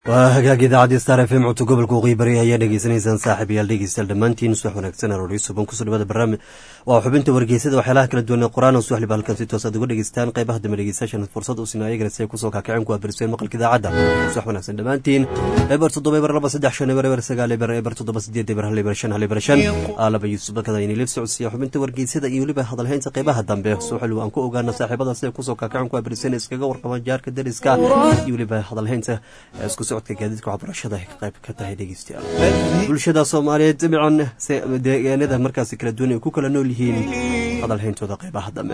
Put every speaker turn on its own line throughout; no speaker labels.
waa hagaag idaacadii star f m codka gobolka waqooyi bari ayaa dhegeysanaysaan saaxib yaal dhegeystayaal dhammaantiin subax wanaagsan arooryo suban kusoo dhawada barnaamij waa xubinta wargeysada waxyaalaha kala duwan ee qur-aan oo suwaxliba halkan si toos aad uga dhegeystaan qaybaha dambe dhegeystayaashan fursad u sinaa ayagana si ay kusoo kaakaceen ku abirseen maqalka idaacadda subax wanaagsan dhammaantiin eber toddoba eber laba saddex shan eber eber sagaal eber eber toddoba sideed eber hal eber shan hal eber shan aalaba yuusuf bakada inay liif socodsiiya xubinta wargeysada iyo weliba hadalhaynta qaybaha dambe suwaxliba aan ku ogaana saaxiibada si ay kusoo kaakaceen ku abirseen iskaga warqabaan jaarka dariska iyo weliba hadalhaynta isku socodka gaadiidka waxbarashada ay qayb ka tahay dhegeystayaal bulshada soomaaliyeed dabcan deegaanada markaasi kala duwan ay ku kala nool yihiin hadalhayntooda qaybaha dambe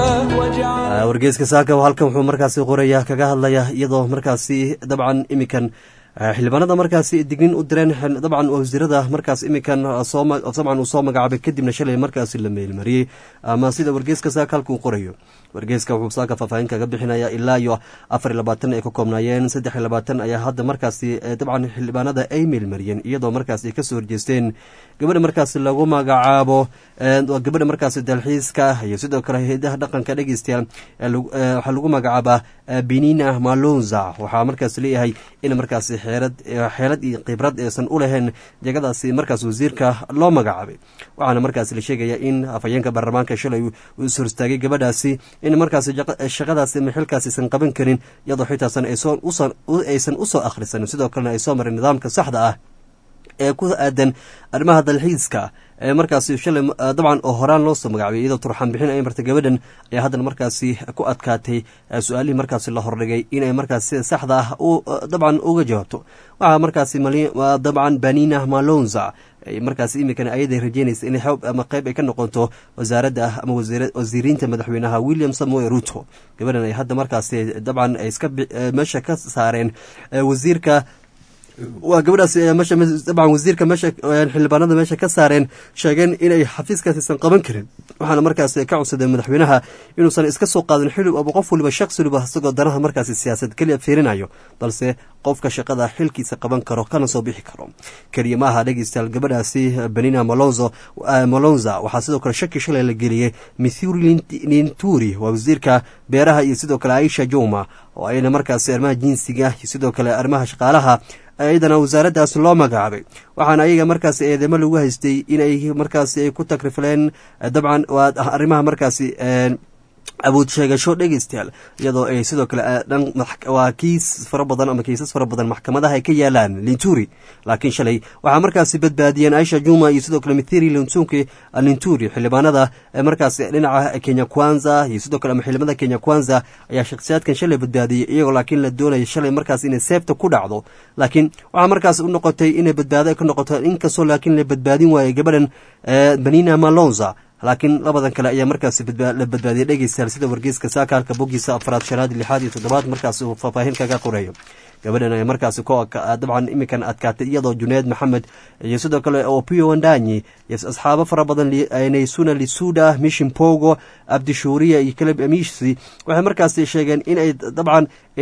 wargeyska saaka halkan wuxuu markaasi qoraya kaga hadlaya iyadoo markaasi dabcan imikan xildhibaanada markaasi dignin u direen dabcan wasiirada markaas imikan dabcan uu soo magacaabay kadibna shalay markaasi la meelmariyey ama sida wargeyska saaka halka uu qorayo wargeyska wuxuu saaka faahfaahin kaga bixinaya ilaa iyo afar iyo labaatan ay ka koobnaayeen saddex iyo labaatan ayaa hadda markaasi dabcan xildhibaanada ay meelmariyeen iyadoo markaas ay kasoo horjeesteen gabadha markaasi lagu magacaabo gabadha markaasi dalxiiska iyo sidoo kale hay-adaha dhaqanka dhegeystayaal waxaa lagu magacaabaa benina malonza waxaa markaas leeyahay in markaasi xeelad xeelad iyo khibrad aysan u lahayn jegadaasi markaas wasiirka loo magacaabay waxaana markaas la sheegaya in afhayeenka baarlamaanka shalay uu is horstaagay gabadhaasi in markaas shaqadaasi ama xilkaas aysan qaban karin iyadoo xitaasan aysan usoo akhrisanin sidoo kalena ay soo marin nidaamka saxda ah ee ku aadan arrimaha dalxiiska ee markaasi shalay dabcan oo horaan loo soo magacaabay iyadoo turxaan bixin ay martay gabadhan ayaa haddana markaasi ku adkaatay su-aalihii markaasi la hordhigay inay markaas sida saxda ah dabcan uga jawaabto waxaa markaasi dabcan banina malonza markaas imikan ayaday rajeynaysa inay xoob ama qayb ay ka noqoto wasaaradda ah ama wasiiriinta madaxweynaha william samoe ruto gabadhan ay hadda markaasi dabcan ay iska meesha ka saareen wasiirka waa gabadhaas meesha dabcan wasiirka meesha xildhibaanada meesha ka saareen sheegeen inay xafiiskaas aysan qaban karin waxaana markaas ka codsadeen madaxweynaha inuusan iska soo qaadin xilib ama qof waliba shaqsi waliba isagoo danaha markaasi siyaasad keliya fiirinayo balse qofka shaqada xilkiisa qaban karo kana soo bixi karo keliya maaha dhegeystayaal gabadhaasi benina malonzo malonza waxaa sidoo kale shaki shalay la geliyey mithuri linturi waa wasiirka beeraha iyo sidoo kale aisha juma oo ayna markaasi arrimaha jinsiga iyo sidoo kale arrimaha shaqaalaha iyadana wasaaraddaas loo magacaabay waxaana ayaga markaasi eedamo lagu haystay inay markaasi ay ku takrifleen dabcan waa arrimaha markaasi awood sheegasho dhegeystayaal iyadoo ay sidoo kale dhan waa kiis fara badan ama kiisas fara badan maxkamadaha ay ka yaalaan linturi laakiin shalay waxaa markaasi badbaadiyeen aisha juma iyo sidoo kale mithiri lintunki linturi xildhibaanada markaasi dhinaca kenya kwanza iyo sidoo kale ama xildhibaanada kenya kwanza ayaa shakhsiyaadkan shalay badbaadiyey iyagoo laakiin la doonaya shalay markaas inay seefta ku dhacdo laakiin waxaa markaas u noqotay inay badbaado ka noqoto inkastoo laakiin la badbaadin waayey gabadhan benina malonza laakiin labadan kale ayaa markaasi la badbaadiyay dhegeystayaal sida wargeyska saaka halka bogiisa afraad shanaad lixaad iyo toddobaad markaas uu faahfaahin kaga qorayo gabadhan ayaa markaasi dabcan imikan adkaatay iyadoo juneed maxamed iyo sidoo kale opio wandanyi iyo asxaabo fara badan naysuna lisuda mishin pogo abdishuuriya iyo kaleb amisi waxay markaasi sheegeen inay dabcan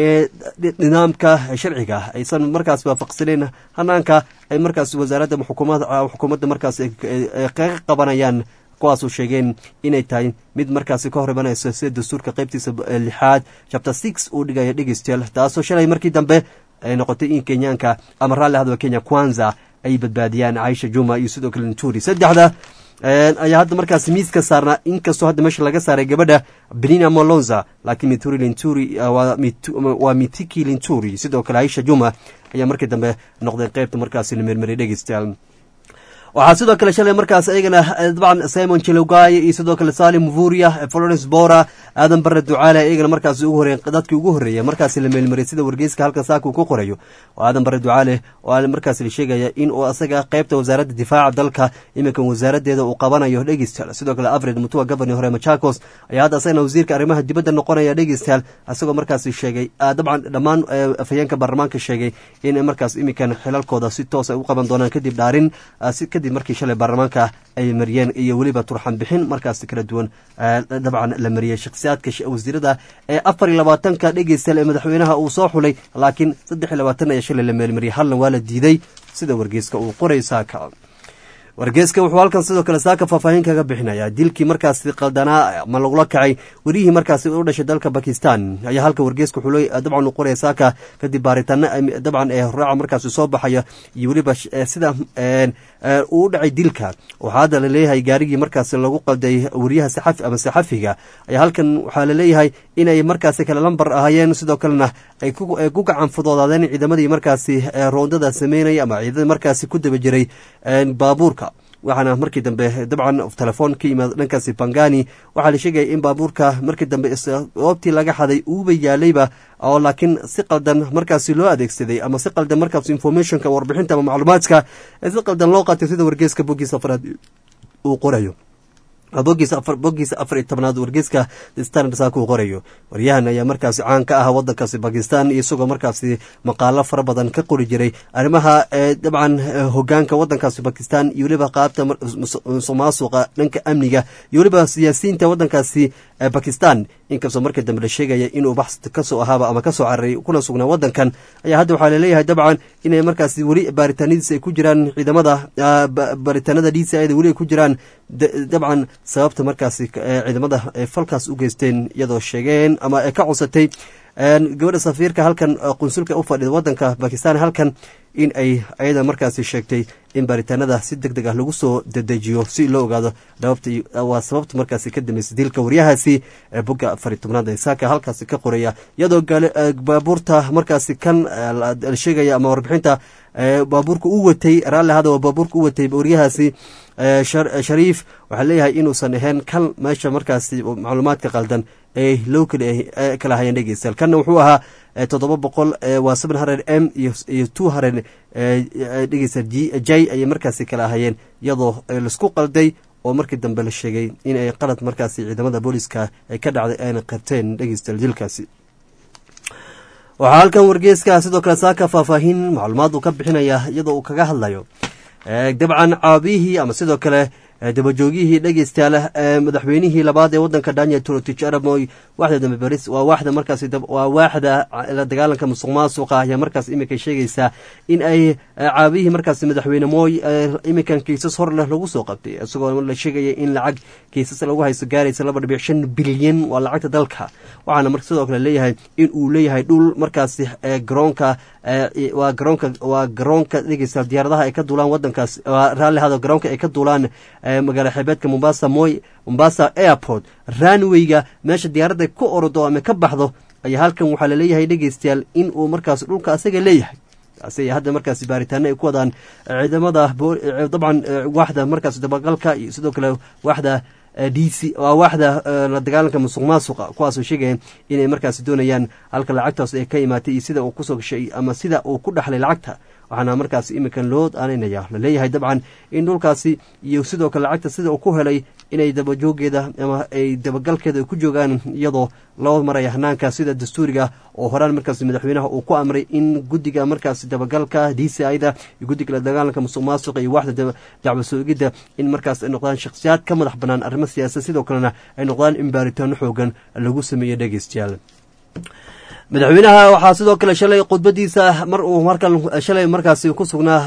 nidaamka sharciga aysan markaas waafaqsaneyn hanaanka ay markaas wasaaradda xukuumadda markaas kaga qabanayaan kuwaasuu sheegeen inay tahay mid markaasi ka hor imanayso sida dastuurka qaybtiisa lixaad chapter six uu dhigaya dhegeystayaal taasoo shalay markii dambe ay noqotay in kenyaanka ama raalli hadwa kenya kwanza ay badbaadiyaan caisha juma iyo sidoo kale linturi saddexda ayaa hadda markaasi miiska saarnaa inkastoo hadda meesha laga saaray gabadha benina molonza laakiin mituri linturi waa mitiki linturi sidoo kale aisha juma ayaa markii dambe noqdeen qaybta markaasi la mermeriyay dhegeystayaal waxaa sidoo kale shalay markaas ayagana dabcan simon jelogay iyo sidoo kale salim muvuria florence bora aadan bare ducaale iyagana markaas ugu horey dadkii ugu horreeya markaasi la meelmariyay sida wargeyska halkan saaka uu ku qorayo oo aadan bare ducaale oo markaas la sheegaya in uu asaga qaybta wasaaradda difaaca dalka iminkan wasaaraddeeda uu qabanayo dhegeystayaal sidoo kale afred mutua governi hore machakos ayaa hadda asagana wasiirka arrimaha dibadda noqonaya dhegeystayaal isagoo markaasi sheegay dabcan dhammaan afhayeenka baarlamaanka sheegay in markaas iminkan xilalkooda si toos ay u qaban doonaan kadib dhaarin kadib markii shalay baarlamaanka ay mariyeen iyo weliba turxan bixin markaas kala duwan dabcan la mariyey shakhsiyaadka wasiirada ee afar iyo labaatanka dhegeystayaal ee madaxweynaha uu soo xulay laakiin saddex iyo labaatan ayaa shalay la meelmariyey halna waa la diiday sida wargeyska uu qoray saaka wargeeska wuxuu halkan sidoo kale saaka faahfaahin kaga bixinayaa dilkii markaasi qaldanaa ama lagula kacay werihii markaasi u dhashay dalka bakistan ayaa halka wargeeska wuxuu dabcan u qoraya saaka kadib baaritaano dabcan ee horaaca markaasi soo baxaya iyo weliba sida uu u dhacay dilka waxaa hadda laleeyahay gaarigii markaasi lagu qalday weriyaha saxafi ama saxafiga ayaa halkan waxaa laleeyahay inay markaasi kale lambar ahaayeen sidoo kalena ay ku gacan fudoodaadeen ciidamadii markaasi roondada sameynaya ama ciidadii markaasi ku daba jiray baabuurka waxaana markii dambe dabcan telefoon ka yimaad dhankaasi bangani waxaa la sheegaya in baabuurka markii dambe goobtii laga xaday uuba yaalayba oo laakiin si qaldan markaasi loo adeegsaday ama si qaldan markaas informationka warbixinta ama macluumaadka si qaldan loo qaatay sida wargeeska bogiisa afraad uu qorayo bogiisa afar iyo tobnaad wargeeska standard saaka uu qorayo waryahan ayaa markaasi caan ka ah wadankaasi bakistan isagoo markaasi maqaalo fara badan ka qori jiray arrimaha dabcan hogaanka wadankaasi bakistan iyo weliba qaabta musuqmaasuqa dhanka amniga iyo weliba siyaasiyiinta wadankaasi bakistan inkastoo markii dambe la sheegaya inuu bax kasoo ahaaba ama kasoo cararay kuna sugnaa wadankan ayaa hadda waxaa laleeyahay dabcan inay markaasi weli baaritaanadiisa ay ku jiraan ciidamada baaritaanada d c da weli ay ku jiraan dabcan sababta markaasi ciidamada ay falkaas u geysteen iyadoo sheegeen ama ay ka codsatay gabadha safiirka halkan qunsulka u fadhida wadanka bakistan halkan in ay ayada markaasi sheegtay in baaritaanada si deg deg ah lagu soo dedejiyo si loo ogaado waa sababta markaasi ka dambeysay dilka waryahaasi bogga afari tobnaad ee saaka halkaasi ka qoraya iyadoo baabuurta markaasi kan la sheegaya ama warbixinta baabuurka u watay raalli ahada waa baabuurka u watay waryahaasi shariif waxaa leeyahay inuusan ahayn kan meesha markaasi macluumaadka qaldan ee loo kala hayeen dhegeystayaal kanna wuxuu ahaa toddoba boqol waa seven hundred m iyo two hundred dhegeysta j ayay markaasi kala ahayeen iyadoo laisku qalday oo markii dambe la sheegay in ay qalad markaasi ciidamada booliska ay ka dhacday ayna qabteen dhegeystayaal dilkaasi waxaa halkan wargeeska sidoo kale saaka faahfaahin macluumaad uu ka bixinaya iyadoo uu kaga hadlayo dabcan caabiyihii ama sidoo kale dabajoogihii dhegeystayaal madaxweynihii labaad ee wadanka daniel trotich aramoy waxda dambe baris waa waaxda markaasi waa waaxda la dagaalanka musuq maasuqa ayaa markaas imika sheegaysaa in ay caabiyihii markaasi madaxweyne mooy imikan kiisas hor leh lagu soo qabtay isagoo la sheegaya in lacag kiisas lagu haysto gaaraysa laba dhibic shan bilyan waa lacagta dalka waxaana mar sidoo kale leeyahay in uu leeyahay dhul markaasi garoonka waa garoonka waa garoonka dhegeystayaal diyaaradaha ay ka duulaan wadankaas raalli hado garoonka ay ka duulaan magaala xeebeedka mombasa moy mombasa airport ranwayga meesha diyaaradda ku orodo ama ka baxdo ayaa halkan waxaa laleeyahay dhegeystayaal in uu markaas dhulka asaga leeyahay taasi hadda markaasi baaritaano ay ku wadaan ciidamada dabcan waaxda markaas dabagalka iyo sidoo kale waaxda d c waa waaxda la dagaalanka musuq maasuqa kuwaasoo sheegaya inay markaasi doonayaan halka lacagtaas ay ka imaatay iyo sida uu kusoo gashay ama sida uu ku dhaxlay lacagta waxaana markaas iminkan loo aaneynaya laleeyahay dabcan in dhulkaasi iyo sidoo kale lacagta sida uu ku helay inay dabajoogeeda ama ay dabagalkeeda ku joogaan iyadoo loo maraya hanaanka sida dastuuriga oo horaan markaas madaxweynaha uu ku amray in guddiga markaas dabagalka d c ida iyo guddiga la dagaalanka musuq maasuqa iyo waaxda dacwo soogidda in markaas ay noqdaan shakhsiyaad ka madax bannaan arrimo siyaasad sidoo kalena ay noqdaan in baaritaano xoogan lagu sameeyo dhegeystayaal madaxweynaha waxaa sidoo kale shalay khudbadiisa mar uu markan shalay markaasi ku sugnaa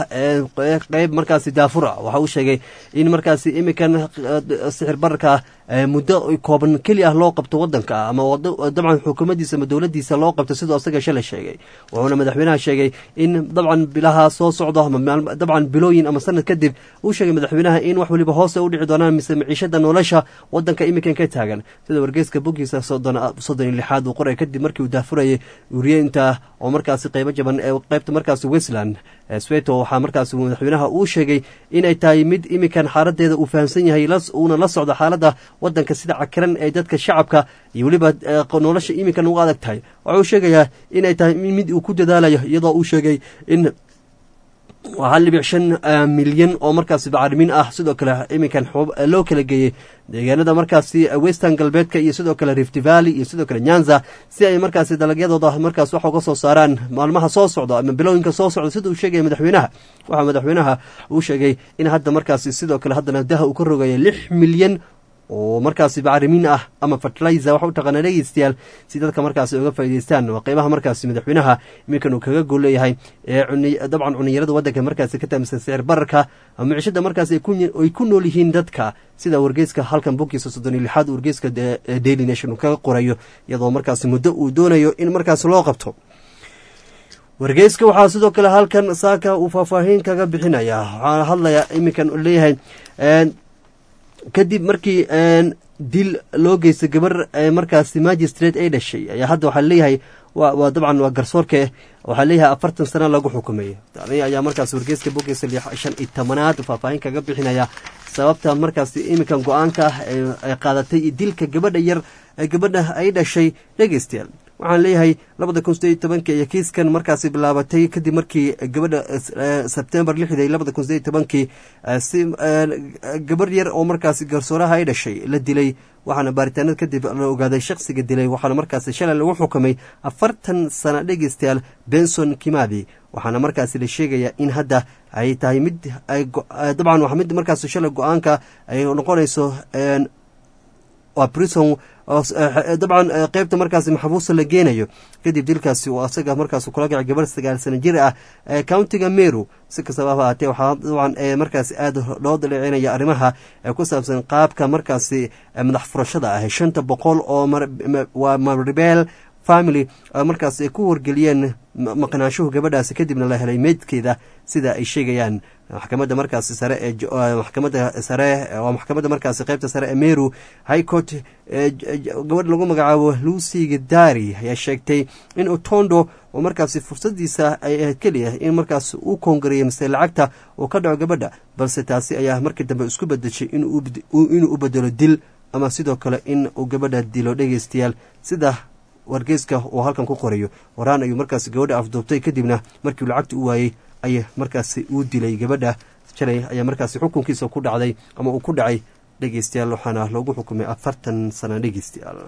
qeyb markaasi daafura waxa uu sheegay in markaasi imikan sixir bararka muddo kooban keli ah loo qabto wadanka ama dabcan xukuumaddiisa ama dowladdiisa loo qabto siduu asaga shalay sheegay wuxuuna madaxweynaha sheegay in dabcan bilaha soo socdo dabcan bilooyin ama sanad kadib uu sheegay madaxweynaha in wax waliba hoose u dhici doonaan mise maciishada nolosha wadanka imikan ka taagan sida wargeyska bogiisa soddon iyo lixaad uu qoray kadib markii uu daafurayay wuriyeynta oo markaasi qeybo jaban ee qeybta markaasi westland sweto waxaa markaasi madaxweynaha uu sheegay inay tahay mid imikan xaaladeeda uu fahamsan yahay uuna la socdo xaaladda wadanka sida cakiran ee dadka shacabka iyo weliba nolosha imikan ugu adag tahay waxa uu sheegayaa inay tahay mid uu ku dadaalayo iyadoo uu sheegay in waa hal dhibic shan milyan oo markaasi bacrimin ah sidoo kale iminkan loo kala geeyey deegaanada markaasi western galbeedka iyo sidoo kale rift valley iyo sidoo kale nyanza si ay markaasi dalagyadooda markaas wax uga soo saaraan maalmaha soo socda ama bilooyinka soo socda sida uu sheegaya madaxweynaha waxaa madaxweynaha uu sheegay in hadda markaasi sidoo kale haddana daha uu ka rogaya lix milyan oo markaasi bacrimiin ah ama fertilizer waxa u taqaana dhegeystayaal si dadka markaasi uga faa'idaystaan waa qeybaha markaasi madaxweynaha iminkan uu kaga gol leeyahay ee dabcan cuniyarada waddanka markaasi ka taamsan sicir bararka micishada markaasi ay ku nool yihiin dadka sida wargeyska halkan bogkiisa soddon iyo lixaad wargeyska daily nation uu kaga qorayo iyadoo markaasi muddo uu doonayo in markaasi loo qabto wargeyska waxaa sidoo kale halkan saaka uu faahfaahin kaga bixinaya waxaa hadlaya iminkan leeyahay kadib markii dil loo geystay gabar markaasi magistrate ay dhashay ayaa hadda waxaa leeyahay waa dabcan waa garsoorke waxaa leeyahay afartan sana lagu xukumay tani ayaa markaas wargeyska bogeysa shan iyo tobanaad faahfaahin kaga bixinaya sababta markaasi iminkan go-aanka ah ay qaadatay dilka gabadha yar gabadha ay dhashay dhegeystayaal waxaan leeyahay labada kun sideed iyo tobankii iyo kiiskan markaasi bilaabatay kadib markii gabadha sebtembar lixda labada kun sideed iyo tobankii si gabarh yar oo markaasi garsooraha ay dhashay la dilay waxaana baaritaanad kadib la ogaaday shaksiga dilay waxaana markaasi shalay lagu xukumay afartan sana dhegeystayaal benson kimadi waxaana markaasi la sheegayaa in hadda ay tahay mid dabcan waa mid markaasi shalay go-aanka ay noqonayso waa brison dabcan qeybta markaasi maxbuusa la geenayo kadib dilkaasi uu asaga markaas kula gacay gabar sagaal sana jir ah countiga meru si kastaba ha ahaatee waxaa dabcan markaasi aada loo daleecinaya arrimaha ku saabsan qaabka markaasi madax furashada ah shanta boqol oo waa maribel family markaas ay ku wargeliyeen maqnaanshuhu gabadhaasi kadibna la helay meydkeeda sida ay sheegayaan maxkamadda markaasi sare ee maxkamadda sare waa maxkamadda markaasi qeybta sare ee meru high court gabadh lagu magacaabo lucy gadari ayaa sheegtay in otondo oo markaasi fursadiisa ay ahayd keliya in markaas uu koongareeyay mise lacagta uu ka dhaco gabadha balse taasi ayaa markii dambe isku bedeshay inuu u bedelo dil ama sidoo kale in uu gabadha dilo dhegeystayaal sida wargeyska uu halkan ku qorayo waraan ayuu markaasi gabadha afduubtay kadibna markiu lacagta u waayey ay markaasi uu dilay gabadha shalay ayaa markaasi xukunkiisa ku dhacday ama uu ku dhacay dhegeystayaal waxaana loogu xukumay afartan sana dhegeystayaal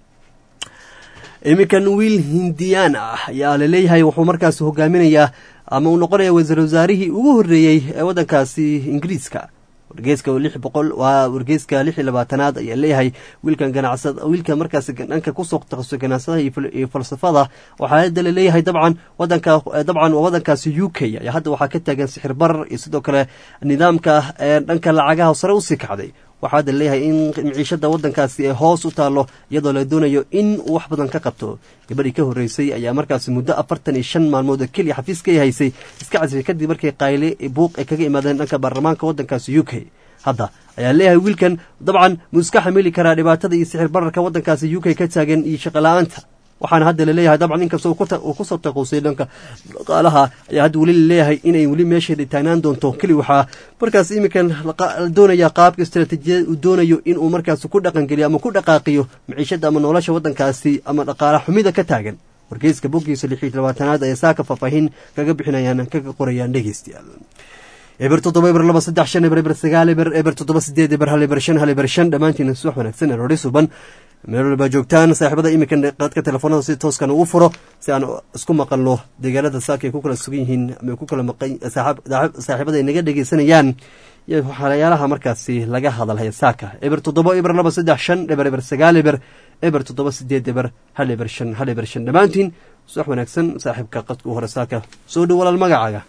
iminkan wiil hindiyaan ah ayaa laleeyahay wuxuu markaasi hogaaminayaa ama uu noqonaya wasiir wasaarihii ugu horreeyey ee waddankaasi ingiriiska wargeyska lix boqol waa wargeyska lix iyo labaatanaad ayaa leeyahay wiilkan ganacsad wiilka markaasi dhanka kusoo takhasusay ganacsadaha iyo falsafada waxaa hadda laleeyahay dabcan wadanka dabcan waa wadankaasi u k ayaa hadda waxaa ka taagan sixir barar iyo sidoo kale nidaamka dhanka lacagaha sare usii kacday waxaa hadda leeyahay in miciishada wadankaasi ay hoos u taalo iyadoo la doonayo in uu wax badan ka qabto gabadhii ka horreysay ayaa markaasi muddo afartan iyo shan maalmood oo keliya xafiiska ay haysay iska casifay kadib markii qayle buuq ay kaga imaadeen dhanka baarlamaanka waddankaasi u k hadda ayaa leeyahay wiilkan dabcan muu iska xamili karaa dhibaatada iyo sixir bararka waddankaasi u k ka taagan iyo shaqola'aanta waxaana hadda laleeyahay dabcan inkastoo uu kusoo taquusay dhanka dhaqaalaha ayaa hadda weli laleeyahay inay weli meesheeda taagnaan doonto keli waxaa markaas iminkan doonaya qaabka istaraatiijiyada uu doonayo inuu markaas ku dhaqangeliyo ama ku dhaqaaqiyo maciishada ama nolosha waddankaasi ama dhaqaala xumida ka taagan wargeyska boggiisa lix iyo labaatanaad ayaa saaka faahfaahin kaga bixinayaan kaga qorayaan dhegeystayaal eber toddoba eber laba saddex shan eber eber sagaal eber eber toddoba sideed eber hal eber shan hal eber shan dhammaantiin subax wanaagsan eroodhi suban meel walbaa joogtaan saaxiibada iminkan qadka telefoonada si tooskan ugu furo si aan isku maqalno deegaanada saaka ay ku kala sugan yihiin ama ku kala maqan saaxiibada ay naga dhegeysanayaan iyo waxyaalaha markaasi laga hadalhaya saaka eber toddoba eber laba saddex shan eber eber sagaal eber eber toddoba sideed eber hal eber shan hal eber shan dhammaantiin subax wanaagsan saaxiibka qadka u hore saaka soo dhow walaal magacaaga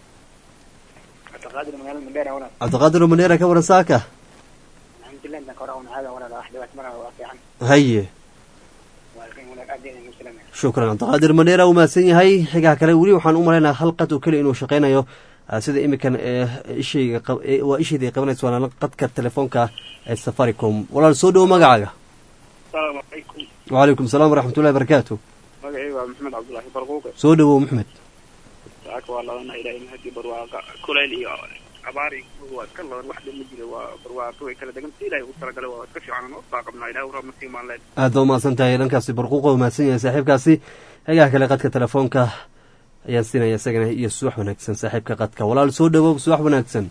cabdiqaadir maneera ka waran saaka haye shukran cabdiqaadir maneera u mahadsan yahay xigaha kale weli waxaan u malaynaa hal qad oo keliya inuu shaqaynayo sida iminkan ishayga waa ishayda ay qabanayso waana qadka telefoonka ee safaricom walaal soo dhowo magacaaga wacalaykum salaam waraxmatullahi barakaatu
magacayga waa maxamed cabdulaahi barquuqe
soo dhowow maxmed
saaka waa labana ilaahay mahadii barwaaqa kuleyl iyo abaar waa iska laban wax dhan ma jiro waa barwaaqo way kala degan si ilaahay ugu talagalay waa iska fiican oo baa qabnaa ilahay urab masii maan leed
aad baa umahadsan tahay dhankaasi barquuqa u mahadsan yahay saaxiibkaasi xigaha kale qadka telefoonka ayaan siinaya isagana iyo subax wanaagsan saaxiibka qadka walaal soo dhowow subax wanaagsan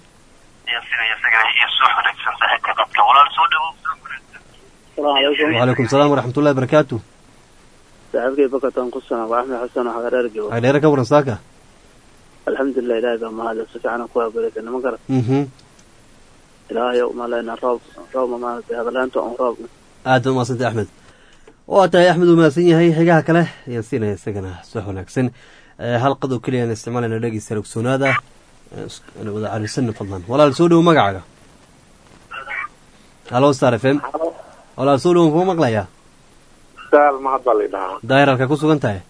wacalaykum salaam waraxmatullahi barakaatu
saaxiibkay bakatan ku sana waa axmed xasan oo xagareer jooga
xagdheere ka waran saaka
alxamdulilah ilahay baa mahadle si fiican ku habareysa nima garat
mhm
ilaahay umaleyna roob roob maaragtay hadalaanta on roob
aad ba umahadsantay axmed waa tahay axmed uu mahadsan yahay xigaha kale ayaan siinaya isagana subax wanaagsan hal qad oo keliya aan isticmaalayna dhegeysta ogsoonaada aan wada carisanna fadlan walaal soo dhowo magacaaga halo star f m walaal soo dhowo kuma maqlayaa
saal mahad baa laydhahaa
daahir halka ku sugan tahay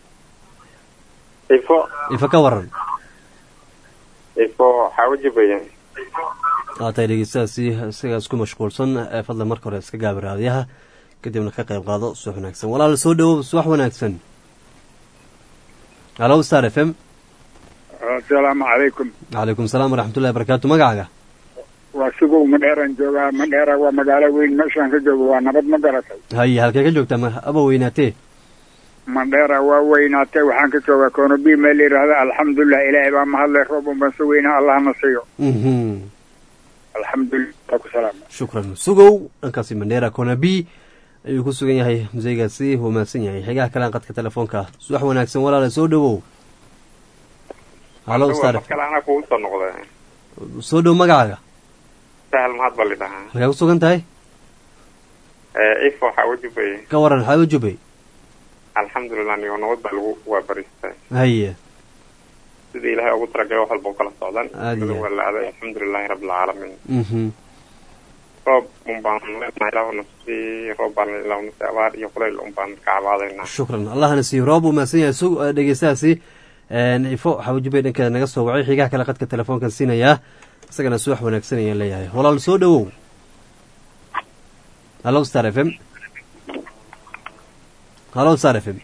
ifo
ifa ka waran
ifo xaawajibaya
waa tahay dhegeystahaasi isagaa isku mashquulsan fadlan marka hore iska gaaba raadiyaha kadibna ka qayb qaado subax wanaagsan walaal soo dhowo subax wanaagsan halo star f m
asalaamu calaykum
calaykum salaam waraxmatullahi barakaatu magacaaga
waa sugow madheeraan joogaa madheera waa magaalo weyn meeshaan ka joogo waa nabad ma garatay
haye halkee ka joogtaa ma aba weynaatee
madheera waa weynaatay waxaan ka joogaa konobi meel la yidhaahda alxamdulilah ilaahay baa mahadlay roob unbaan so weynaa allahna siiyo alxamdulilah ku salaama
shukran sugow dhankaasi mandheera konabi ayuu ku sugan yahay museygaasi wuu mahadsan yahay xigaha kalean qadka telefoonka subax wanaagsan walaale soo dhowow halo star
kale anaa kugu soo noqda
soo dhow magacaaga
sahal mahad baa laydhahaa
halkaa ku sugan tahay
ifo xaawajibaya
ka waran xaawo jubay
alxamdulilah nigo nabad baa lagu waabaristay
haye
sida ilaahay ugu talagalay wax walba u kala socdan
Aad iyo
waa la aaday alxamdulilahi rabbilcaalamiin
mhm
roob un baan leenahay ilaahuna sii roob baan ilaahuna sii abaar iyo kulayl un baan ka cabaadaynaa
shukran allahna siiyo roob uu mahadsan yahay su dhegeystahaasi ifo xaawo jubay dhankeeda naga soo wacay xigaha kale qadka telefoonkan siinayaa isagana subax wanaagsan ayaan leeyahay walaal soo dhowow halo star f m halo star f m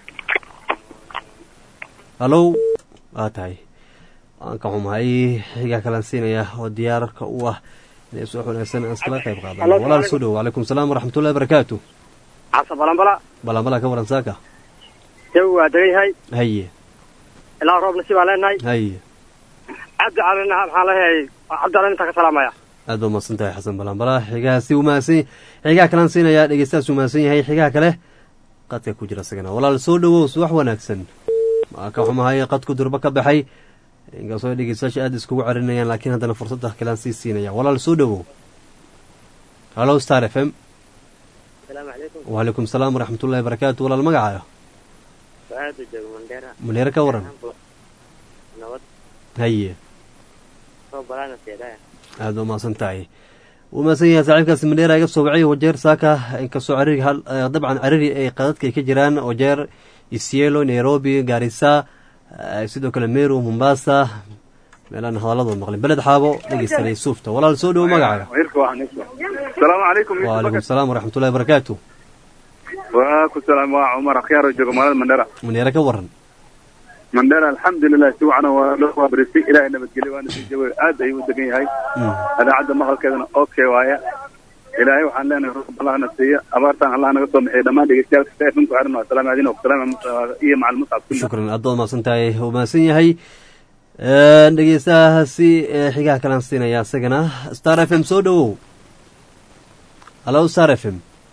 halo waa tahay waan ka xumahay xigaa kalaan siinayaa oo diyaararka u ah inay subax wanaagsan aan iskala qayb qaadano walaal soo dhowow calaykum salaam waraxmatullahi barakaatu
casa balanbala
balanbala ka waran saaka
jawi waa degan yahay
haye
ilaa roob nasiib baan leenahay
haye
cabdi calina maxaan leeyahay cabdi calin intaa ka salaamaya
aad baa umahadsan tahay xasan balanbala xigahaasi umahadsan xigaha kalaan siinayaa dhegeystahaas umahadsan yahay xigaha kale qadka ku jira isagana walaal soo dhowow subax wanaagsan maa ka xumahay qadku durbo ka baxay inkastoo dhegeystayaasha aada iskugu carinayaan laakiin haddana fursadda kalaan sii siinaya walaal soo dhowow halo star f m
asalaamu calaykum
wacalaykum salaam waraxmatullahi barakaatu walaal magacaaga
waaada joogo mandheera
mandheere ka waran
nabad
haye
roob balaana seedaya
aad baa umahadsan tahay wuu mahadsan yahay saaxiibkaasi mandheera iga soo wacay wajeer saaka inkastoo cariri hal dabcan cariri ay qadadka ay ka jiraan wajeer isielo nairobi gaarisa sidoo kale meru mombasa meelaan hadaladood maqlin beled xaabo dhegeystanay suufta walaal soo dhowo magacaaga
asalaamu calaykum
wacalaykum salaam waraxmatullahi barakaatu
waa ku salaam waa cumar akhyaaro joogo magaalada mandheera
mandheere ka waran
mandheera alxamdulilah si wacana waa loo waabarisay ilaahay nabadgelyo waana sii jawaab aad ayuu u degan yahay idaacadda maqalkeedana okay waaya ilaahay waxaan leenahay roob allahna siiya abaartaan allah naga soo bixiya dhammaan dhegeystayaal stefan ku xiran waa salaam adin salaam iyo macal muscab kulli
shukran aad baad umahadsan tahay wuu mahadsan yahay dhegeystahaasi xigaha kalaan siinaya isagana star f m soo dhowow halo star f m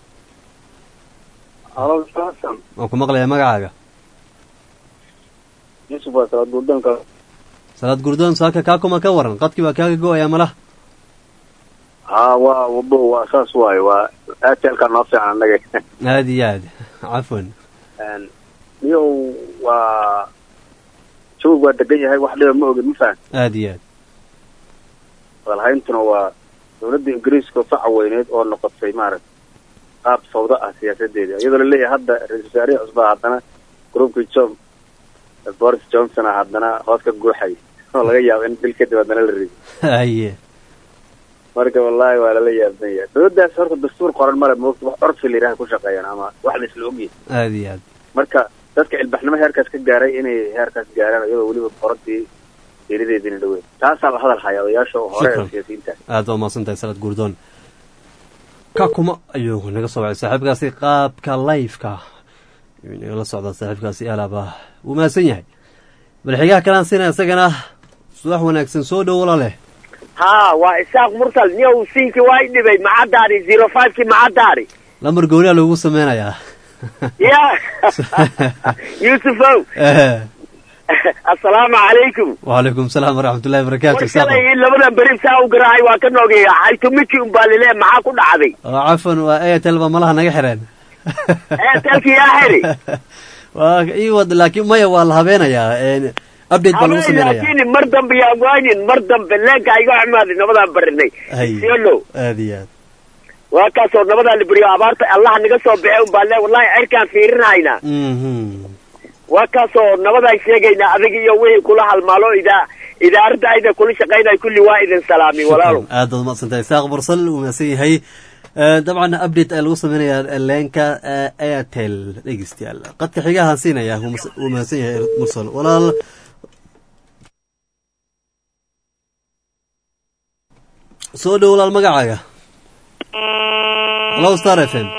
halo sasan
waan ku maqlayaa magacaaga
yusuf waa salaad gurdoonka
salaad gurdoon saaka kaakuma ka waran qadkii baa kaaga go-ayaa malaha
haa waa wabo waa saas waaye waa aatelka noo fiican annaga
aada iyo aad cafwan
niyow waa jawig waa degan yahay wax dhiba ma ogin ma fahan
aada iyo aad
walhayntuna waa dawladda ingiriiska oo faca weyneed oo noqotay maaragta qaab sawdo ah siyaasadeeda iyadoo laleeyahay hadda ra-isul wasaarihii cusbaa haddana groupkii john boris johnson ah haddana hoos ka guuxay oo laga yaabo in bil kadib haddana la rido
haye
marka wallahi waa lala yaaban yahay dawladdaas horta dastuur qoran male moogta wax curfi la yidhaha ku shaqeeyaan ama wax la isla ogyahay
aada iyo aad
marka dadka ilbaxnimo heerkaas ka gaaray inay heerkaas gaaraan iyadoo weliba qorantii geerideedina dhaweyn taasaa la hadal haya odayaasha oo hore ee siyaasiyiinta
aad baa umahadsan tahay salaad gurdoon kakuma ayuu naga soo wacay saaxiibkaasi qaabka lifeka ayuu nagala socdaa saaxiibkaasi alaaba wuu mahadsan yahay bal xigaha kalaan siinaya isagana subax wanaagsan soo dhow walaaleh
haa waa isaaq mursal niyow siinki waa i dhibay macadaari zero fiveki macadaari
lambar gooniyaa loogu sameynayaa
ya yusufow assalaamu calaykum
wacalaykum salaam waraxmatullahi wabarakaatu
war shalay labadan beri saa u garaacay waa ka noogeeya xaytumiki umbaa lile maxaa ku dhacday
oo cafan waa airtel ba malaha naga xireen
eetelki yaa xiri
waa ii wad laakiin maya waa la habeenayaa update baa lagu
habeen
sameynaya
laakiin mar dambe yaa waanin mar dambe leenka iga xumaaday nabadaan barinay
hay
siolo
aad iyo aad
waa kaasoo nabadaa la beriyo abaarta allah naga soo bixe umbaa le wallahi cirkaan fiirinayna
mhm
waa kaasoo nabadaan sheegaynaa adig iyo wixii kula halmaalo idaa idaaradda ayda kula shaqaynay kulli waa idin salaami walaalo
shukran aad baad umaqsantahay isaaq bursal uu mahadsan yahay Eh, dabcan update ayaa lagu sameynayaa leenka eh, airtel dhegeystayaal qadka xigahaan siinaya wuu mas- wuu mahadsan yahay mursal walaal soo dhow walaal magacaaga hallo star f m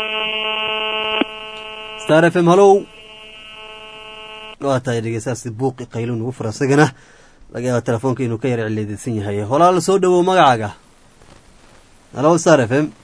star f m hallow waa tahay dhegeystayaasi buuqi qaylo nugu fura isagana laga yaaba telefoonka inuu ka yar cileedeysan yahay walaal soo dhowow magacaaga hallo star f m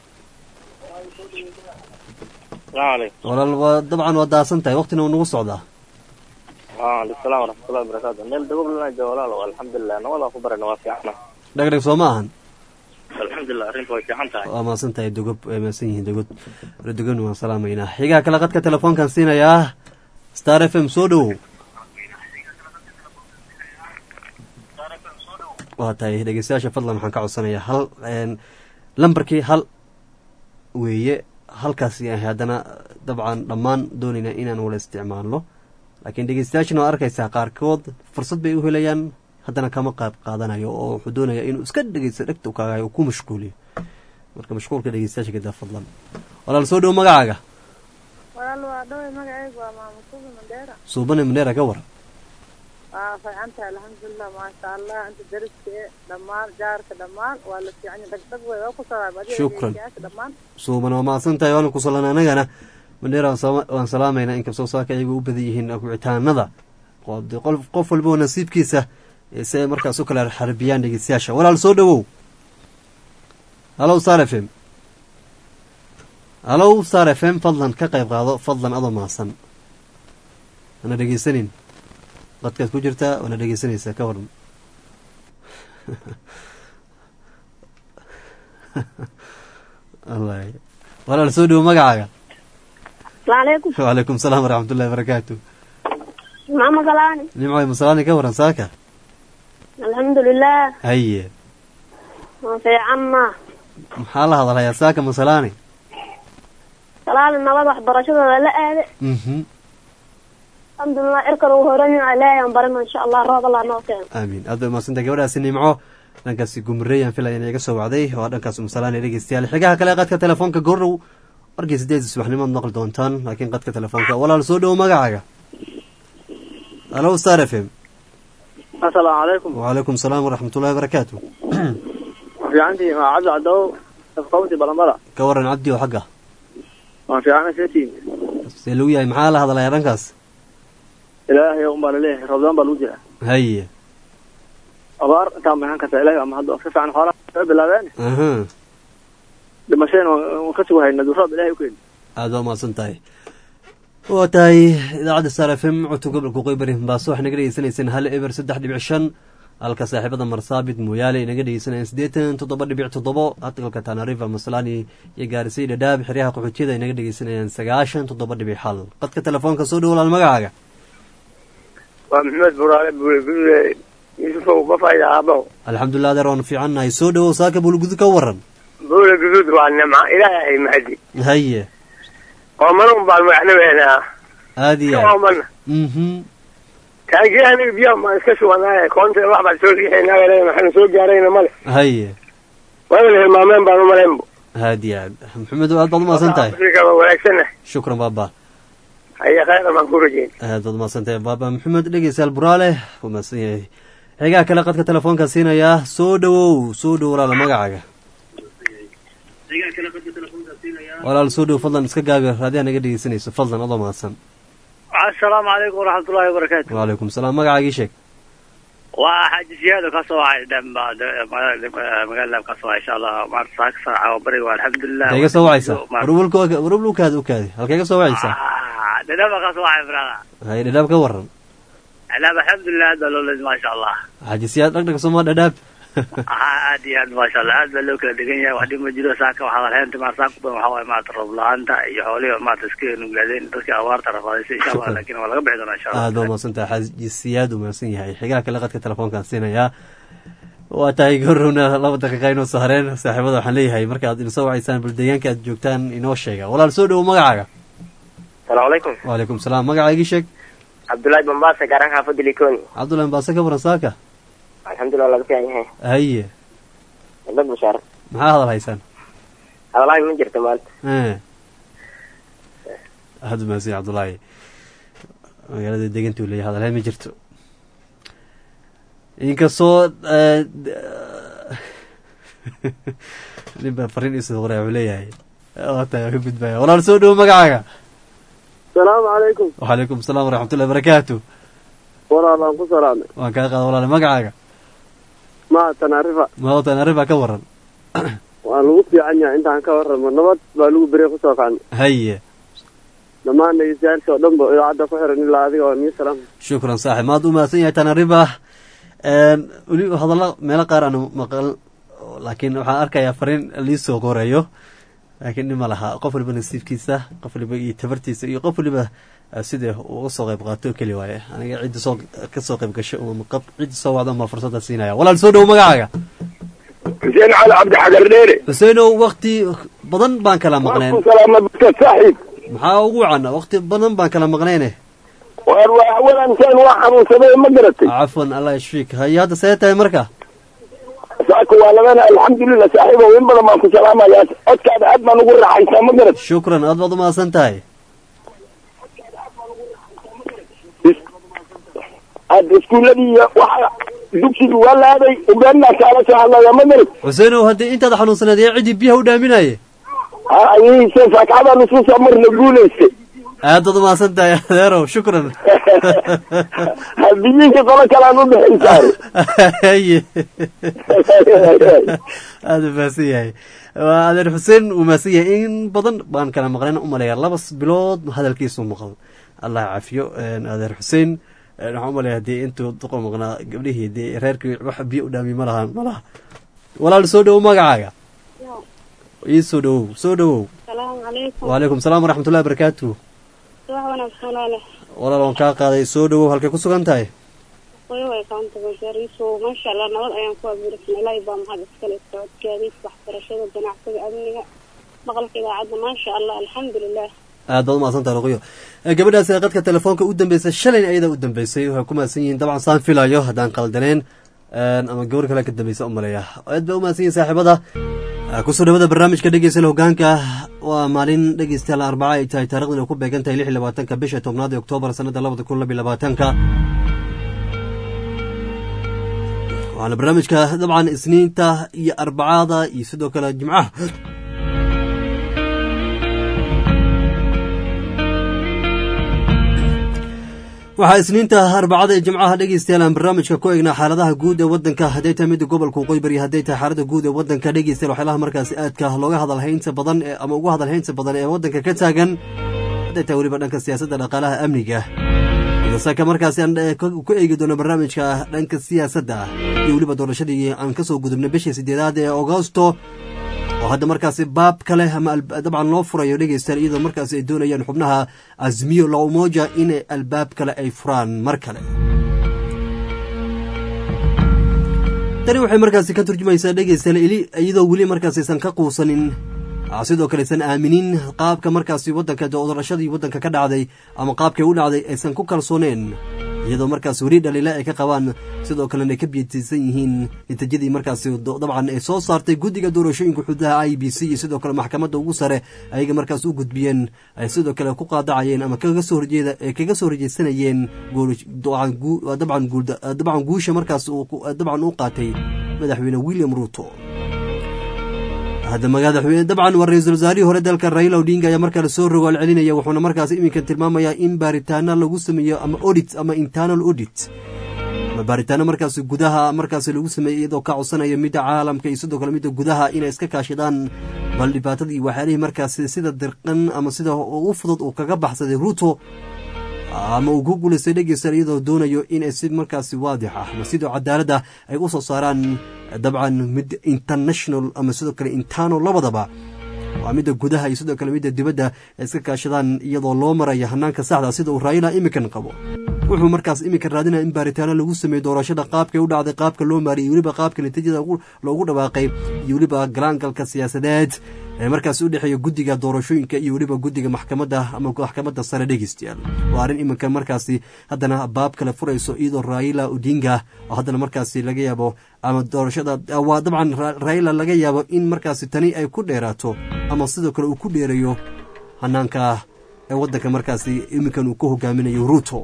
السلام عليكم
walaal waa dabcan waa daasan tahay waqtina uu nagu socdaa
وعليكم السلام ورحمة الله وبركاته ميل دقوب لنا جوالال والحمد لله نوضا خبر نوافي
dhegdheg soo ma ahan
الحمد لله أرنت ويفي حنتها
waa mahadsan tahay dogob way mahadsan yihiin dogod dogon waan salaamaynaa xigaa kale qadka telefoonkan siinayaa star f m soo dhowow waa tahay dhegeystayaasha fadlan waxaan ka codsanayaa hal een, lambarkii hal weeye halkaasi ahay haddana dabcan dhammaan doonaynaa inaan wala isticmaalno laakiin dhegeystayaashana waa arkaysaa qaarkood fursad bay u helayaan haddana kama qayb qaadanayo oo wuxuu doonayaa inuu iska dhegeysto dhegta u kaagayo uu ku mashquuliyo marka mashquulka dhegeystayaasha gadaa fadlan walaal soo dhow magacaaga
walaal waa dhowey magacaygu waa maamusuubi mandheera
suubane maneera ka war
waa fiicantahay alxamdulilah maasha allah inta dariska e dhammaan jaarka dhammaan waa la fiicanya dhagdhag wey waa ku salaam adiga
Shukran.
dhegeystayaasha dhammaan
suuban waa mahadsan tahay waana ku salan anagana maneera waan sama- waan salaamaynaa inkastoo saaka iyagu u badan yihiin wicitaanada oo dee qol- qof walba oo nasiibkiisa ee si ay markaas u kala xarbiyaan dhegeystayaasha walaal soo dhowow hallow star f m hallow star f m fadlan ka qayb qaado fadlan adoo mahadsan ana dhegeysanin qadkaad ku jirtaa waana dhegeysanaysaa ka waran wallahi walaal soo dhowo magacaaga
asalaamucalaykum
wacalaykum salaam waraxmatullahi wabarakaatu
maxamed salaani
nimcoy masalaani ka waran saaka
alxamdulilah
haye
waan fiicanna
maxaa la hadalhayaa saaka masalaani
salaani nabad waxbarashadooda la aade
mhm
alxamdulilah cirkan uu horan yahay ilaahay aan barino insha allah roob allah noo keeno
aamiin aad bay umaadsantahay gabadhaasi nimco dhankaasi gumrey aan filaya inay iga soo wacday waa dhankaas masalaani dhegeystayaal xigaha kale qadka telefoonka gordhow markii sideed subaxnimood maqli doontaan laakiin qadka telefoonka walaal soo dhowo magacaaga hallow star f m
asalaamu calaykum
wacalaykum salaam waraxmatullahi wabarakaatu
fiicantii waa cabdi cadow afqawnti balambala
ka waran cabdi oo xagga
waan fiicana setiin
see lagu yahay maxaa la hadlayaa dhankaas
ilaahay un baa laleeyahay roobdaan baa lagu jiraa
haye
abaar intaa mahan karta ilahay ama hadda si fiican xoolaha soo bilaabeen
aha
dhimasheen waan ka sugu hayna duu roob ilahay u keeni
aada waa mahadsan tahay waa tahay idaacadda star f m codka gobolka qoybari mombaaso waxay naga dhegeysanayseen hal eber saddex dhibic shan halka saaxiibada marsaabit mooyaale ay naga dhegeysanayeen siddeetan toddoba dhibic toddobo hadalka tanarifa maslani iyo gaarisay dhadhaab xeryaha qaxootiyada ay naga dhegeysanayeen sagaashan toddoba dhibic xal qadka telefoonka soo dhow walaal magacaaga
waa maxamed buraale buulegudude yuusufow bafayda aabaho
alxamdulilah adeer waanu fiicannahay soo dhowow saaka bulgudud ka waran
buule guduud waa nimca ilaahay mahadi
haye
oomana un baan magacnabeynaa
aada iyo aad
oomana
mhm
taagii aniga biyaha maan iska shubanaaye koonta wax baan soo riixaynaa maxaanu soo gaarayna male
haye
waana la hilmaameen baan umalaynbo
aada iyo aad maxamed aad baad umahadsan tahay
waa wanaagsanah
shukran baaba
haya khayran baan ku rajeyn
aad baad umahadsantahay baaba maxamed dhegeystayaal buraale wuu mahadsan yahay xigaa kale qadka telefoonka siinayaa soo dhowow soo dhow walaala magacaaga walaal soo dhow fadlan iska gaabi raadiyaha naga dhegeysanayso fadlan adoo mahadsan
asalaamu calaykum waraxmatullahi wabarakaatu
wacalaykum salaam magacaagii sheeg
waa xaaji siyaado ka soo wacay magaalada ka soo wacay insha allah maanta saa ka saaca bariga waa alxamdulilah
halkee ga soo wacaysa warwalka ukaadi ukaadi halkee ga soo wacaysa
dhadhaba ka soo wacay brada
hay dhadhaab ka waran
alaab alxamdulilah aad baa loo leeday maasha allah
xaaji siyaad dhagdhaga sooma dhadhaab
haa aad iyo aad maasha allah aad baa loo kala degan yahay wax dhib ma jiro saaka waxaa walheynta ma saaka badan waxaa waaye maarata roob la-aanta iyo xoolihi maarata iska nuglaadeen dadkii abaarta rafaadaysa insha allah laakiin waa laga bixi doonaa insha allah
aad baa umahadsan tahay xaaji siyaad uu mahadsan yahay xigaha kale qadka telefoonkaan siinayaa waa tahay gorowna laba daqiiqa inoo sahareen saaxiibada waxaan leeyahay marka aad inasoo wacaysaan bal deegaanka aad joogtaan inoo sheega walaal soo dhowo magacaaga
salaamu calaykum
wacalaykum salaam magaca igii sheeg
cabdullaahi bambaasa gaaraan xaafadda likoni
cabdullahi mbaase ka waran saaka
alxamdulillah laga fiican yahay
haye
dad bashaar
maxaa hadal haysaan
hadalaahi ma jirto maanta
Eh. aad u mahadsan yahay cabdullaahi magaalada degantuu leeyahay hadalhayn ma jirto inkastoo eh, d- nin baa fariin isoo qoray wuxuu leeyahay wata ka gudbaya walaal soo dhowo magacaaga
salaamu calaykum
wacalaykum asalaam waraxmatullahi barakaatu
walaalaan ku salaamay
waan kaa qaada walaale magacaaga
maatan arifa
mawatan arribaa ka waran
waan lagu fiican yahay intaan ka warramo nabad baa lagu bere kusoo kacnay
haye
dhammaan dhegeystayaasha oo dhan ba idaacadda ku xiran ilaa adiga oo nii salaam
shukran saaxib maad u mahadsan yahay tanariba weli hadalla meelo qaar aanu maqal laakiin waxaan arkayaa fariin liisoo qorayo laakiin dhima laha qof waliba nasiibkiisa qof waliba iyo tabartiisa iyo qof waliba eh, sidee uga soo qayb qaato keli waaye aniga cidda soo ka soo qayb gasho uma qab cidda soo wacda ma fursadda siinaya walaal soo dhowo magacaaga
xuseen cali cabdi xagar dheere
xuseenow wakti badan baan kala maqneen
salaama dadka saaxiib
maxaa ugu wacan wakti badan baan kala maqneyne
waar waa hawadanteen waa xanuunsaday ma garatay
cafwan allah yashfiik haye hadda see tahay marka
saaka waa labana alxamdulilah saaxiibow in badan baan ku salaamayaa codkaada aad baan ugu raaxaysaa ma garatay
shukran aad baad u mahadsan tahay
aad iskuuladii iyo waxa dugsigii waa laaday ugaanaa kaala soo hadlaya ma garatay
xuseenow haddii intaad xanuunsaneed ee ciddii biyaha u dhaaminaye
ayse faakacadaan isku soo marna guulaystay
aad baad u mahadsan tahay adeerow shukran
biyiinka qolo kalaan u bixin saare
haye aada u mahadsan yahay waa adeer xuseen uu mahadsan yahay in badan baan kala maqleen umaleeyaa laba bilood hadalkiisu maqal allah cafiyo adeer xuseen waxaan umaleeya hadii intuu duqa maqnaa gabdhihii dee reerkii wax biyo u dhaamiy ma lahaan ma laha walaal soo dhowow magacaaga ii soo dhowow soo dhowow
salaamu calaykum
wacalaykum salaam waraxmatullahi barakaatu
wax wanaagsan walaale
walaal waan kaa qaaday soo dhowow halkay ku sugan tahay
way way kaanta bashaariisu maasha allah nabad ayaan ku abuursan ilaahay baa mahad iskale socodkaadiis waxbarashada ganacsiga amniga maqalka idaacadda maasha allah alxamdulilah
aad baad umahadsan tahay luqiyo gabadhaas ee qadka telefoonka u dambeysay shalayna ayada u dambeysay waxay ku mahadsan yihiin dabcan saan filayo haddaan qaldaneen ama gabar kale ka dambeysa umaleeya aad baa umahadsan yihin saaxiibada kusoo dhawada barnaamijka dhegeysta hogaanka waa maalin dhegeystayaal arbaca ay tahay taarikhdan ay ku beegan tahay lix iyo labaatanka bisha tobnaad ee oktoobar sanada labada kun labiyo labaatanka waxaana barnaamijka dabcan isniinta iyo arbacada iyo sidoo kale jimcaha waxaa isniinta arbacada ee jimcaha dhegeystayaal aan barnaamijka ku eegnaa xaaladaha guud ee wadanka hadday tahay midda gobolka waqooyi bari hadday tahay xaalada guud ee wadanka dhegeystayaal waxyaalaha markaasi aadka looga hadalhaynta badan ee ama ugu hadalhaynta badan ee wadanka ka taagan hadday tahay weliba dhanka siyaasadda dhaqaalaha amniga idasaka markaasi aan ku eegi doono barnaamijka dhanka siyaasadda iyo weliba doorashadii aan kasoo gudubnay bishii sideedaad ee agosto oo hadda markaasi baab kale ama dabcan loo furayo dhegeystayaal iyadoo markaasi ay doonayaan xubnaha azmiyo la umoja inay albaab kale ay furaan mar kale tani waxay markaasi ka turjumaysaa dhegeystayaal iyadoo weli markaas aysan ka quusanin sidoo kale aysan aaminin qaabka markaasi wadanka doorashadii wadanka ka dhacday ama qaabkay u dhacday aysan ku kalsooneen iyadoo markaas weli dhaliila ay ka qabaan sidoo kalena ay ka biyatiisan yihiin natiijadii markaasi dabcan ay soo saartay guddiga doorashooyinka xududaha i b c iyo sidoo kale maxkamadda ugu sare ayaga markaas u gudbiyeen ay sidoo kale ku qaadacayeen ama kaga soo horjeeda kaga soo horjeedsanayeen dabcan guusha markaas dabcan u qaatay madaxweyne william ruuto hadda madaxweyne dabcan waa ra-iisul wasaarihii hore dalka raila odinga ayaa markaa lasoo rogaal celinaya wuxuuna markaas iminkan tilmaamayaa in baaritaano lagu sameeyo ama audit ama internal audit ama baaritaano markaas gudaha markaas lagu sameeyey iyadoo ka codsanaya midda caalamka iyo sidoo kale midda gudaha inay iska kaashadaan bal dhibaatadii waxyaalihii markaas sida dirqan ama sida u fudud uu kaga baxsaday ruuto ama uu ku guulaystay dhegeystayaal iyadoo doonayo inay si markaasi waadix ah ama sidoo cadaaladda ay u soo saaraan dabcan mid international ama sidoo kale intano labadaba waa midda gudaha iyo sidoo kale midda dibadda ay iska kaashadaan iyadoo loo maraya hanaanka saxda sida uu raayila imikan qabo wuxuu markaas iminka raadinaya in baaritaano lagu sameeyo doorashada qaabkay u dhacday qaabka loo maariyay iyo weliba qaabka natiijada loogu dhawaaqay iyo weliba galaangalka siyaasadeed ee markaas u dhexeeya guddiga doorashooyinka iyo weliba guddiga maxkamadda ama maxkamadda sare dhegeystayaal waa arrin iminka markaasi haddana baab kale furayso iyadoo raila odinga oo haddana markaasi laga yaabo ama doorashada waa dabcan raila laga yaabo in markaasi tani ay ku dheeraato ama sidoo kale uu ku dheerayo hanaanka ee waddanka markaasi iminkan uu ku hogaaminayo ruuto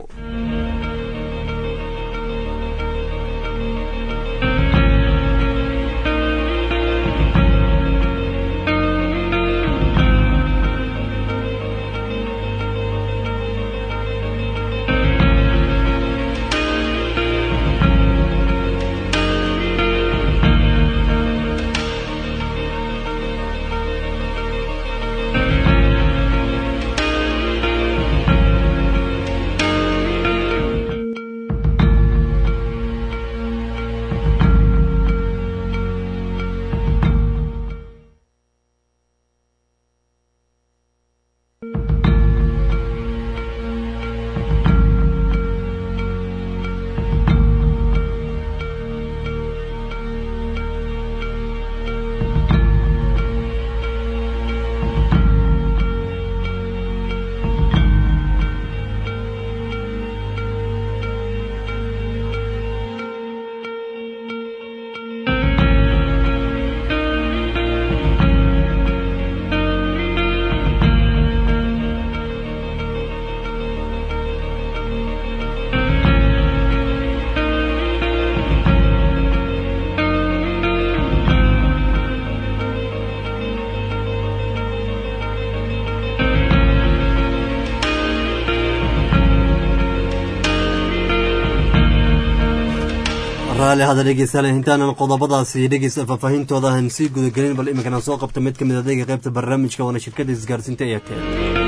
raali hada dhegeystayaal intaanan qodobadaasi dhegeysta faahfaahintooda aan sii gudagelin bal iminkan aan soo qabto mid ka mid adeega qaybta barnaamijka waana shirkada isgaarsiinta eyatel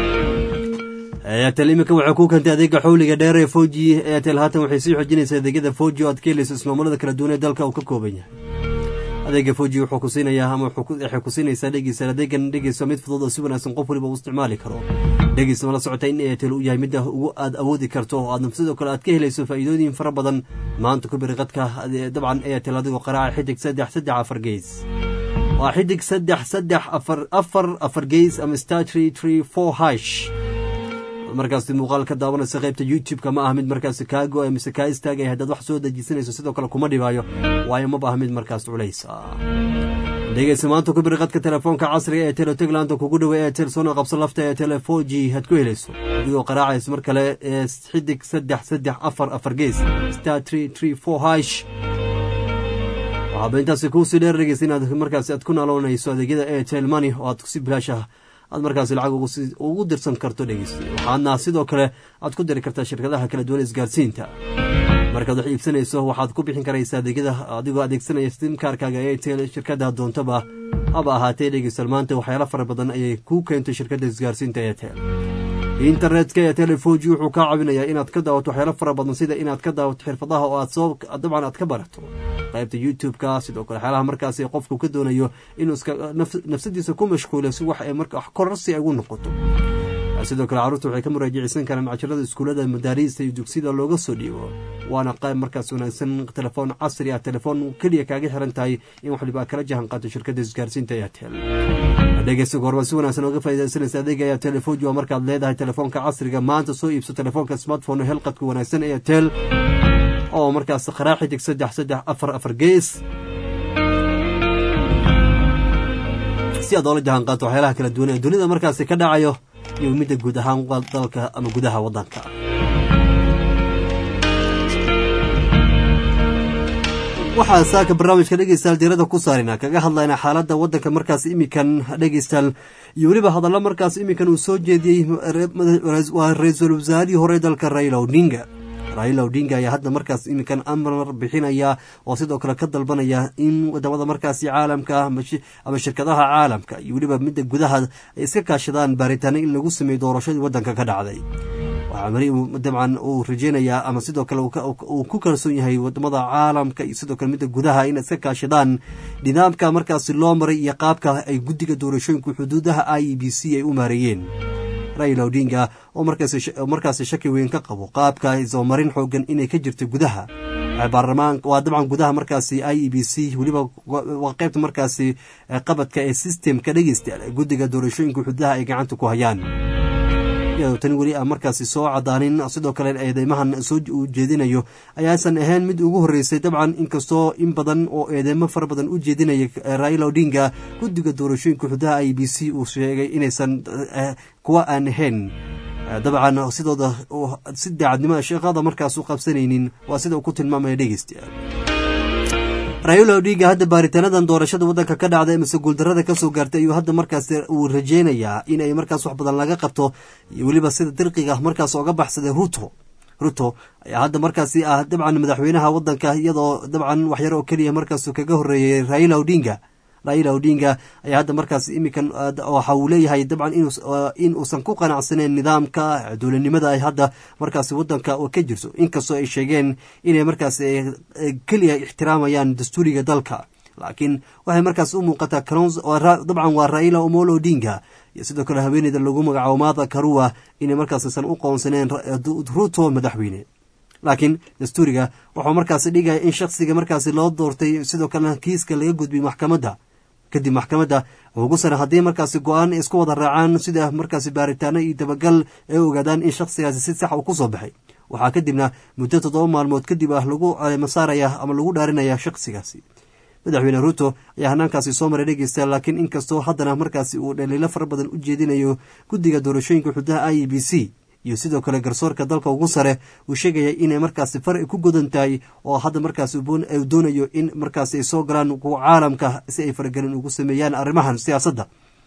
eyatel iminka waxay ku keentay adeega xawliga dheer ee foji eyatel haatan waxay sii xoojinaysaa adeegyada foji oo aad ka helayso ismaamulada kala duwan ee dalka uu ka kooban yahay adeega foji wuxuu ku siinayaa ama waxay ku siinaysaa dhegeystayaal adeegan dhegeyso mid fudud oo si wanaagsan qof waliba uu isticmaali karo dhegeysta ma la socota in eyatel uu yahay midda ugu aad awoodi karto oo aadna sidoo kale aad ka helayso faa'iidooyin fara badan maanta ku biri qadka dabcan eyatel adigoo qaraaca xidig saddex saddex afar geys waa xidig saddex saddex afar afar afar geys ama star tree tree four hash markaasi muuqaal ka daawanaysa qaybta youtube-ka ma ah mid markaasi kaa go-ay mise kaa istaagaya haddaad wax soo dejisanayso sidoo kale kuma dhibaayo waayo maba ah mid markaas culays ah dhegeysa maanta ku biri qadka telefoonka casriga ee telotegland kugu dhawey ee telsoona qabso lafta ee telefoji had ku helayso adigoo qaraacaysa mar kale ee xidig saddex saddex afar afar gees star tree tree four hash waxaaba intaasi kuusii dheer dhegeysa inaad markaasi aad ku naaloonayso adeegyada airtel money oo aad si bilaash ah aad markaasi lacag ugu dirsan karto dhegeysta waxaadna sidoo kale aad ku diri kartaa shirkadaha kala duwan isgaarsiinta markaad wax iibsanayso waxaad ku bixin karaysaa adeegyada adigoo adeegsanaya simkaarkaaga airtel shirkada doontaba haba ahaatee dhegeystal maanta waxyaalo fara badan ayay kuu keentay shirkadda isgaarsiinta airtel internetka ee telefoji wuxuu kaa caawinayaa inaad ka daawato waxyaalo fara badan sida inaad ka daawato xirfadaha oo aad soo dabcan aad ka barato qaybta youtube-ka sidoo kale waxyaalaha markaasi qofku ka doonayo inuu iska nafsadiisa ku mashquulo si wax ay marka kororsi ay ugu noqoto sidoo kale carruurta waxay ka muraajaceysan karaan casharada iskuullada madaariista iyo dugsiyada looga soo dhiibo waana qayb markaas wanaagsan telefoon casri ah telefoon keliya kaaga xiran tahay in wax liba kala jahan qaato shirkadda isgaarsiinta airtel dhegeysta goorba si wanaagsan ooga faaidaysanaysa adeega ayaa telefoji waa markaad leedahay telefoonka casriga maanta soo iibso telefoonka smartphone helqadka wanaagsan airtel oo markaas qaraa xidig saddex saddex afar afar gees si aad oola jahan qaato waxyaalaha kala duwan ee dunida markaasi ka dhacayo iyo midda guud ahaan dalka ama gudaha waddanka waxaa saaka barnaamijka dhegeystayaal diirada ku saarina kaga hadlayna xaaladda waddanka markaas imikan dhegeystayaal iyo weliba hadallo markaas imikan uu soo jeediyey waa ra-iisul wasaarihii hore dalka raila odinga raila odinga ayaa hadda markaas iminkan amar bixinaya oo sidoo kale ka dalbanaya in wadamada markaasi caalamka ama shirkadaha caalamka iyo weliba midda gudaha ay iska kaashadaan baaritaano in lagu sameeyo doorashadii waddanka ka dhacday waxaa mari dabcan uu rajeynayaa ama sidoo kale uu ku kalsoon yahay wadamada caalamka iyo sidoo kale midda gudaha inay iska kaashadaan nidaamka markaasi loo maray iyo qaabka ay guddiga doorashooyinka xuduudaha i e b c ay u maareeyeen raila odinga oo markaasi shaki weyn ka qabo qaabka isoomarin xoogan inay ka jirto gudaha baarlamaan waa dabcan gudaha markaasi i e b c weliba waa qaybta markaasi qabadka ee systemka dhegeysta guddiga doorashooyinka xuduudaha ay gacanta ku hayaan iyadoo tani weli aan markaasi soo cadaanin sidoo kale eedeymahan soo ujeedinayo ayaasan ahayn mid ugu horreysay dabcan inkastoo in badan oo eedeymo fara badan u jeedinaya raila odinga guddiga doorashooyinka xuduudaha i b c uu sheegay inaysan kuwa aan ahayn dabcan sidooda si daacadnimada shaqada markaas u qabsanaynin waa sida uu ku tilmaamaya dhegeystayaal raila odinga hadda baaritaanadan doorashada waddanka ka dhacda mise guuldarada kasoo gaartay ayuu hadda markaas uu rajeynayaa in ay markaas wax badan laga qabto iyo weliba sida dirqiga markaas oga baxsaday ruto ruto ayaa hadda markaasi ah dabcan madaxweynaha waddanka iyadoo dabcan waxyar oo keliya markaas kaga horeeyey raila odinga raila odinga ayaa hadda markaas imikan waxa uu leeyahay dabcan in uusan ku qanacsaneyn nidaamka dowladnimada ay hadda markaasi wadanka ka jirto inkastoo ay sheegeen inay markaas keliya ixtiraamayaan dastuuriga dalka laakiin waxay markaas u muuqataa dabcan waa raila omolo odinga iyo sidoo kale haweeneyda lagu magacaabo maada karua inay markaassan u qoonsaneen ruto madaxweyne laakiin dastuuriga wuxuu markaasi dhigaya in shaksiga markaasi loo doortay sidoo kalena kiiska laga gudbiyay maxkamadda kadib maxkamadda ugu sare haddii markaasi go-aan isku wada raacaan sida markaasi baaritaano iyo dabagal ay ogaadaan in shaksigaasi si sax uu ku soo baxay waxaa kadibna muddo toddoba maalmood kadib ah lagu masaaraya ama lagu dhaarinaya shaksigaasi madaxweyne ruto ayaa hanaankaasi soo maray dhegeysta laakiin inkastoo haddana markaasi uu dhaliilo fara badan u jeedinayo guddiga doorashooyinka xududaha i e b c iyo sidoo kale garsoorka dalka ugu sare uu sheegaya inay markaasi far ku godan tahay oo hadda markaas doonayo in markaas ay soo galaan kuwa caalamka si ay faragelin ugu sameeyaan arrimahan siyaasadda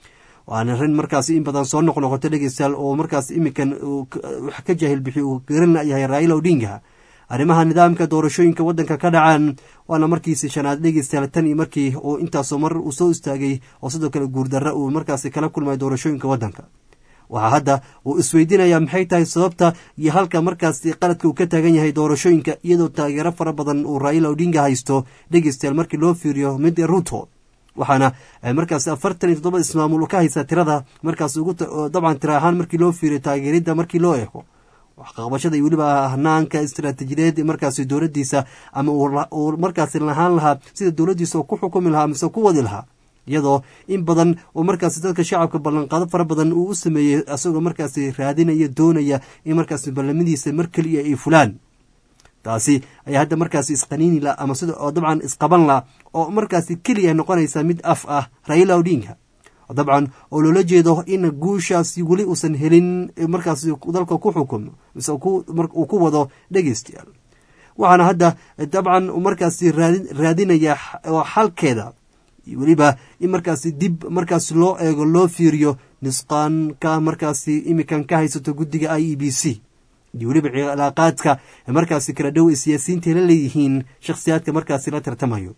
waana arrin markaasi in badan soo noqnoqoto dhegeystayaal oo markaas iminkan wax ka jaahil bixi uu garan yahay raila odinga arrimaha nidaamka doorashooyinka waddanka ka dhacaan waana markiisi shanaad dhegeystayaal tan iyo markii uu intaasoo mar uu soo istaagay oo sidoo kale guurdarra uu markaasi kala kulmay doorashooyinka waddanka waxaa hadda uu isweydiinayaa maxay tahay sababta iyo halka markaasi qaladka uu ka taagan yahay doorashooyinka iyadoo taageero fara badan uu raila odinga haysto dhegeystayaal markii loo fiiriyo mid ruto waxaana markaas afartan iyo toddoba ismaamul ka haysa tirada markaas dabcan tira ahaan markii loo fiiriyo taageeridda markii loo eego waxqaqbashada iyo weliba hanaanka istaraatiijiyadeed markaasi dowladdiisa ama uu markaasi lahaan lahaa sida dowladdiisa uu ku xukumi lahaa mise ku wadi lahaa iyadoo in badan oo markaasi dadka shacabka ballanqaado fara badan uu u sameeyey isagoo markaasi raadinaya doonaya in markaasi ballamadiisa mar keliya ay fulaan taasi ayaa hadda markaasi isqaniini la ama sida oo dabcan isqaban la oo markaasi keliya noqonaysa mid af ah raila odinga dabcan oo loola jeedo in guushaasi weli uusan helin markaasi dalka ku xukumo mise uu ku wado dhegeystayaal waxaana hadda dabcan markaasi raadinaya xalkeeda weliba in markaasi dib markaasi loo eego loo fiiriyo nisqaanka markaasi imikan ka haysato guddiga i e b c iyo weliba cilaaqaadka markaasi kala dhow ay siyaasiyiinta la leeyihiin shakhsiyaadka markaasi la tartamayo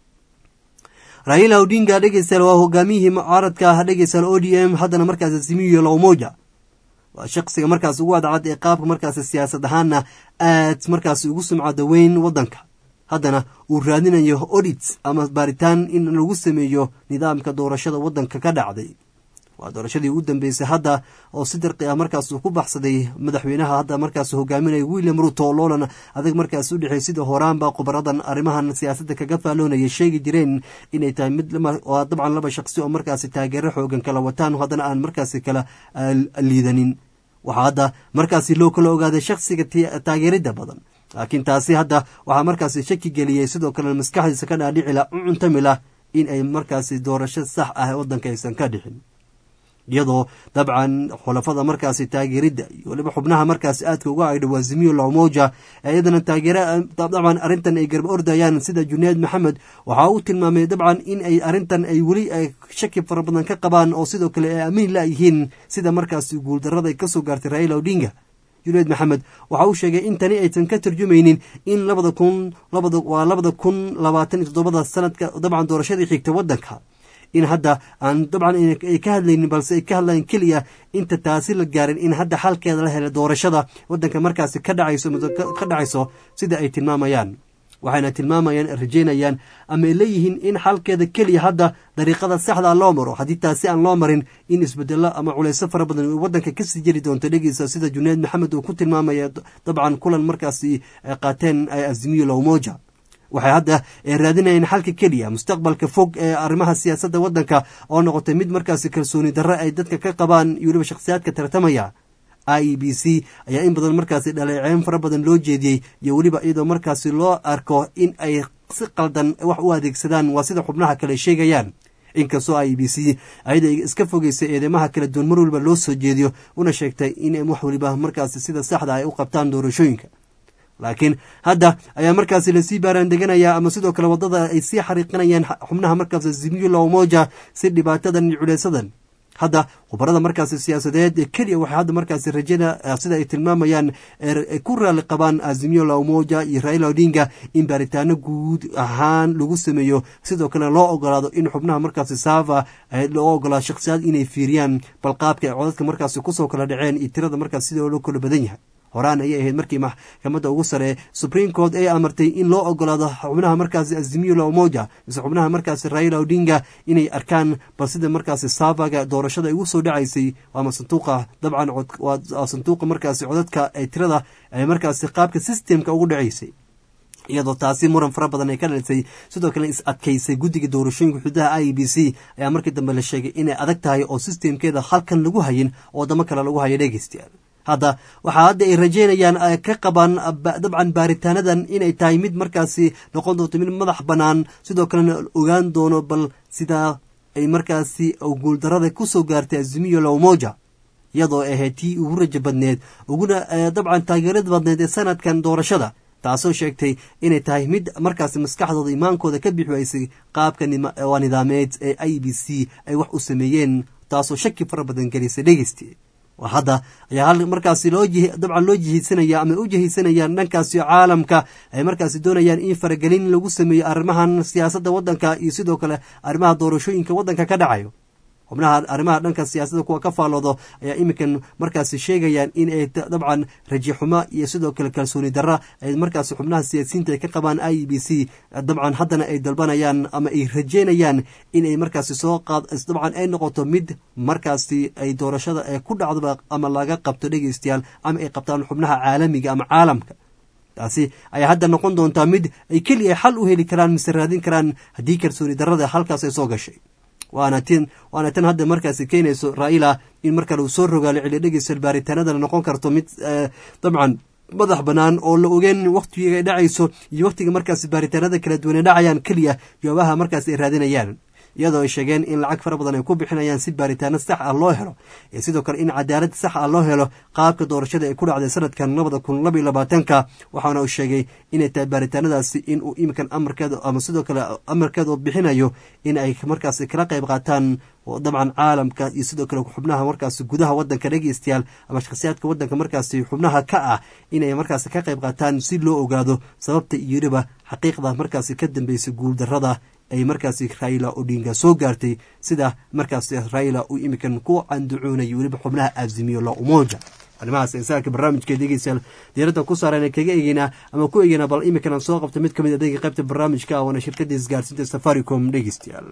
raila odinga dhegeystayaal waa hogaamiyihii mucaaradka dhegeystayaal o d m haddana markaasi simiyo lowmoja waa shaksiga markaas ugu adcad ee qaabka markaasi siyaasad ahaana aad markaasi ugu sumcada weyn waddanka haddana uu raadinayo odit ama baaritaan in lagu sameeyo nidaamka doorashada waddanka ka dhacday waa doorashadii ugu dambeysay hadda oo si dirqi ah markaas uu ku baxsaday madaxweynaha hadda markaas hogaaminaya william ruto loolan adag markaas u dhexey sida horaanba khubaradan arrimahan siyaasadda kaga faaloonaya sheegi jireen inay tahay mid waa dabcan laba shaqsi oo markaasi taageero xoogan kala wataan haddana aan markaasi kala liidanin waxaa hadda markaasi loo kala ogaaday shaksiga taageerida badan laakiin taasi hadda waxaa markaasi shaki geliyey sidoo kale maskaxdiisa ka dhaadhicila u cuntamilah in ay markaasi doorasho sax ah waddanka aysan ka dhixin iyadoo dabcan xulafada markaasi taageeridda iyo weliba xubnaha markaasi aadka uga aydha waa zimiyo lowmoja iyadana taageera dabcan arrintan ay garba ordayaan sida junayd maxamed waxaa uu tilmaamay dabcan in ay arrintan ay weli shaki fara badan ka qabaan oo sidoo kale ay amiin layihiin sida markaasi guuldarada ay kasoo gaartay raila odinga junayd maxamed waxa uu sheegay in tani aysan ka tarjumaynin in labada kun waa labada kun labaatan iyo toddobada sanadka dabcan doorashadii xigta waddanka in hadda aan dabcan ay ka hadlaynin balse ay ka hadlayan keliya inta taasi la gaarin in hadda xalkeeda la helay doorashada wadanka markaasi ka dhacayso ka dhacayso sida ay tilmaamayaan waxayna tilmaamayaan rajeynayaan ama ay leeyihiin in xalkeeda keliya hadda dariiqada saxda loo maro haddii taasi aan loo marin in isbedelo ama culeyso fara badan wadanka kasii jiri doonto dhegeysa sida junayd maxamed uu ku tilmaamaya dabcan kulan markaasi ay qaateen azimiyo lowmoja waxay hadda raadinayeen xalka keliya mustaqbalka fog ee arrimaha siyaasadda wadanka oo noqotay mid markaasi kalsooni darre ay dadka ka qabaan iyo weliba shakhsiyaadka tartamaya i e b c ayaa in badan markaasi dhaleeceyn fara badan loo jeediyey iyo weliba iyadoo markaasi loo arko in ay si qaldan wax u adeegsadaan waa sida xubnaha kale sheegayaan inkastoo i e b c ayada iska fogeysay eedeymaha kala duwan mar waliba loo soo jeediyo una sheegtay in wax waliba markaasi sida saxda ay u qabtaan doorashooyinka laakiin hadda ayaa markaasi lasii baaraan deganaya ama sidoo kale wadada ay sii xariiqinayaan xubnaha markaasi zimyula moja si dhibaatadan iyo culeysadan hadda khubarada markaasi siyaasadeed ee keliya waxay hadda markaasi rajada sida ay tilmaamayaan ku raali qabaan azimio la umoja iyo raila odinga in baaritaano guud ahaan lagu sameeyo sidoo kale loo ogolaado in xubnaha markaasi sava loo ogolaado shakhsiyaad inay fiiriyaan balqaabka ay codadka markaasi kusoo kala dhaceen iyo tirada markaas sida loo kala badan yahay horaan ayay ahayd markii maxkamadda ugu sare supreme court ay amartay in loo ogolaado xubnaha markaasi azimio la umoja mise xubnaha markaasi raila odinga inay arkaan bal sida markaasi savaga doorashada ay ugu soo dhacaysay ama sanduuqa dabcan waa sanduuqa markaasi codadka ee tirada ay markaasi qaabka systemka ugu dhacaysay iyadoo taasi muran fara badan ay ka dhalisay sidoo kale is adkaysay guddiga doorashooyinka xududaha i e b c ayaa markii dambe la sheegay inay adag tahay oo systemkeeda halkan lagu hayin oo wadamo kale lagu hayo dhegeystayaal hadda waxaa hadda ay rajeynayaan ka qabaan dabcan baaritaanadan inay tahay mid markaasi noqon doonto mid madax bannaan sidoo kalena ogaan doono bal sidaa ay markaasi guuldarada kusoo gaartay azimiyo lowmoja iyadoo ahayd tii ugu rajo badneed uguna dabcan taageerada badneed ee sanadkan doorashada taasoo sheegtay inay tahay mid markaasi maskaxdooda imaankooda ka bixi waysay qaabka waa nidaameed ee i b c ay wax u sameeyeen taasoo shaki fara badan gelisay dhegeysti hadda ayaa markaasi loo dabcan loo jihaysanaya ama u jihaysanayaan dhankaasi caalamka ay markaasi doonayaan in faragelin lagu sameeyo arrimahan siyaasadda waddanka iyo sidoo kale arrimaha doorashooyinka waddanka ka dhacayo xubnaha arrimaha dhanka siyaasadda kuwa ka faalloodo ayaa iminkan markaasi sheegayaan in ay dabcan raji xumo iyo sidoo kale kalsooni darra ay markaasi xubnaha siyaasiyiinta ay ka qabaan i e b c dabcan haddana ay dalbanayaan ama ay rajeynayaan in ay markaasi soo qaad dabcan ay noqoto mid markaasi ay doorashada ee ku dhacdoba ama laga qabto dhegeystayaal ama ay qabtaan xubnaha caalamiga ama caalamka taasi ayaa hadda noqon doontaa mid ay keliya xal u heli karaan mise raadin karaan haddii kalsooni darrada halkaas ay soo gashay waana tin waana tan hadda markaasi keenayso raila in mar kale uu soo rogaalo celiyo dhegeysta baaritaanadana noqon karto mid dabcan madax bannaan oo la ogeen wakhtiga ay dhacayso iyo wakhtiga markaasi baaritaanada kala duwan ay dhacayaan keliya jawaabaha markaasi ay raadinayaan iyadoo ay sheegeen in lacag fara badan ay ku bixinayaan si baaritaano sax ah loo helo iyo sidoo kale in cadaalad sax ah loo helo qaabka doorashada ay ku dhacday sanadkan labada kun labaiyo labaatanka waxaana uu sheegay inay tahay baaritaanadaasi in uu iminkan amarkeeda ama sidoo kale amarkeeda bixinayo in ay markaasi kala qayb qaataan dabcan caalamka iyo sidoo kale xubnaha markaasi gudaha wadanka dhegeystayaal ama shakhsiyaadka wadanka markaasi xubnaha ka ah inay markaasi ka qayb qaataan si loo ogaado sababta iyo weliba xaqiiqda markaasi ka dambeysay guuldarrada ay markaasi raila odinga soo gaartay sida markaasi raila uu iminkan ku canducoonayay weliba xubnaha azimiyo la umoja arrimahaas insaanka barnaamijka dhegeystayaal diiradda ku saaran kaga egeynaa ama ku egeynaa bal iminkan aan soo qabta mid ka mid adeega qaybta barnaamijka ah waana shirkadda isgaarsiinta safaricom dhegeystayaal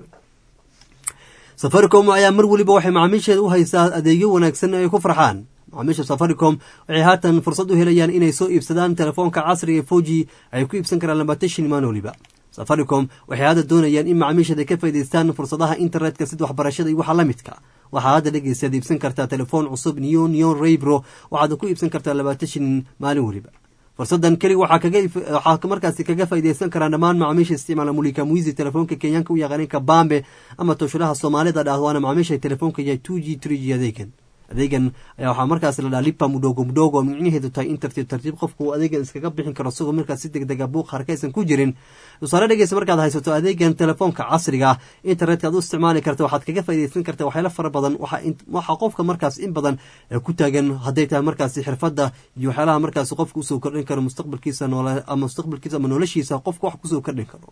safaricom ayaa mar weliba waxay macaamiisheeda u haysaa adeegyo wanaagsan ay ku farxaan macaamiisha safaricom waxay haatan fursad u helayaan inay soo iibsadaan telefoonka casriga foji ay ku iibsan karaan labaatan shin maan weliba safaricom waxay hadda doonayaan in macaamiisheeda ka faa'idaystaan fursadaha internetka sida waxbarashada iyo waxa la midka waxaa hadda dhegeystaad iibsan kartaa telefoon cusub neon neon raybro waxaad ku iibsan kartaa labaatan shin maalin weliba fursadan keliga waxaa markaasi kaga faaideysan karaan dhammaan macaamiisha isticmaala mulika muizi telefoonka kenyaanka u yaqaaneen kabambe ama tooshulaha soomaalida dhah waana macaamiisha telefoonka yahay two g three g adeegan adeegan ayaa waxaa markaas la dhaha lipa mudhogo mudhogo oo micnaheedu tahay in tartiib tartiib qofku uu adeegan iskaga bixin karo isagoo markaas si deg dega buuq harkaysan ku jirin tusaale dhegeysa markaad haysato adeegan telefoonka casriga ah internetka aad u isticmaali karta waxaad kaga faaideysan karta waxyaalo fara badan waxaa qofka markaas in badan ku taagan hadday tahay markaasi xirfadda iyo waxyaalaha markaasi qofka usoo kordhin karo mustaqbalkiisa noole ama mustaqbalkiisa ama noloshiisa qofka wax kusoo kordhin karo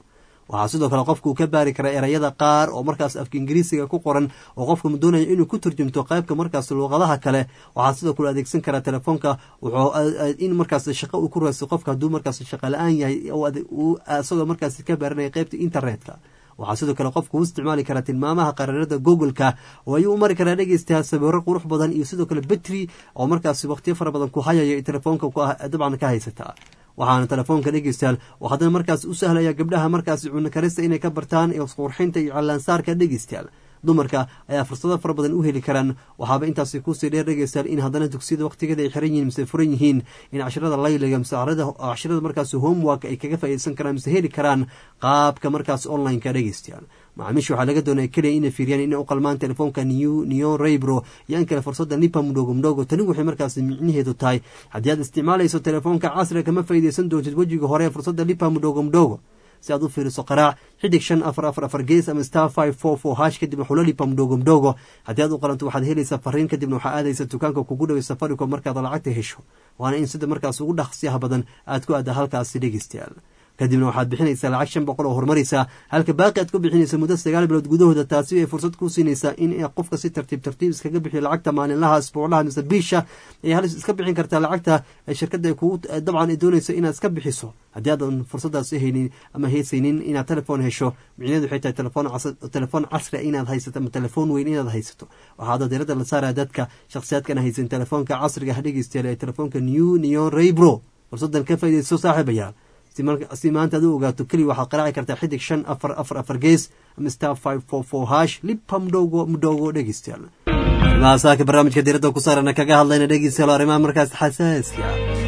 waxaa sidoo kale qofka uu ka baari karaa erayada qaar oo markaas afka ingiriisiga ku qoran oo qofka doonaya inuu ku turjumto qaybka markaas luuqadaha kale waxaa sidoo kale adeegsan karaa telefoonka in markaas shaqo uu ku raadso qofka hadduu markaas shaqa la-aan yahay isagoo markaas ka baaranaya qaybta internetka waxaa sidoo kale qofku u isticmaali karaa tilmaamaha qaraarada google-ka oo ayuu u mari karaa dhegeystayaa sawiro qurux badan iyo sidoo kale betri oo markaas waqtiyo fara badan ku hayaya telefoonka dabcan ka haysata waxaana telefoonka dhegeystayaal oo haddana markaas u sahlaya gabdhaha markaas cunno karista inay ka bartaan qurxinta iyo callaansaarka dhegeystayaal dumarka ayaa fursado fara badan u heli karaan waxaaba intaasi kusii dheer dhegeystayaal in haddana dugsiyada waqtigeeda ay xiran yihiin mise furan yihiin in casharada layliga mise casharada markaas homework ay kaga faa'iideysan karaan mise heli karaan qaabka markaas online-ka dhegeystayaal macaamiisha waxaa laga doonaya keliya inay fiiriyaan inay u qalmaan telefoonka new neon raybro iyo in kale fursada nipa mudhogo mudhogo tani waxay markaas micnaheedu tahay haddii aad isticmaalayso telefoonka casriga kama faa'iideysan doontid wejiga hore ee fursada nipa mudhogo mudhogo si aad u fiiriso qaraac xidig shan afar afar afar gees ama star five four four hash kadibna xulalipa mdhogo mdhogo haddii aad u qalanto waxaad helaysaa fariin kadibna waxaa aadaysa dukaanka kugu dhaway safaricom markaad lacagta hesho waana in sida markaas ugu dhaqsiyaha badan aad ku aada halkaasi dhegeystayaal kadibna waxaad bixinaysaa lacag shan boqol oo horumaraysa halka baaqi aad ku bixinaysa muddo sagaal bilood gudahooda taasi ay fursad ku siinaysaa in qofka si tartiib tartiib iskaga bixiyo lacagta maalinlaha isbuuclaha mise biisha ay halis iska bixin kartaa lacagta shirkadda kugu dabcan ay doonayso inaad iska bixiso haddii aadan fursadaas haynin ama heysaynin inaad telefoon hesho micnaheedu waxay tahay telefoon telefoon casri inaad haysato ama telefoon weyn inaad haysato waxaada diirada la saaraya dadka shakhsiyaadkan haysan telefoonka casriga ha dhegeystayaal ee telefoonka new neon raybro fursadan ka faaidayso saaxiibayaal si maanta ad u ogaato keliya waxaad qaraaci kartaa xidig shan afar afar afar gees ama star five four four hash lipa mdhogo mdhogo dhegeystayaal arrimaha saaka barnaamijka diiradda ku saarana kaga hadlayna dhegeystayaal arrimaha markaas xasaaska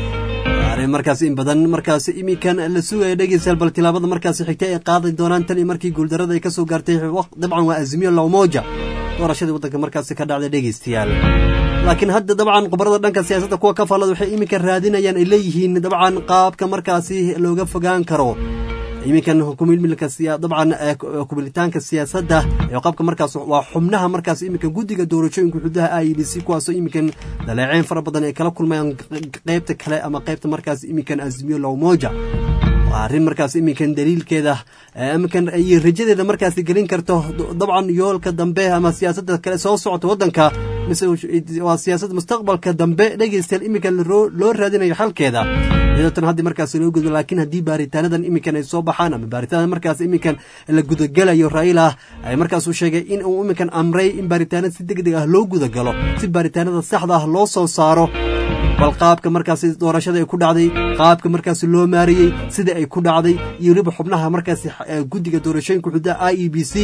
arrin markaas in badan markaas iminkan la sugaya dhegeystayaal bal tilaabada markaas xigta ay qaadan doonaan tan iyo markii guuldarada ay kasoo gaartay dabcan waa azmiyo lawmoja doorashadii waddanka markaasi ka dhacday dhegeystayaal laakiin hadda dabcan khubarada dhanka siyaasadda kuwa ka faallada waxay iminka raadinayaan ay leeyihiin dabcan qaabka markaasi looga fogaan karo iminkan kumilmilka dabcan kumilitaanka siyaasadda ee qaabka markaas waa xubnaha markaas iminka guddiga doorashooyinka xududaha i d c kuwaasoo iminkan daleeceyn fara badan ay kala kulmayaan qeybta kale ama qeybta markaas iminkan azmiyo lawmoja waa arrin markaas iminkan daliilkeeda iminkan iyo rajadeeda markaasi gelin karto dabcan yoolka dambe ama siyaasadda kale soo socota waddanka mise waa siyaasad mustaqbalka dambe dhegeystayaal iminkan loo raadinayo xalkeeda iyadoo tan haddii markaas loo gudbo laakiin haddii baaritaanadan iminkan ay soo baxaan ama baaritaanadan markaas iminkan la gudagelayo raila ay markaas uu sheegay in uu iminkan amray in baaritaanada si deg deg ah loo gudagalo si baaritaanada saxda ah loo soo saaro bal qaabka markaasi doorashada ay ku dhacday qaabka markaasi loo maariyey sida ay ku dhacday iyo weliba xubnaha markaasi guddiga doorashooyinka xududaha i e b c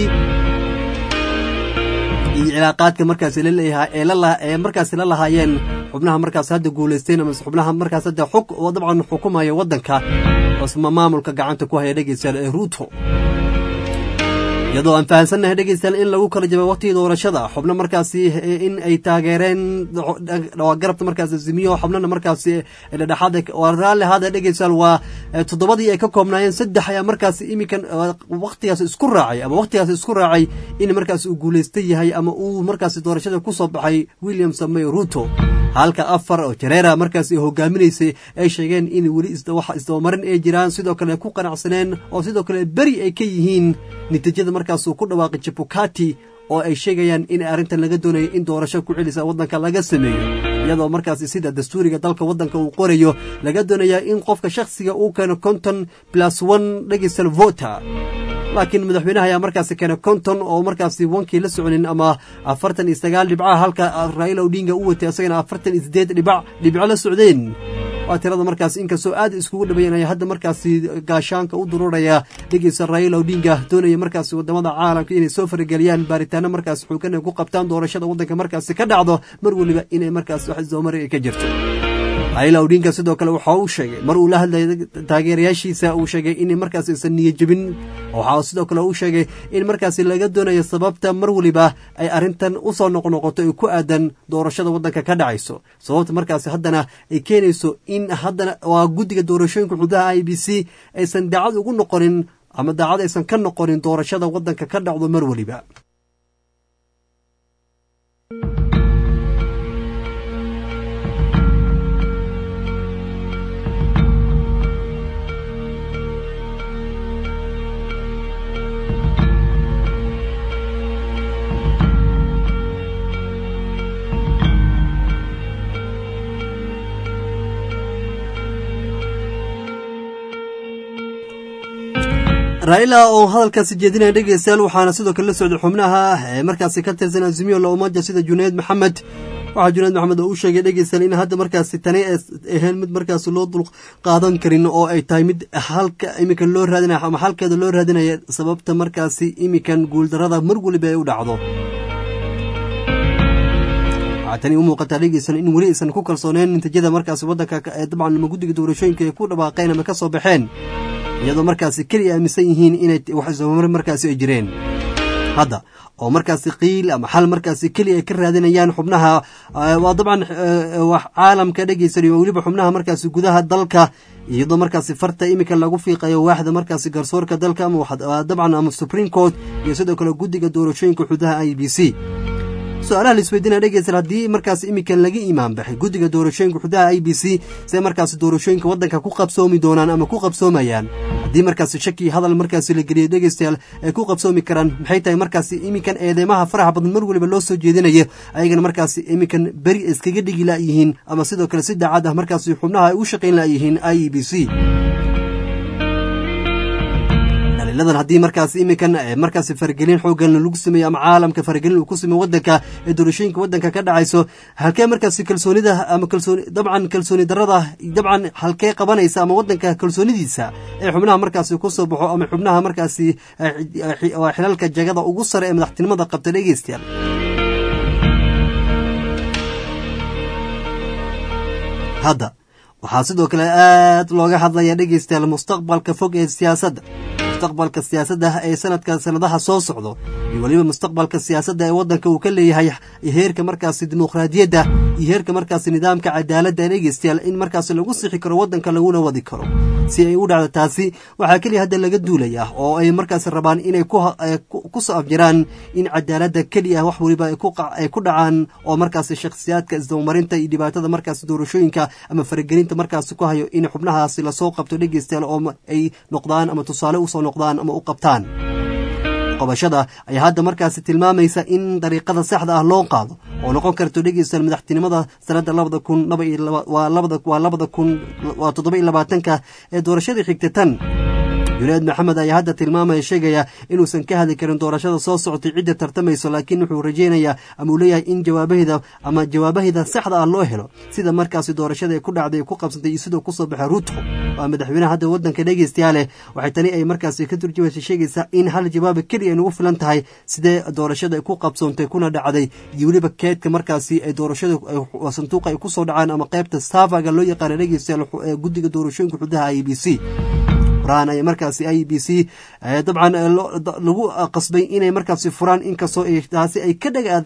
iyo cilaaqaadka markaasi laleeyahay ee markaasi la lahaayeen xubnaha markaas hadda guulaysteen ama xubnaha markaas hadda xug oo dabcan xukumaya waddanka oosma maamulka gacanta ku haya dhegeystayaal ee ruuto iyadoo aan fahansannahay dhegeystayaal in lagu kala jabay waqtigii doorashada xubno markaasi in ay taageereen garabta markaas azimiyo xubnana markaasi dhedhexaad raalli hada dhegeystayaal waa toddobadii ay ka koobnaayeen saddex ayaa markaasi iminkan waqtigaas isku raacay ama waqtigaas isku raacay in markaas uu guulaysta yahay ama uu markaasi doorashada kusoo baxay william samey ruto halka afar oo jareera markaas hogaaminaysay ay sheegeen in weli wax isdabamarin ay jiraan sidoo kale ku qanacsaneen oo sidoo kale beri ay ka yihiin natiijada markaas uu ku dhawaaqay jabukati oo ay sheegayaan in arrintan laga doonayo in doorasho ku celisa waddanka laga sameeyo iyadoo markaasi sida dastuuriga dalka waddanka uu qorayo laga doonayaa in qofka shakhsiga uu keeno konton plus one dhegeystal vota laakiin madaxweynaha ayaa markaasi keenay konton oo markaasi wankii la soconin ama afartan iyo sagaal dhibcaha halka raila odinga u watay isagana afartan iyo sideed dhibac dhibco la socdeen waa tirada markaas inkastoo aad iskugu dhabayanaya hadda markaasi gaashaanka u dururaya dhegeysa raila odinga doonaya markaasi wadamada caalamka inay soo farageliyaan baaritaano markaas xoogan ay ku qabtaan doorashada waddanka markaasi ka dhacdo mar weliba inay markaas wax isdoomari ay ka jirto raila odinga sidoo kale waxa uu sheegay mar uu la hadlayay taageerayaashiisa uu sheegay in markaas aysan niyajebin waxa sidoo kale uu sheegay in markaasi laga doonayo sababta mar weliba ay arrintan usoo noqnoqoto ee ku aadan doorashada waddanka ka dhacayso sababta markaasi haddana ay keenayso in haddana waa guddiga doorashooyinka xududaha i b c aysan daacad ugu noqonin ama daacad aysan ka noqonin doorashada waddanka ka dhacdo mar weliba raila oo hadalkaasi jeedinaya dhegeystayaal waxaana sidoo kale la socday xubnaha ee markaasi ka tirsan azimiyo la umaja sida junayd maxamed waxaa junayd maxamed oo u sheegay dhegeystayaal in hadda markaasi tani ay ahayn mid markaasi loo dul qaadan karin oo ay tahay mid halka iminkan loo raadinaya ama halkeeda loo raadinaya sababta markaasi iminkan guuldarada mar weliba ay u dhacdo waxaa tani u muuqataa dhegeysan in weli aysan ku kalsooneen natiijada markaasi waddanka ee dabcan ama guddiga doorashooyinka ay ku dhawaaqeen ama ka soo baxeen iyadoo markaasi keliya aaminsan yihiin inay wax ismamar markaasi ay jireen hadda oo markaasi qiil ama xal markaasi keliya ay ka raadinayaan xubnaha waa dabcan wax caalamka dhegeysan weliba xubnaha markaasi gudaha dalka iyadoo markaasi farta iminka lagu fiiqayo waaxda markaasi garsoorka dalka ama dabcan ama supreme court iyo sidoo kale guddiga doorashooyinka xudaha i b c su-aalaha la isweydiinaya dhegeystayaal haddii markaas iminkan laga imaan baxay guddiga doorashooyinka xudaha i b c see markaasi doorashooyinka waddanka ku qabsoomi doonaan ama ku qabsoomayaan haddii markaasi shaki hadal markaasi la geliyo dhegeystayaal ay ku qabsoomi karaan maxay tahay markaasi iminkan eedeymaha faraxa badan mar weliba loo soo jeedinaya ayagana markaasi iminkan beri iskaga dhigi la'yihiin ama sidoo kale si daacad ah markaasi xubnaha ay u shaqayn la'yihiin i e b c daliiladan haddii markaasi iminkan markaasi faragelin xoogan lagu sameeyo ama caalamka faragelin uu ku sameeyo waddanka ee doorashooyinka waddanka ka dhacayso halkee markaasi kalsoonida ama kalsooni dabcan kalsooni darada dabcan halkee qabanaysa ama waddanka kalsoonidiisa ee xubnaha markaasi ku soo baxo ama xubnaha markaasi xilalka jagada ugu sare ee madaxtinimada qabta dhegeystayaal hadda waxaa sidoo kale aad looga hadlaya dhegeystayaal mustaqbalka fog ee siyaasadda mustaqbalka siyaasadda ee sanadka sanadaha soo socdo iyo weliba mustaqbalka siyaasadda ee waddanka uu ka leeyahay heerka markaasi dimuqraadiyadda iyo heerka markaasi nidaamka cadaaladda dhegeystayaal in markaasi lagu sixi karo waddanka laguna wadi karo si ay u dhacdo taasi waxaa keliya hadda laga duulaya oo ay markaasi rabaan inay ku soo afjiraan in cadaaladda keliya wax weliba ay ku dhacaan oo markaasi shakhsiyaadka isdabamarinta iyo dhibaatada markaasi doorashooyinka ama faragelinta markaasi ku hayo in xubnahaasi lasoo qabto dhegeystayaal oo ay noqdaan ama tusaale usoo noqdaan ama u qabtaan qabashada ayaa hadda markaasi tilmaamaysa in dariiqada saxda ah loo qaado oo noqon karto dhegeystayaal madaxtinimada sanadda labada kun waa labada kun waa toddoba iyo labaatanka ee doorashadii xigta tan junayd maxamed ayaa hadda tilmaamaya sheegaya inuusan ka hadli karin doorashada soo socotay cidda tartamayso laakiin wuxuu rajeynayaa ama uu leeyahay in jawaabaheda ama jawaabaheda saxda ah loo helo sida markaasi doorashada ay ku dhacday ku qabsantay iyo sidoo kusoo baxay ruutko waa madaxweynaha hadda waddanka dhegeystayaale waxay tani ay markaasi ka turjumaysa sheegaysaa in hal jawaaba keliya ay nagu filan tahay sidee doorashada ay ku qabsoontay kuna dhacday iyo weliba keedka markaasi ay doorashada sanduuqa ay kusoo dhacaan ama qaybta saafaga loo yaqaana dhegeystayaal ee guddiga doorashooyinka xudaha i b c furaan ay markaasi i b c dabcan lagu qasbay inay markaasi furaan inkastoo taasi ay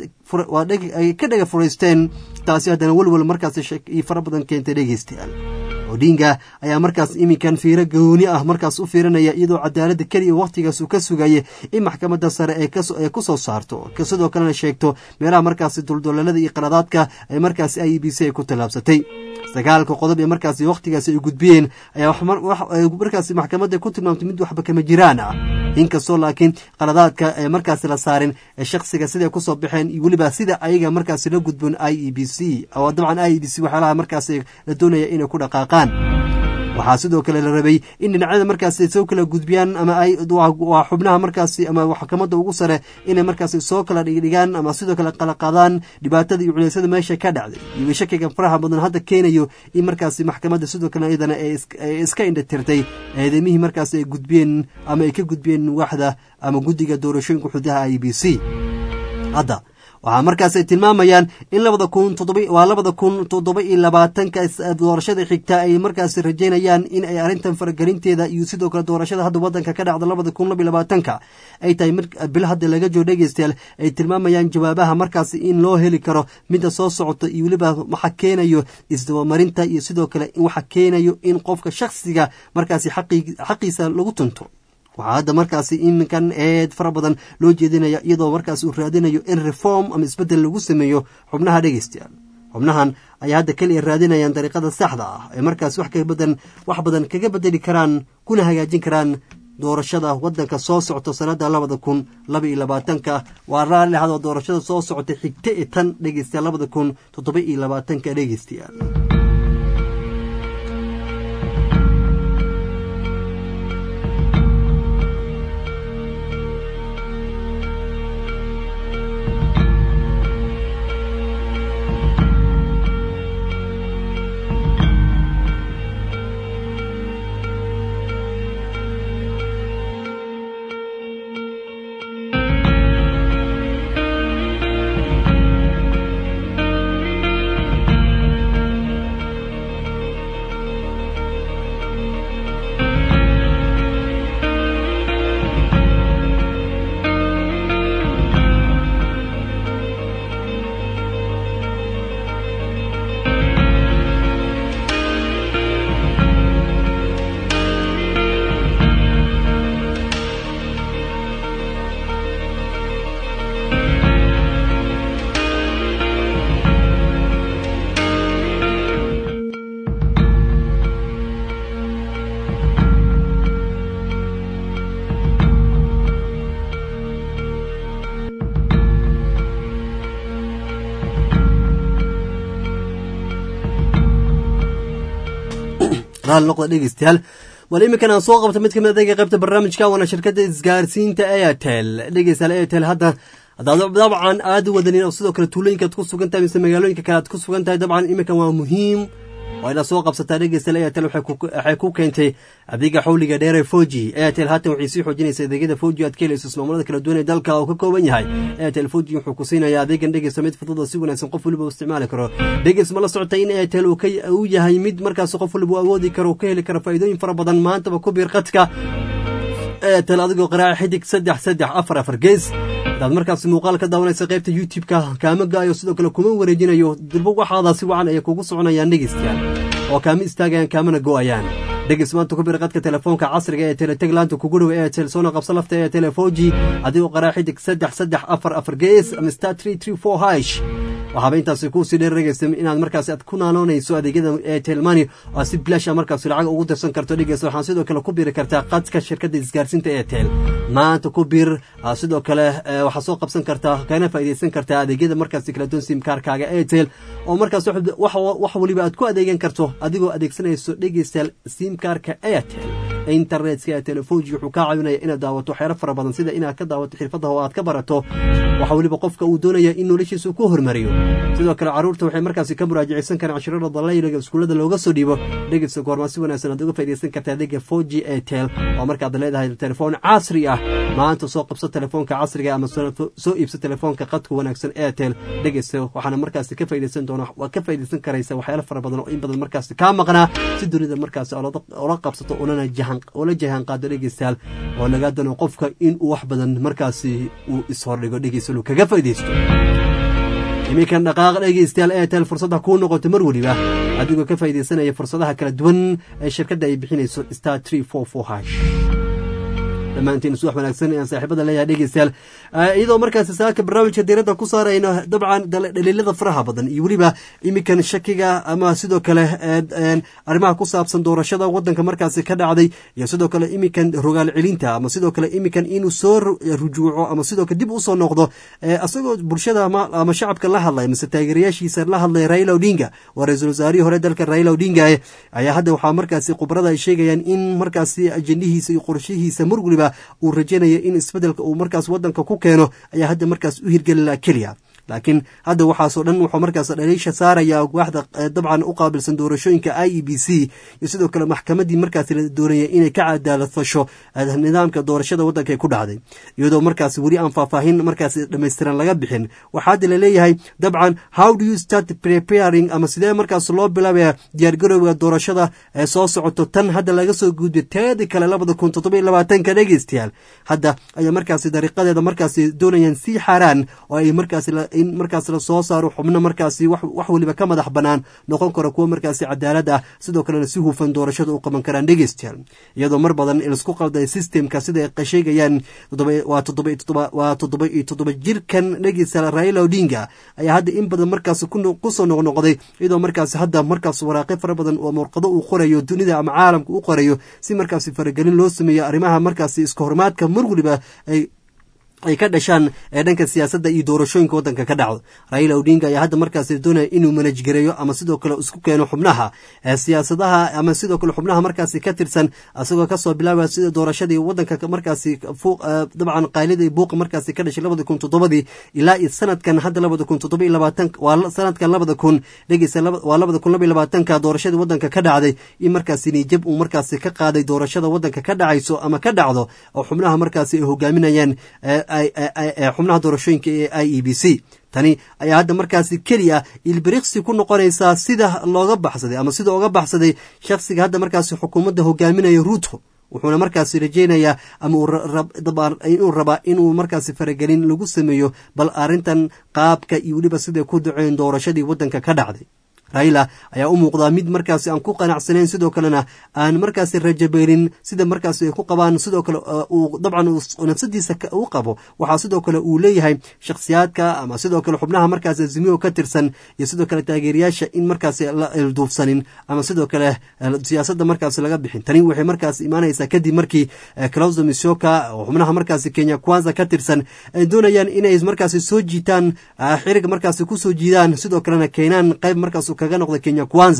ay ka dhaga furaysteen taasi haddana welwel markaasi shaki fara badan keentay dhegeystayaal odinga ayaa markaas iminkan fiiro gooni ah markaas u fiirinaya iyadoo cadaaladda keliya wakhtigaas uu ka sugayay in maxkamadda sare ee ku soo saarto sidoo kalena sheegto meelaha markaasi duldololada iyo qaladaadka ay markaasi i b c ay ku tallaabsatay sagaalka qodob ee markaasi wakhtigaasi ay gudbiyeen ayaa markaasi maxkamadda ku tilmaamtay mid waxba kama jiraan ah inkastoo laakiin qaladaadka ee markaasi la saarin ee shakhsiga siday kusoo baxeen iyo weliba sida ayaga markaasi la gudboon i e b c oo dabcan i e b c waxyaalaha markaasi la doonaya inay ku dhaqaaqaan waxaa sidoo kale la rabay in dhinacyada markaasi soo kala gudbiyaan ama ay waa xubnaha markaasi ama maxkamadda ugu sare inay markaasi soo kala dhigdhigaan ama sidoo kale qalaqaadaan dhibaatada iyo culeysyada meesha ka dhacday iyo shakiga faraha badan hadda keenayo in markaasi maxkamadda sidoo kale iyadana ay iska indhatirtay eedamihii markaasi ay gudbiyeen ama ay ka gudbiyeen waaxda ama guddiga doorashooyinka xudaha i b c hadda waxaa markaas ay tilmaamayaan in labada kun waa labada kun toddoba iyo labaatanka doorashada xigta ay markaasi rajeynayaan in ay arrintan faragelinteeda iyo sidoo kale doorashada hadda wadanka ka dhacda labada kun laba iyo labaatanka ay tahay bil hadda laga joo dhegeystayaal ay tilmaamayaan jawaabaha markaasi in loo heli karo midda soo socota iyo weliba waxa keenayo isdabamarinta iyo sidoo kale waxa keenayo in qofka shakhsiga markaasi xaqiisa lagu tunto waxaa hadda markaasi iminkan eed fara badan loo jeedinaya iyadoo markaas uu raadinayo in reform ama isbeddel lagu sameeyo xubnaha dhegeystayaal xubnahan ayaa hadda keliya raadinayaan dariiqada saxda ah ee markaas wax kabadan wax badan kaga bedeli karaan kuna hagaajin karaan doorashada wadanka soo socto sanada labada kun laba iyo labaatanka waa raalli ahadoo doorashada soo socota xigta e tan dhegeystayaal labada kun toddoba iyo labaatanka dhegeystayaal raali noqda dhegeystayaal wal iminkan aan soo qabta mid kamid adeega qaybta barnaamijka waana shirkadda isgaarsiinta airtel dhegeystayaal airtel hadda haddaad dabcan aad u wadanin oo sidoo kale tuulooyinkaad ku sugan tahay mise magaalooyinka kale aad ku sugan tahay dabcan iminkan waa muhiim waa inaad soo qabsataa dhegeystayaal airtel waxay ku keentay adeega xawliga dheere foji airtel haatan waxay sii xoojinaysa adeegyada foji aad ka helayso ismaamullada kala duwan ee dalka oo ka kooban yahay airtel foji wuxuu ku siinayaa adeegan dhegeysta mid fudud oo si wanaagsan qof waliba u isticmaali karo dhegeys ma la socotay in airtel uu yahay mid markaas qof waliba u awoodi karo ka heli karo faa'iidooyin fara badan maantaba ku biir qadka airtel adigoo qaraaca xidig saddex saddex afar afar gees hadaad markaas muuqaal ka daawanaysa qaybta youtube-ka kaama gaayo sidoo kale kuma wareejinayo dirbo waxaada si wacan ayay kugu soconayaan dhegeystayaal oo kaama istaagayaan kaamana go-ayaan dhegeys maanta ku bir qadka telefoonka casriga ee teleteg laanta kugu dhow airtel soona qabsa lafta ee telefoji adigoo qaraa xidig saddex saddex afar afar gees ama star tree tree four hish waxaaba intaasi kuusii dheerregaysa inaad markaas aad ku naanoonayso adeegyada airtel money oo si bilaasha markaas lacag ugu dirsan karto dhegeysa waxaan sidoo kale ku biiri kartaa qadka shirkadda isgaarsiinta airtel maanta ku biir sidoo kale waxaa soo qabsan kartaa kana faa'iidaysan kartaa adeegyada markaas kala duwan simkaarkaaga airtel oo markaas wax waliba aad ku adeegan karto adigoo adeegsanayso dhegeystayaal simkaarka airtel internetka ee telefoji wuxuu kaa caawinaya inaad daawato waxyaalo fara badan sida inaad ka daawato xirfadaha oo aad ka barato waxa weliba qofka uu doonaya in noloshiisa ku hormariyo sidoo kale caruurta waxay markaasi ka muraajacaysan karaan cashirada dalayliga iskuullada looga soo dhiibo dhegeysta goormaa si wanaagsan aad uga faaidaysan kartaa adeega four g airtel oo markaad leedahay telefoon casri ah maanta soo qabso telefoonka casriga ama soo iibso telefoonka qadka wanaagsan airtel dhegeysta waxaana markaasi ka faidaysan doona waa ka faidaysan karaysa waxyaalo fara badan oo in badan markaasi kaa maqnaa si dunida markaasi ola qabsato ulana jahan oola jahan qaado dhegeystayaal oo lagaa dano qofka in uu wax badan markaasi uu ishordhigo dhegeysta lu kaga faa'idaysto iminkan dhaqaaq dhegeystayaal airtel fursadda kuu noqoto mar weliba adigoo ka faa'iidaysanaya fursadaha kala duwan ee shirkadda ay bixinayso star tree four four hash dhammaantiin subax wanaagsan ayaan saaxiibada leeyahay dhegeystayaal iyadoo markaasi saaka barnaamijka diiradda ku saarayno dabcan dhaliilada faraha badan iyo weliba iminkan shakiga ama sidoo kale arrimaha ku saabsan doorashada wadanka markaasi ka dhacday iyo sidoo kale iminkan rogaal celinta ama sidoo kale iminkan inuu soo rujuuco ama sidoo kale dib usoo noqdo isagoo bulshada ama shacabka la hadlay mise taageerayaashiisa la hadlay raila odinga waa ra-iisul wasaarihii hore dalka raila odinga ayaa hadda waxaa markaasi khubarada ay sheegayaan in markaasi ajendihiisa iyo qorshihiisa mar weliba uu rajeynaya in isbedelka uu markaas wadanka ku keeno ayaa hadda markaas u hirgelila keliya laakiin hadda waxaasoo dhan wuxuu markaas dhaliisha saaraya waaxda dabcan u qaabilsan doorashooyinka i e b c iyo sidoo kale maxkamaddii markaas la doonaya inay ka cadaalad fasho nidaamka doorashada waddanka ku dhacday iyadoo markaas weli aan faahfaahin markaas dhammaystiran laga bixin waxaa hadda laleeyahay dabcan how do you start preparing ama sidee markaas loo bilaabaya diyaargarowga doorashada ee soo socoto tan hadda laga soo gudbay teedii kale labada kun toddobiyo labaatanka dhegeystayaal hadda ayaa markaasi dariiqadeeda markaasi doonayaan sii xaaraan oo ay markaas in markaas la soo saaro xubno markaasi wax weliba ka madax bannaan noqon karo kuwo markaasi cadaalad ah sidoo kalena si hufan doorashada u qaban karaan dhegeystayaal iyadoo mar badan laisku qalday systemka sida ay sheegayaan waa toddoba iyo toddoba jirkan dhegeystayaal raila odinga ayaa hadda in badan markaasi kusoo noqnoqday iyadoo markaasi hadda markaas waraaqyo fara badan oo murqado uu qorayo dunida ama caalamka u qorayo si markaasi faragelin loo sameeyo arrimaha markaasi iska horumaadka mar weliba ay ay ka dhashaan ee dhanka siyaasadda iyo doorashooyinka waddanka ka dhacdo raila odinga ayaa hadda markaasi doonaya inuu manajgareeyo ama sidoo kale isku keeno xubnaha siyaasadaha ama sidoo kale xubnaha markaasi ka tirsan isagoo kasoo bilaabaya sida doorashadii waddanka markaasi dabcan qaylida buuqa markaasi ka dhashay labada kun toddobadii ilaa iyo sanadkan hadda labada kun toddoba iyo labaatan waa sanadkan labada kun dhegeysa waa labada kun laba iyo labaatanka doorashadii waddanka ka dhacday in markaasi niijab uu markaasi ka qaaday doorashada waddanka ka dhacayso ama ka dhacdo oo xubnaha markaasi ay hogaaminayaan xubnaha doorashooyinka ee i e b c tani ayaa hadda markaasi keliya ilbiriqsi ku noqonaysaa sida looga baxsaday ama sida oga baxsaday shakhsiga hadda markaasi xukuumadda hogaaminaya ruuto wuxuuna markaasi rajeynayaa ama inuu rabaa inuu markaasi faragelin lagu sameeyo bal arrintan qaabka iyo weliba siday ku daceen doorashadii waddanka ka dhacday raila ayaa u muuqdaa mid markaasi aan ku qanacsanayn sidoo kalena aan markaasi rajabeelin sida markaasi ay ku qabaan sidoo kale uu dabcan nafsadiisa u qabo waxaa sidoo kale uu leeyahay shakhsiyaadka ama sidoo kale xubnaha markaasi azimiyo ka tirsan iyo sidoo kale taageerayaasha in markaasi la ilduufsanin ama sidoo kale siyaasadda markaasi laga bixin tani waxay markaasi imaanaysaa kadib markii clauso misoka oo xubnaha markaasi kenya kwanza ka tirsan ay doonayaan inay markaasi soo jiitaan xirig markaasi kusoo jiidaan sidoo kalena keenaan qayb markaas kaga noqda kenya kwanza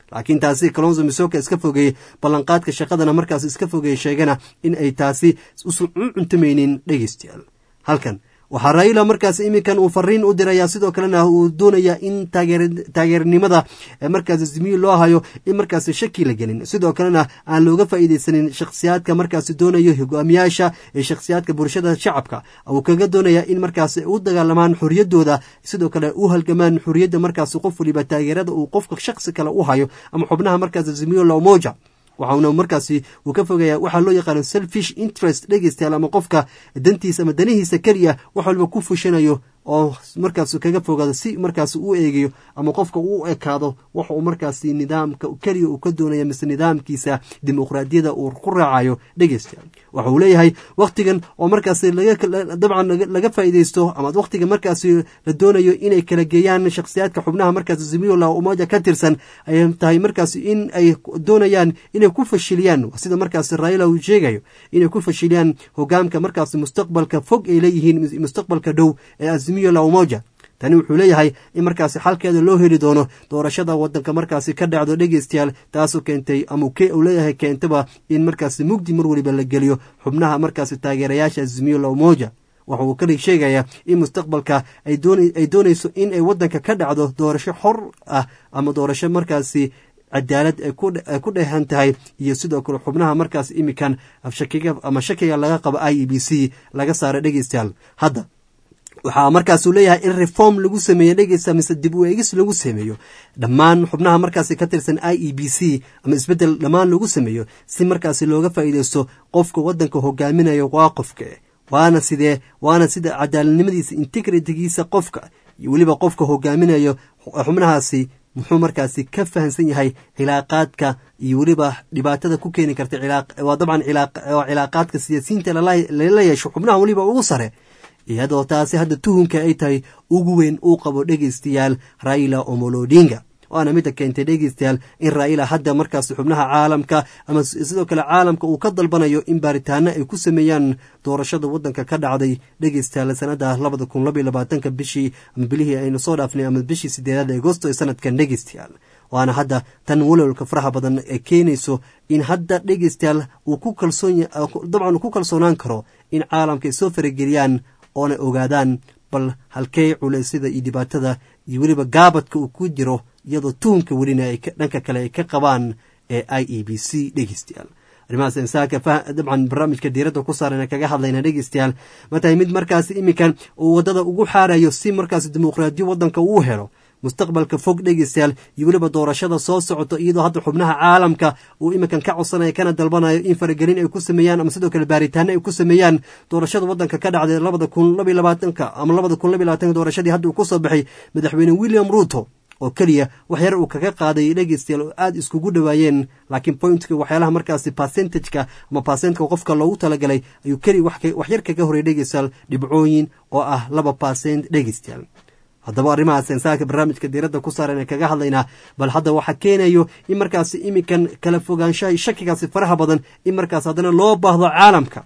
laakiin taasi kalonzo misoka iska fogeeyey ballanqaadka shaqadana markaas iska fogeeyey sheegana in ay taasi usan u cuntamaynin dhegeystayaal halkan waxaa raila markaas iminkan uu fariin u dirayaa sidoo kalena uu doonaya in taageernimada markaas ismiyi loo hayo in markaas shaki la gelin sidoo kalena aan looga faa'iideysanin shakhsiyaadka markaas doonayo hogaamiyaasha ee shakhsiyaadka bulshada shacabka uu kaga doonaya in markaas u dagaalamaan xoriyadooda sidoo kale u halgamaan xoriyadda markaas qof waliba taageerada uu qofka shakhsi kale u hayo ama xubnaha markaas ismiyo lomoja waxauna markaasi uu ka fogaya waxaa loo yaqaano selfish interest dhegeystayaal ama qofka dantiisa ama danihiisa keliya wax walba ku fushanayo oo markaas kaga fogaado si markaas u eegayo ama qofka u ekaado waxa uu markaasi nidaamka keliya uu ka doonaya mise nidaamkiisa dimuqraadiyada uu ku raacayo dhegeystayaal waxa uu leeyahay wakhtigan oo markaasi dabcan laga faa'iideysto ama wakhtiga markaasi la doonayo inay kala geeyaan shakhsiyaadka xubnaha markaas zimiola umoja ka tirsan ay tahay markaasi in ay doonayaan inay ku fashiliyaan sida markaasi raila uu sheegayo inay ku fashiliyaan hogaamka markaasi mustaqbalka fog ay leeyihiin mustaqbalka dhow ee umoja tani wuxuu leeyahay in markaasi xalkeeda loo heli doono doorashada wadanka markaasi ka dhacdo dhegeystayaal taasoo keentay ama uu leeyahay keentaba in markaasi mugdi mar weliba la geliyo xubnaha markaasi taageerayaasha azimiyola umoja waxa uu kali sheegayaa in mustaqbalka ay doonayso in ay wadanka ka dhacdo doorasho xor ah ama doorasho markaasi cadaalad ay ku dheehan tahay iyo sidoo kale xubnaha markaas imikan ama shakiga laga qabo i e b c laga saara dhegeystayaal hadda waxaa markaasuu leeyahay in reform lagu sameeyo dhegeysa mise dib u eegis lagu sameeyo dhammaan xubnaha markaasi ka tirsan i e b c ama isbeddel dhammaan lagu sameeyo si markaasi looga faa'iideysto qofka waddanka hogaaminayo waa qofka waana sidee waana sida cadaaladnimadiisa integritigiisa qofka iyo weliba qofka hogaaminayo xubnahaasi muxuu markaasi ka fahamsan yahay cilaaqaadka iyo weliba dhibaatada ku keeni karta waa dabcan cilaaqaadka siyaasiyiinta lala yeesho xubnaha weliba ugu sare iyadoo taasi hadda tuhunka ay tahay ugu weyn uu qabo dhegeystayaal raila omolodinga waana midda keentay dhegeystayaal in raila hadda markaas xubnaha caalamka ama sidoo kale caalamka uu ka dalbanayo in baaritaano ay ku sameeyaan doorashada wadanka ka dhacday dhegeystayaal sanada labada kun labaiy labaatanka bishii ama bilihii aynu soo dhaafnay ama bishii sideedaad agosto ee sanadkan dhegeystayaal waana hadda tan walowlka faraha badan ee keenayso in hadda dhegeystayaal uu ku kalsoon dabcan uu ku kalsoonaan karo in caalamka ay soo farageliyaan oona ogaadaan bal halkee culeysyada iyo dhibaatada iyo weliba gaabadka uu ku jiro iyadoo tuhunka welina ay dhanka kale ay ka qabaan ee i e b c dhegeystayaal arrimahaas insaanka dabcan barnaamijka diiradda ku saaran kaga hadlayna dhegeystayaal ma tahay mid markaas iminkan uu waddada ugu xaarayo si markaas dimuqraadiyo waddanka uu helo mustaqbalka fog dhegeystayaal iyo weliba doorashada soo socoto iyadoo hadda xubnaha caalamka uu iminkan ka codsanayo kana dalbanayo in faragelin ay ku sameeyaan ama sidoo kale baaritaano ay ku sameeyaan doorashada wadanka ka dhacday labada kun labaiy labaatanka ama labada kun labaiy labaatanka doorashadii hadda uu ku soo baxay madaxweyne william ruuto oo keliya waxyar uu kaga qaaday dhegeystayaal oo aada iskugu dhowaayeen laakiin pointka waxyaalaha markaasi percentageka ama percentka qofka loogu talagalay ayuu keliya waxyar kaga horey dhegeystayaal dhibcooyin oo ah laba percent dhegeystayaal haddaba arrimahaas insaanka barnaamijka diiradda ku saaran ee kaga hadlaynaa bal hadda waxaa keenayo in markaasi iminkan kala fogaanshaha shakigaasi faraha badan in markaas haddana loo baahdo caalamka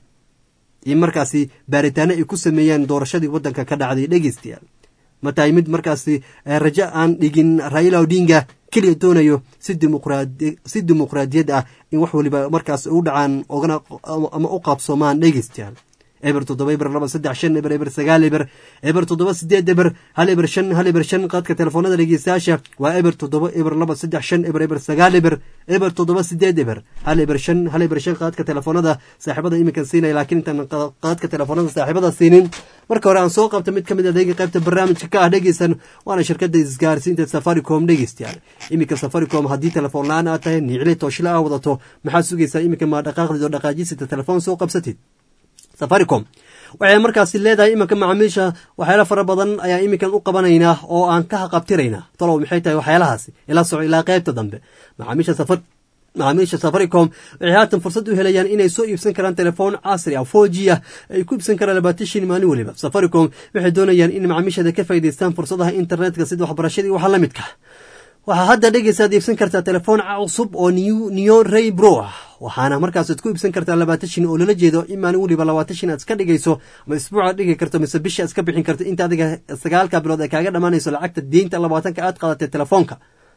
in markaasi baaritaano ay ku sameeyaan doorashadii waddanka ka dhacday dhegeystayaal ma tahay mid markaasi rajo aan dhigin raila odinga keliya doonayo si dimuqraadiyad ah in wax waliba markaas u dhacaan ama u qaabsoomaan dhegeystayaal eber toddoba eber laba saddex shan eber eber sagaal eber eber toddoba sideed eber hal eber shan hal eber shan qaadka telefoonada dhegeystayaasha waa eber toddoba eber laba saddex shan eber eber sagaal eber eber toddoba sideed eber hal eber shan hal eber shan qaadka telefoonada saaxiibada iminkan siinaya laakiin intaan qaadka telefoonada saaxiibada siinin marka hore aan soo qabta mid ka mid adeega qaybta barnaamijka ka ah dhegeysan waana shirkada isgaarsiinta safaricom dhegeystayaal iminka safaricom haddii telefoon la-aan aad tahay nicli tooshila aa wadato maxaad sugaysaa iminka maa dhaqaaqdid oo dhaqaajisita telefoon soo qabsatid safaricom waxay markaasi leedahay iminka macaamiisha waxyaala fara badan ayaa iminkan u qabanaynaa oo aan ka haqabtiraynaa talow maxay tahay waxyaalahaasi ila soco ilaa qaybta dambe macaamiisha safar macaamiisha safaricom waxay haatan fursad u helayaan inay soo iibsan karaan telefoon casri ah four g ah ay ku iibsan karaan labaatan shin maalin weliba safaricom waxay doonayaan in macaamiishada ka faa'idaystaan fursadaha internetka sida waxbarashadii waxa la midka waxaa hadda dhegeysaad iibsan kartaa telefoon cusub oo neon ray bro ah waxaana markaasaad ku iibsan kartaa labaatan shin oo lala jeedo in maalin weliba labaatan shin aad iska dhigayso ama isbuucaad dhigi karto mise bishii aad iska bixin karto inta adiga sagaalka bilood ay kaaga dhammaanayso lacagta deynta labaatanka aad qaadatay telefoonka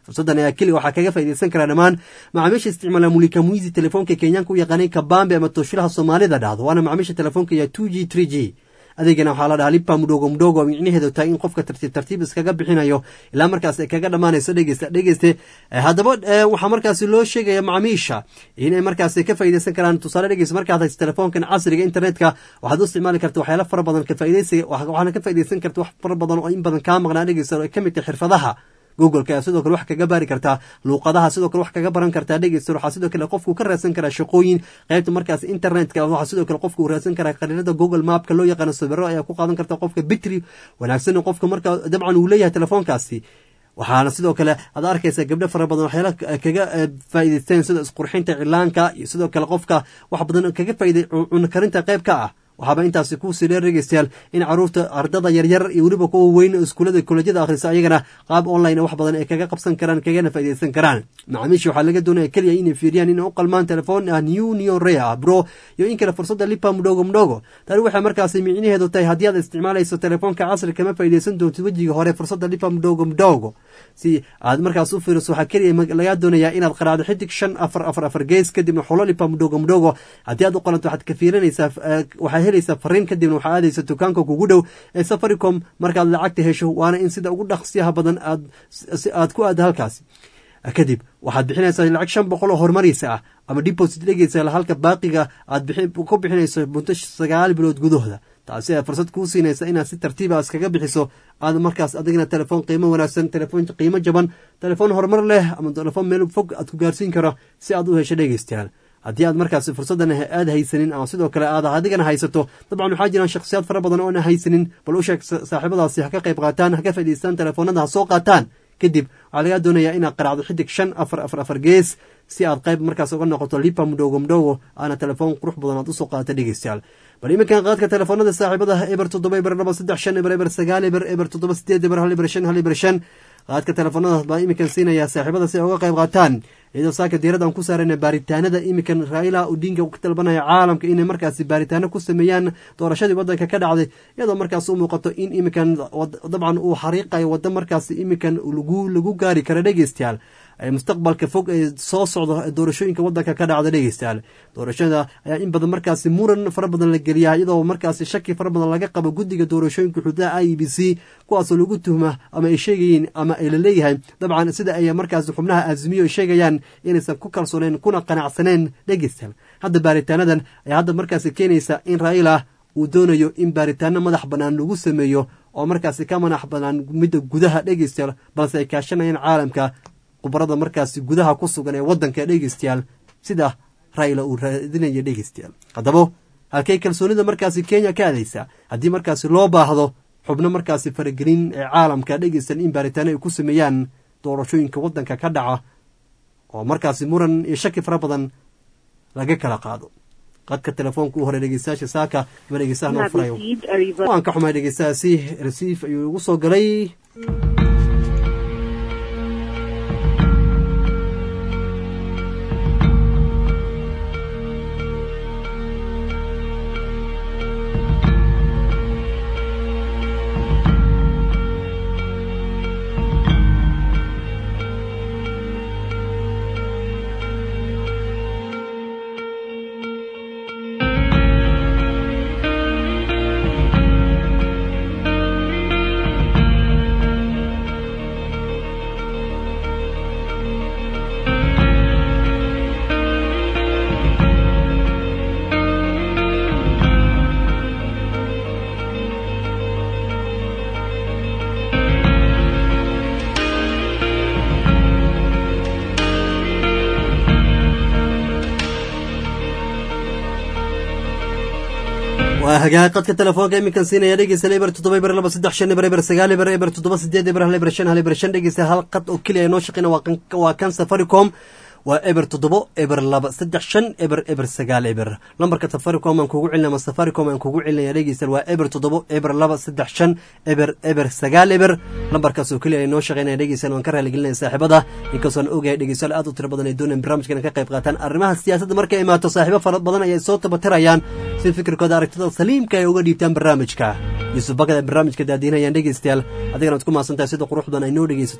fursaddan ayaa keliya waxaa kaga faaideysan karaa dhammaan macaamiisha isticmaala mulika muizi telefoonka kenyaanka u yaqaanay kabambe ama tooshilaha soomaalida dhahdo waana macaamiisha telefoonka ya two g three g adeegana waxaa la dhahaa lipa mudhogo mudhogo micnaheedu tahay in qofka tartiib tartiib iskaga bixinayo ilaa markaas ay kaga dhammaanayso dhegeysta dhegeyste haddaba waxaa markaasi loo sheegaya macaamiisha inay markaasi ka faaideysan karaan tusaale dhegeysta markaad hayso telefoonkan casriga internetka waxaad u isticmaali karta waxyaala fara badan ka faaideysiga waxaana ka faaideysan karta wax fara badan oo in badan kaa maqnaa dhegeysta oo ay ka mid tahay xirfadaha googleka ayaa sidoo kale wax kaga baari kartaa luuqadaha sidoo kale wax kaga baran kartaa dhegeysta waxaa sidoo kale qofku ka raadsan karaa shaqooyin qaybta markaas internetka waxaa sidoo kale qofku raadsan karaa qariirada google mapka loo yaqaano sawiro ayaa ku qaadan karta qofka bitri wanaagsan qofka marka dabcan uu leeyahay telefoonkaasi waxaana sidoo kale aad arkaysa gabdho fara badan waxyaala kaga faa'iideysteen sida isqurxinta cilaanka iyo sidoo kale qofka wax badan kaga faa'iiday cunno karinta qayb ka ah waxaaba intaasi kuusii dheer dhegeystayaal in caruurta ardada yaryar iyo weliba kuwa weyn iskuullada kolejyada akhrisa ayagana qaab online wax badan ay kaga qabsan karaan kagana faaideysan karaan macaamiisha waxaa laga doonaya keliya inay fiiriyaan inay u qalmaan telefoon ah new neo rea bro iyo in kale fursadda lipa mudhogo mudhogo tani waxay markaasi micnaheedu tahay haddii aad isticmaalayso telefoonka casri kama faaideysan doontid wejiga hore fursadda lipa mudhogo mudhogo si aad markaas u fiiriso waxaa keliya lagaa doonayaa inaad qaraacdo xidig shan afar afar afar gees kadibna xulo lipa mudhogo mudhogo haddii aad u qalanto waxaad ka fiirinaysaa waxaa helaysaa fariin kadibna waxaa aadaysa dukaanka kugu dhow ee safaricom markaad lacagta hesho waana in sida ugu dhaqsiyaha badan aad aad ku aada halkaasi kadib waxaad bixinaysaa lacag shan boqol oo horumaraysa ah ama deposit dhegeysa halka baaqiga aad ku bixinayso muddo sagaal bilood gudahooda taasi ay fursad kuu siinaysa inaad si tartiiba iskaga bixiso aad markaas adigna telefoon qiimo wanaagsan telefoon qiimo jaban telefoon horumar leh ama telefoon meel fog aad ku gaarsiin karo si aad u hesho dhegeystayaal haddii aad markaas fursaddan aad haysanin ama sidoo kale aad adigana haysato dabcan waxaa jiraan shakhsiyaad fara badan oona haysanin bal u sheeg saaxiibadaasi ha ka qayb qaataan ha ka faa'idaystaan telefoonada ha soo qaataan kadib waxaa lagaa doonayaa inaad qaraacdo xidig shan afar afar afar gees si aad qayb markaas uga noqoto lipa mudhogo mudhogo aana telefoon qurux badan aad usoo qaata dhegeystayaal bal iminkan qaadka telefoonada saaxiibada eber toddoba eber laba saddex shan eber eber sagaal eber eber toddoba sideed eber hal eber shan hal eber shan qaadka telefoonadaas baa iminkan siinayaa saaxiibada si ay uga qayb qaataan iyadoo saaka diirada aan ku saarayna baaritaanada iminkan raila odinga ka dalbanaya caalamka inay markaasi baaritaano ku sameeyaan doorashadii wadanka ka dhacday iyadoo markaas u muuqato in iminkan dabcan uu xariiqayo waddo markaasi iminkan lagu gaari karo dhegeystayaal mustaqbalka fog ee soo socdo doorashooyinka wadanka ka dhacda dhegeystayaal doorashada ayaa in badan markaasi muran fara badan la geliyaa iyadoo markaasi shaki fara badan laga qabo guddiga doorashooyinka xuduudaha i b c kuwaasoo lagu tuhma ama ay sheegayeen ama ay laleeyahay dabcan sida ay markaasi xubnaha azmiyo ay sheegayaan inaysan ku kalsooneen kuna qanacsaneen dhegeystayaal hadda baaritaanadan ayaa hadda markaasi keenaysa in raila uu doonayo in baaritaano madax bannaan lagu sameeyo oo markaasi ka madax bannaan midda gudaha dhegeystayaal balse ay kaashanayaan caalamka khubarada markaasi gudaha ku sugan ee waddanka dhegeystayaal sida raila uu raadinaya dhegeystayaal haddaba halkay kalsoonida markaasi kenya ka adaysaa haddii markaasi loo baahdo xubno markaasi faragelin ee caalamka dhegeystayaal in baaritaano ay ku sameeyaan doorashooyinka waddanka ka dhaca oo markaasi muran iyo shaki fara badan laga kala qaado qadka telefoonka u hore dhegeystayaasha saaka ama dhegeystaha noo furayo waan ka xumay dhegeystahaasi resiif ayuu igu soo galay waa hagaag qadka telefoonka iminkan siinaya dhegeysta eber toddoba eber laba saddex shan eber eber sagaal eber eber toddoba sideed eber hal eber shan hal eber shan dhegeysta hal qad oo keliya noo shaqeyna waa kan safaricom waa eber toddobo eber laba saddex shan eber eber sagaal eber lambarka safaricom aan kugu celinaya ama safaricom aan kugu celinaya dhegeysta waa eber toddobo eber laba saddex shan eber eber sagaal eber lambarkaas oo keliya noo shaqeynaya dhegeysan waan ka raaligelinaya saaxiibada inkastoon ogahay dhegeystayaal aad u tiro badan ay doonayaan barnaamijkan ka qayb qaataan arrimaha siyaasadda markay imaato saaxiibo fara badan ayay soo tabatirayaan si fikirkooda aragtida saliimka ay uga dhiibtaan barnaamijka yuusuf bakada barnaamijka daadiinayaan dhegeystayaal adigana ad ku maasantahay sida qurux badan ay noo dhegeysato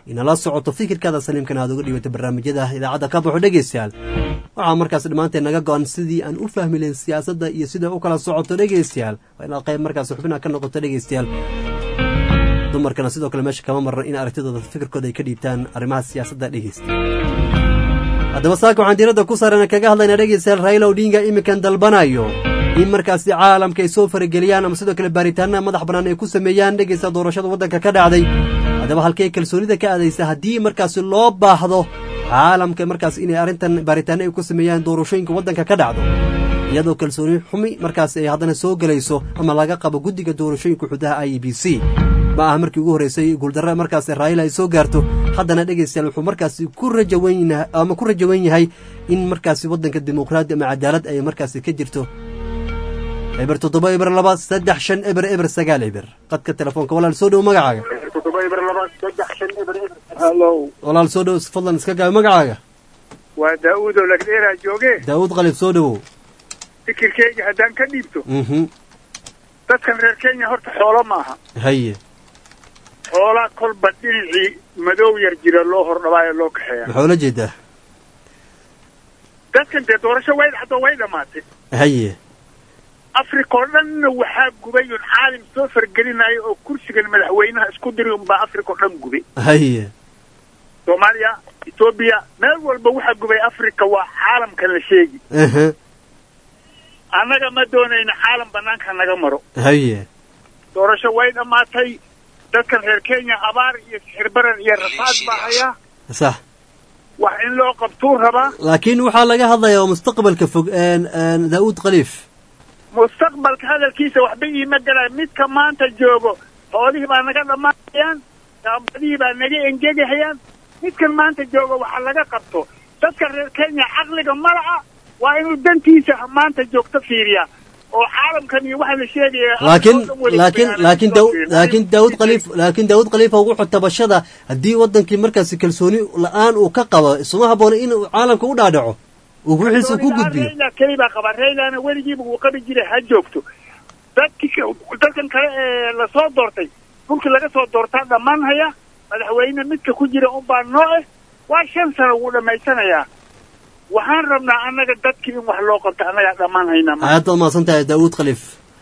inala socoto fikirkaada saliimkana aad uga dhibato barnaamijyada idaacadda ka baxo dhegeystayaal waxaa markaas dhammaanteen naga go-an sidii aan u fahmi lahayn siyaasadda iyo sida u kala socoto dhegeystayaal waa inaad qayb markaas xubina ka noqoto dhegeystayaal dumarkana sidoo kale meesha kama maran in aragtidooda fikirkooda ay ka dhiibtaan arrimaha siyaasadda dhegeysta haddaba saaka waxaan diiradda ku saarana kaga hadlaynaa dhegeystayaal raila odinga iminkan dalbanayo in markaasi caalamka ay soo farageliyaan ama sidoo kale baaritaanada madax bannaan ay ku sameeyaan dhegeysta doorashada waddanka ka dhacday haddaba halkay kalsoonida ka aadaysa haddii markaasi loo baahdo caalamka markaas inay arrintan baaritaano ay ku sameeyaan doorashooyinka waddanka ka dhacdo iyadoo kalsooni xumi markaas ay haddana soo gelayso ama laga qabo guddiga doorashooyinka xudaha i b c ma aha markii ugu horreysay guuldarra markaas raayila ay soo gaarto haddana dhegeystayaal wuxuu markaasi ku rajawan ama ku rajawan yahay in markaasi waddanka dimuqraadi ama cadaalad ay markaasi ka jirto eber toddoba eber laba saddex shan eber eber sagaal eber qadka telefoonka walaal soo dhow magacaaga walaal soo dhow fadlan iska gaabi magacaaga
waa daa'uud oo lagdheeraa jooge
daawud qalib soo dhowow
fikirkeyga haddaan ka dhiibto
mhm
dadkan reer kenya horta xoolo maaha
haye
xoolaa kolba dhinacii madow yar jira loo hordhabaayo loo kaxeeya
maxaa ula jeedaa
dadkan dee doorasho way dhacdo way dhammaatay
haye
africa oo dhanna waxaa gubay un caalim soo fargelinayo oo kursigan madaxweynaha isku diri unbaa africa oo dhan gubay
haye
soomaaliya etoobiya meel walba waxaa gubay africa waa caalamkan la sheegi
aha
annaga ma doonayna caalam banaanka naga maro
haye
doorasho way dhammaatay dadkan reer kenya abaar iyo sixir barar iyo rafaad baa hayaa
sax
wax in loo qabtuu rabaa
laakiin waxaa laga hadlayaa mustaqbalka fog daa'uud khaliif
mustaqbalka hadalkiisa waxba iima galay midka maanta joogo xoolihii baa naga dhammaanayaan daabadihii baa naga engegahayaan midkan maanta joogo waxaa laga qabto dadka reer kenya caqliga malaca waa inuu dantiisa maanta joogto fiiriya oo caalamkan iyo waxa la sheegaya
laakiin laakiin laakiin daw laakiin daawud khaliif laakiin daawud khaliifa wuxuu tabashada haddii wadankii markaasi kalsooni la-aan uu ka qabo isuma habboona in uu caalamka u dhaadhaco uu wixiisa ku gudbiyo
rayla keli baa qaba raylana weligiiba wuu qabi jiray ha joogto dadki dadkan kale ee lasoo doortay dhulkii laga soo doortaa dhammaan haya madaxweyne midka ku jira unbaa nooce waa shan sano wuu dhammaysanayaa waxaan rabnaa annaga dadkii in wax loo qabto annagaa dhammaan haynaa
aad baad mahadsan tahay daawud khaliif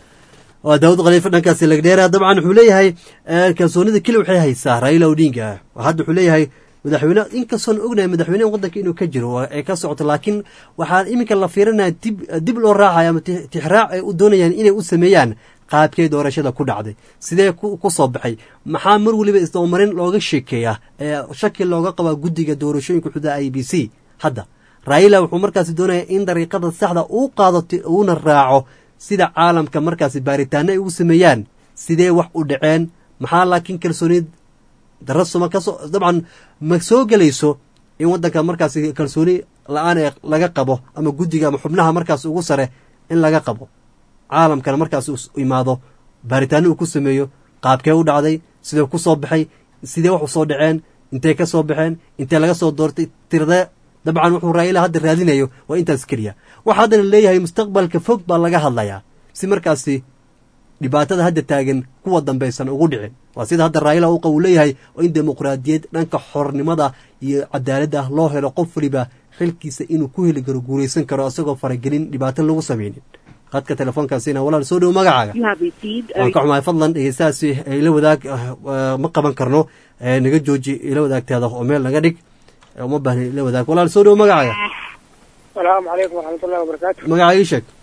waa daawud khaliif dhankaasi lagdheera dabcan wuxuu leeyahay kalsoonida keli waxay haysaa raila odinga hadda wuxuu leeyahay madaxweyne inkastoon ognahay madaxweyneha waddanka inuu ka jiro ay ka socoto laakiin waxaa iminka la fiirinaya dib dib loo raacaya ama tixraac ay u doonayaan inay u sameeyaan qaabkee doorashada ku dhacday sidee ku soo baxay maxaa mar weliba isdabamarin looga sheekeeyaa ee shaki looga qabaa guddiga doorashooyinka xudaa i b c hadda raila wuxuu markaasi doonaya in dariiqada saxda uu qaado uuna raaco sida caalamka markaasi baaritaano ay ugu sameeyaan sidee wax u dhaceen maxaa laakiin kalsoonid darasuma kasoo dabcan ma soo gelayso in waddanka markaasi kalsooni la-aan ee laga qabo ama guddiga ama xubnaha markaas ugu sare in laga qabo caalamkana markaas imaado baaritaano uu ku sameeyo qaabkee u dhacday sidee ku soo baxay sidee wax u soo dhaceen intay ka soo baxeen intee laga soo doortay tirdee dabcan wuxuu raayila hadda raadinayo waa intaas keliya waxa haddana leeyahay mustaqbalka fog baa laga hadlayaa si markaasi dhibaatada hadda taagan kuwa dambaysan ugu dhicin waa sida hadda raayila uqa uu leeyahay oo in dimuqraadiyad dhanka xornimada iyo cadaaladda loo helo qof waliba xilkiisa inuu ku heli karo guulaysan karo isagoo faragelin dhibaato lagu samaynin qadka telefoonkaasina walaal soo dhowo magacaaga waan ka xumahay fadlan dhegeystahaasi ila wadaag ma qaban karno naga jooji ila wadaagtaada oo meel naga dhig uma baahna ila wadaag walaal soo dhowo magacaaga
salaamu calaykum waraxmatullahi wabarakaatu
magacaaga ii sheeg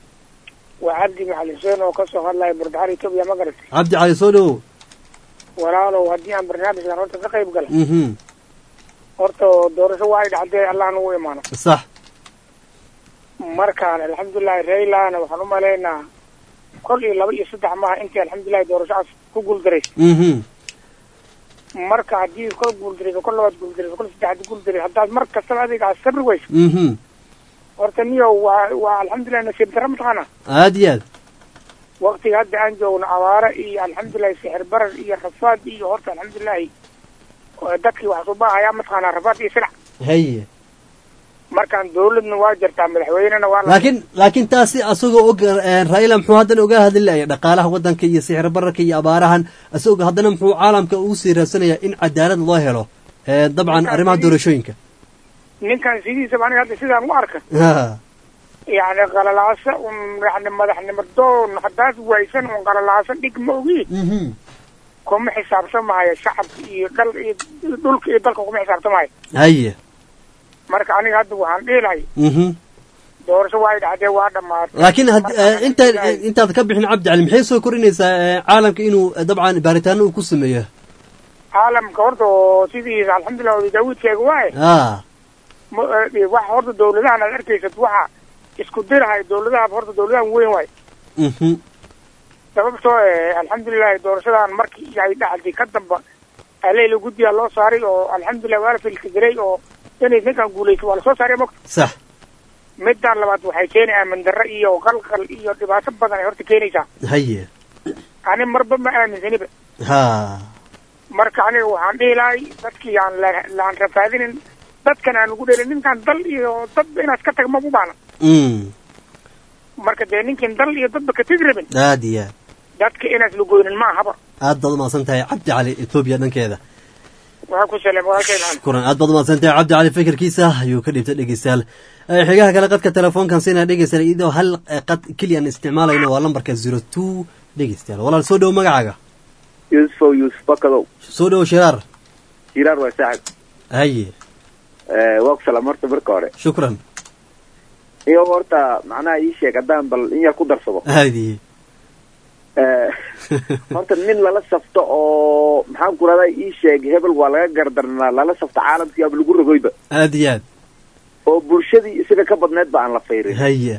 waa cabdi maxali xuseen oo kasoo hadlaya burdaxar etoobiya ma garat
cabdi cali soo dhowo
walaalow haddii aan barnaamijkan horta ka qayb gala
mhm
horta doorasho waa ay dhacdee allah nagu imaano
sax
markaan alxamdulilahi raylana waxaan u malaynaa kol iyo laba iyo saddex maaha intii alxamdulilahi doorashacaas ku guuldaraysa
mhm
marka haddii kol guuldarayso kol labaad guuldarayso kol saddexaad guuldarayso haddaad mar kastaba adiga aad sabri weyso
mhm
horta niyo waa waa alxamdulilahi nasiib darra mataqaana
aad iyo aad
waktiga hadda aan joogno abaare iyo alxamdulilahi sixir barar iyo rafaad iyo horta alxamdulilahi dadkii wax soo baahayaa mataqaanaa rafaad iyo silac
haye
markaan dawladna waa jirtaa madaxweynena waa la
laakiin laakiin taasi asagoo og eh, raila muxuu haddana oga hadlilaya dhaqaalaha waddanka iyo sixir bararka iyo abaarahan asagoo haddana muxuu caalamka ugu sii raadsanaya in cadaalad loo helo eh, dabcan arrimaha doorashooyinka
ninkan sidiisaba aniga hadda sidaan u arka
Ha,
yani qalalaasa un yani madaxnimo doon haddaad waysan un qalalaasa dhig ma ogi
mhm,
kuma xisaabtamaayo shacabka iyo dhal iyo dhulka iyo dalka kuma xisaabtamaayo
haye
marka aniga hadda waxaan dhihi lahay
mhm.
doorasho waa dhacdee waa dhamaatay
laakiin had- eh, inta intaad ka bixin cabdi cali maxay soo korinaysaa eh, caalamka inuu eh, dabcan baaritaano uu ku sameeyo
caalamka horta oo sidiisa alxamdulilah wadi daawudkeega waaye
ah
ma- eh, waxa horta dawladahan aad arkaysad waxa isku dirahay dawladaha horta dawladahan weyn waaye
mhm,
sababtoo eh, alxamdulilahi doorashadan markii ay dhacday ka damba aleyla guddiyaa loo saaray oo alxamdulilah waa la filkidiray oo inay ninkan guulayso waa lasoo saaray mogta
sax
midaan labaad waxay keenay aamin darro iyo qalqal iyo dhibaato badan ay horta keenaysaa
haye
ani marba ma aaminsaniba
ha
marka aniga waxaan dhihi lahay dadkii aan la- laan rafaadinin dadkan aan ugu dhelin ninkan dal iyo dadba inaad ka tag ma u baana
mm,
marka dee ninkin dal iyo dadba ka tegi rabin
aad iyo aad
dadka inaad lagoynin ma ahaba
aad baad umahadsan tahay cabdi cali etoobiya dhankeeda
waxaa ku salam walaalkayna
kuran aad baad umahadsan tahay cabdi cali fikirkiisa ayuu ka dhibtay dhegeystayaal Eh, xigaha kale qadka telefoonkan siinaa dhegeystayaal iyadoo hal eh, qad keliyan isticmaalayno waa lambarka zero two dhegeystayaal walaal soo dhowo magacaaga
yuusufow yuusuf bakadow
soo dhowo shiraar
jiraar waa saaxib
haye
Eh, waa ku salaam horta marka hore
shukran
iyo horta macnaha ii sheeg haddaan bal in yar ku darsado
haadiye
Eh, horta nin lala safto oo maxaan ku rahdaa ii sheeg hebel waa laga gardarnaa lala safto caalamkii aba lagu rogoyba
aad iyo aad
oo bulshadii isaga ka badneed ba aan la fayrin
haye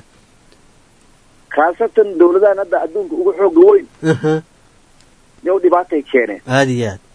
khaasatan dawladahan hadda adduunka ugu xooga weyn
aha,
yow dhibaatay keeneen
aad iyo aad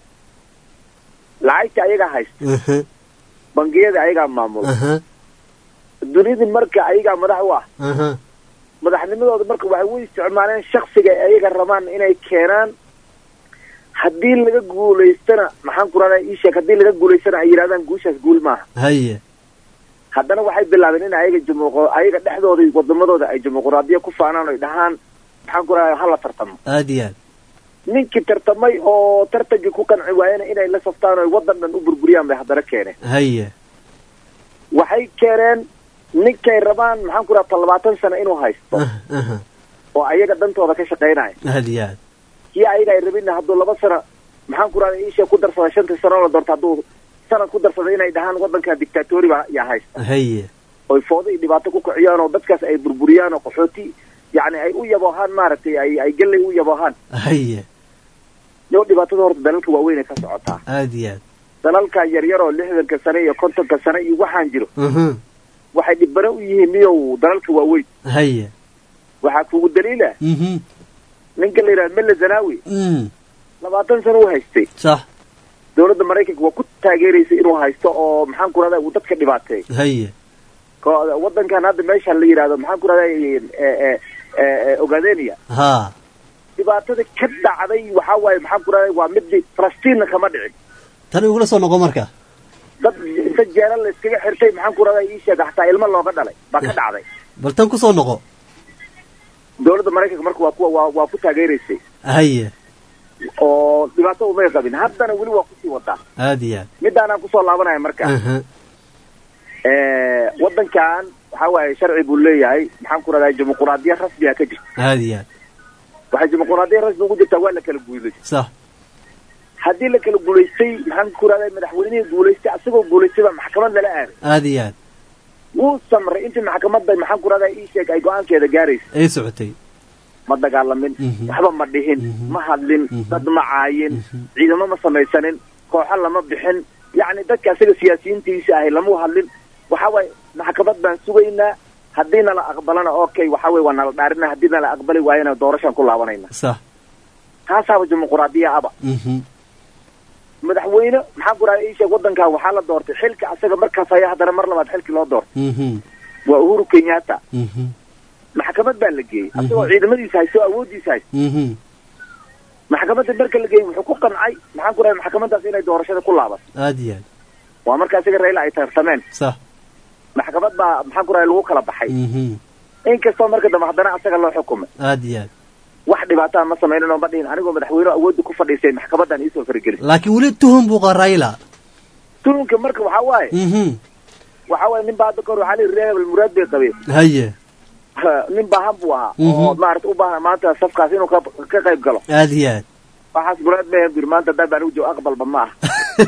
lacagta ayagaa haysta
aha,
bangiyada ayagaa maamula
aha,
dunidii marka ayagaa madax u ah
aha,
madaxnimadooda marka waxay u isticmaaleen shaksiga ay ayaga rabaan inay keenaan haddii laga guulaystana maxaan ku rahdaa ii sheeg haddii laga guulaystana ay yidhahdaan guushaas guul maaha
haye
haddana waxay bilaabeen in ayaga jumuuqo ayaga dhexdooda iyo wadamadooda ay dimuqraadiya ku faanaan oy dhahaan maxaan ku rahdaa hala tartamo
aad iyo aad
ninkii tartamay oo tartankii ku qanci waayena inay la saftaan oy waddan dhan u burburiyaan bay haddana keeneen
haye
waxay keeneen ninkay rabaan maxaan ku rahdaa labaatan sano inuu haysto
aha,
oo ayaga dantooda ka shaqaynaya
aad iyo aad
kii ayaga ay rabinna hadduu laba sano maxaan ku rahdaa iisha ku darsada shantii sano la doorto hadduu sanad ku darsada inay dhahaan waddanka dictatori ba yaa haysta
haye
oy foodo iyo dhibaato ku kiciyaan oo dadkaas ay burburiyaan oo qaxooti yacni ay u yaboohaan maaragtay ay ay galley u yaboohaan
haye
yow dhibaatada horta dalalka waaweyn ay ka socotaa
aad iyo aad
dalalka yaryar oo lixdanka sane iyo kontonka sane iyo waxaan jiro
aha,
waxay dhibano u yihiin miyow dalalka waaweyn
haye
waxaa kugu daliila
mhm,
ninka la yidhahda mele zanawi
mm,
labaatan sano u haystay
sax
dawladda maraykanka waa ku taageeraysay inuu haysto oo maxaan ku rahdaa uu dadka dhibaateey
haye
ko- waddankan hadda meeshaan la yidhahdo maxaan ku rahdaa ogadenia
ha
dhibaatada ka dhacday waxaa waaye maxaan ku rahdaa waa midi falastiinna kama dhicin
tan igula soo noqo marka
dad inta jeera la iskaga xirtay maxaan ku rahdaa ii sheega hataa ilmo looga dhalay baa ka dhacday
bal tan kusoo noqo
dawladda maraykanka marka waa ku waa waa ku taageeraysay
haye
oo dhibaato umay qabin haddana weli waa kusii wadaa
aad iyo aad
midaanaan kusoo laabanaya marka
aha,
waddankan waxaa waaye sharci buu leeyahay maxaan ku rahdaa dimuquraadiya rasmiga ka jirta
aad iyo aad
waxay dimuquraadiya rasmi ugu jirtaa waa la kala guuday
sax
haddii la kala guulaystay maxaan ku rahdaa madaxweynihii guulaystay asagoo guulaystay baa maxkamad lala aaday
aad iyo aad
wuu samray intii maxkamadda maxaan ku rahdaa ii sheeg ay go-aankeeda gaaraysa
ay socotay
ma dagaalamin
Mhm.
waxba ma dhihin ma hadlin dad ma caayin ciidamo ma samaysanin kooxo lama bixin yacni dadka asaga siyaasiyiintiisa ahay lama hadlin waxa waaye maxkamad baan sugaynaa haddii nala aqbalana okay waxa weye waa nala dhaarina haddii nala aqbali waayana doorashaan ku laabanayna
sax
taasaaba dimuquraadiya aba
mhm,
madaxweyne maxaan ku rahdaa ii sheeg waddankan waxaa la doortay xilka asaga markaas haya haddana mar labaad xilkii loo doortay
mhm,
waa uhuru kenyatta
mhm,
maxkamad baa la geeyey
Mhm.
asagoo ciidamadiisa haysto awooddiisa haysto
mhm,
maxkamadda marka la geeyey wuxuu ku qancay maxaan ku rahdaa maxkamaddaas inay doorashada ku laabato
aad iyo aad
waa marka isaga rayla ay tartameen
sax
maxkamad baa maxaan ku rahay lagu kala baxay inkastoo marka dambe haddana asaga loo xukumay
aad iyo aad
wax dhibaataa ma samaynin oo ma dhihin anigoo madaxweyne awoodda ku fadhiisay maxkamadan iisoo faragelin
laakiin weli tuhun buu qaa raila
tuhunka marka waxaa waaye
mhm
waxaa waaye nin baa hadda kahor waxaa la yidhi reer hebel muraad bay qabeen
haye
nin baahan buu ahaa
Mhm.
oo maarata u baahan maanta safkaas inuu ka ka qayb galo
aad iyo aad
waxaas muraad ma bir maanta haddaan baan ugu joogo aqbalba ma ah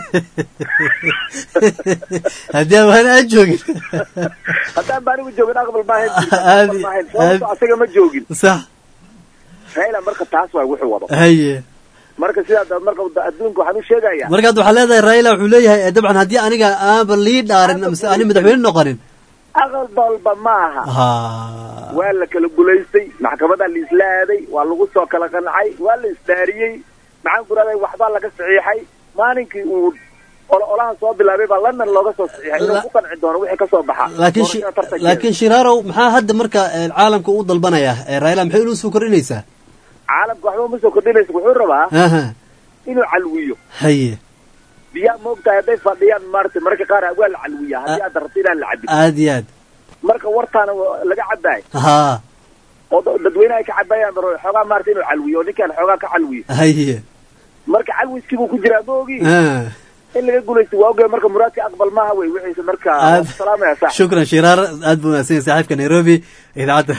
haddii aan waan aan joogin
haddaan baan ugu joogin aqbal ma ahayn
Aadi-
aqbal ma ahayn sababto
aadi-
asaga ma joogin
sax
raila marka taas waay wuxuu wado
haye
marka sidaa marka adduunka waxaan u sheegayaa
markaad waxaa leedahay raila wuxuu leeyahay eh, dabcan haddii aniga aanba lii dhaarin mise ani madaxweyne noqonin
aqbalba ma aha
ha
waa la kala gulaystay maxkamadaa la isla aaday waa lagu soo kala qancay waa la isdaariyey maxaan ku rahday waxbaa laga saxiixay maalinkii uu ol olaha soo bilaabay baa london looga soo saxiixay inuu ku qanci doono wixii kasoo baxa
laakiin shi-
doorashada tartankeeda.
laakiin shiraarow maxaa hadda marka eh, caalamka u dalbanaya Eh, raila maxay inuu soo kordhinaysaa
caalamka waxba uma soo kordhinaysa wuxuu rabaa
aha
inuu calwiyo
haye
biyaa maogtahay hadday fadhiyaan maarata mararka qaar waa la calwiya haddii aad rabto inaan la cabin
aad iyo aad
marka wartaana waa laga cabaayo
ha
oo da- dadweyne ay ka cabaayaan mar xoogaa maarata inuu calwiyo oo ninkaan xoogaa ka calwiyo
haye
marka calwiskii buu ku jiraa ma ogi
Ah.
in laga guulaysto waa ogay marka muraadka aqbal maaha wey wixiisa marka
Aad-
waan ku salaamaya saax
shukran shiraar aad buu mahadsan yahay saaxiibka nairobi idaacadda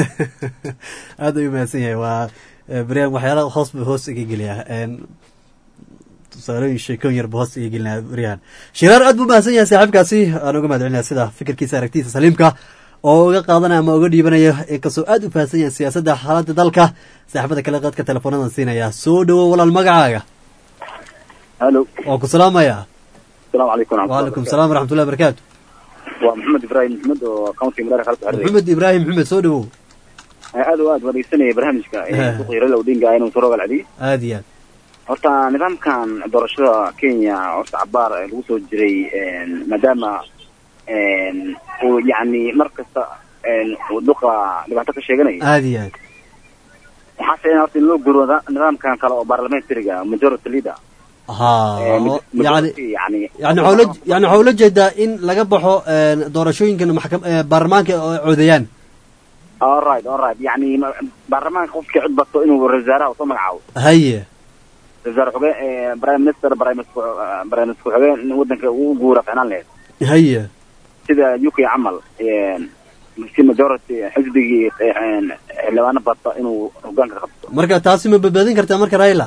aad ayuu mahadsan yahay waa eh, barnaamij waxyaalaha hoos buu hoos iga geliyaa En, tusaalooyin sheekooyin yar buu hoos iga gelinaya baryahan shiraar aad buu mahadsan yahay saaxiibkaasi aan uga mahad celinaya sida fikirkiisa aragtiisa saliimka oo uga qaadanaya ama uga dhiibanaya inkastoo aad u fahamsan yahay siyaasadda xaaladda dalka saaxiibada kale qadka teleefoonadan siinaya soo dhawow walaal magacaaga
halo
waa ku salaamaya
asalaamu calaykum
waalaikum salaam waraxmatullahi barakaatu
waa maxamed ibraahim maxmed oo county madaara kala socday
maxamed ibraahim maxamed soo dhawow
aad oo aad wadaysanaya barnaamijka
Ha.
suuqii raila odinga inuu soo rogal celiyo
aad iyo aad
horta nidaamkan doorashada kenya horta cabaar ee lagu soo jiray een, maadaama een, uu yacni mar kasta een, uu duqa dhibaato ka sheeganayo
aad iyo aad
waxaa fiican horta in loo guro nidaamkan kale oo parliamentariga majority leader
ha
Ee,
oo
maj-
yani
majority yani
yani waxaa ula yani waxaa ula jeedaa in laga baxo een, doorashooyinkan maxkam ee, baarlamaanka oo ay codeeyaan
alright alright yani ma- baarlamaanka qofkii cod bato inuu ra-isul wasaaraha usoo magacaabo
haye
ra-isul wasaare xogeen ee, prime minister prime minister prime minister xogeen in wadanka uu guura ficnaan lahayd
haye
sida uk camal een, si majority xisbigii een, xildhibaano bata inuu hogaanka qabto
marka taasi ma badbaadin kartaa marka raila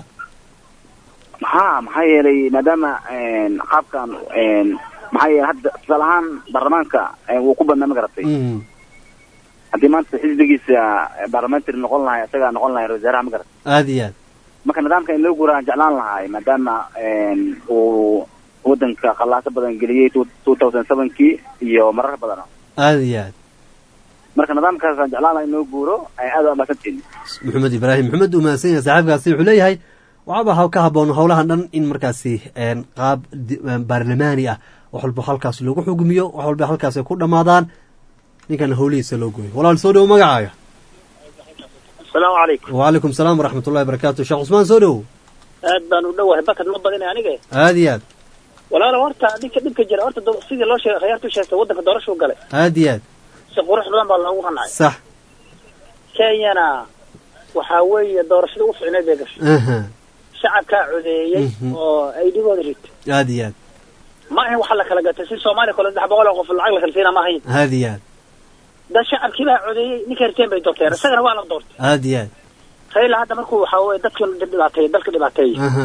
maxaa maxaa yeelay maadaama een, qaabkan een, maxaa yeelay hadda tusaale ahaan baarlamaanka ee, wuu ku badnaa ma garatay
Mm.
haddii maanta xisbigiisa parliamentary noqon lahay isagaa noqon lahay ra-isul wasaaraha ma garatay
aad iyo aad
marka nidaamka in loo guuraan jeclaan lahay maadaama een, uu wadanka qallaaso badan geliyey two thousand sevenkii iyo marar badan
aad iyo aad
marka nidaamkaasaan jeclaan lahay in loo guuro ay aad u amaasantiin
maxamed ibraahim maxamed uu mahadsan yahay saaxiibkaasi wuxuu leeyahay waxaaba ha- ka haboon howlahan dhan in markaasi een, qaab di- een, baarlamaani ah wax walba halkaas lagu xugumiyo wax walba halkaas ay ku dhammaadaan ninkan howlihiisa loo gooyo walaal soo dhowo magacaaga
asalaamu calaykum
waalaikum salaam waraxmatullahi barakaatu sheekh cusmaan soo dhowo
aad baan u dhowahay bakad ma badinay aniga
aad iyo aad
walaalo horta ninka dhibka jira horta do- sidii loo sheegay khiyaartu sheegtay waddanka doorashuu galay
aad iyo aad
si qurux badan baa loogu qancay
sax
kenyana waxaa weeye doorashada u ficneed bay gashay
aha
shacabkaa codeeyey
Mhm.
oo ay dhibooda rid
aad iyo aad
ma ahayn waxa la kala gatay si soomaaliya kale saddex boqol oo qof lacag la kala siina ma ahayn
aad iyo aad
dad shacabkii baa codeeyey ninka riteen bay doorteen isagana waa la doortay
aad iyo aad
raila hadda markuu waxaa weye dadkii dhibaateeyey dalka dhibaateeyey
aha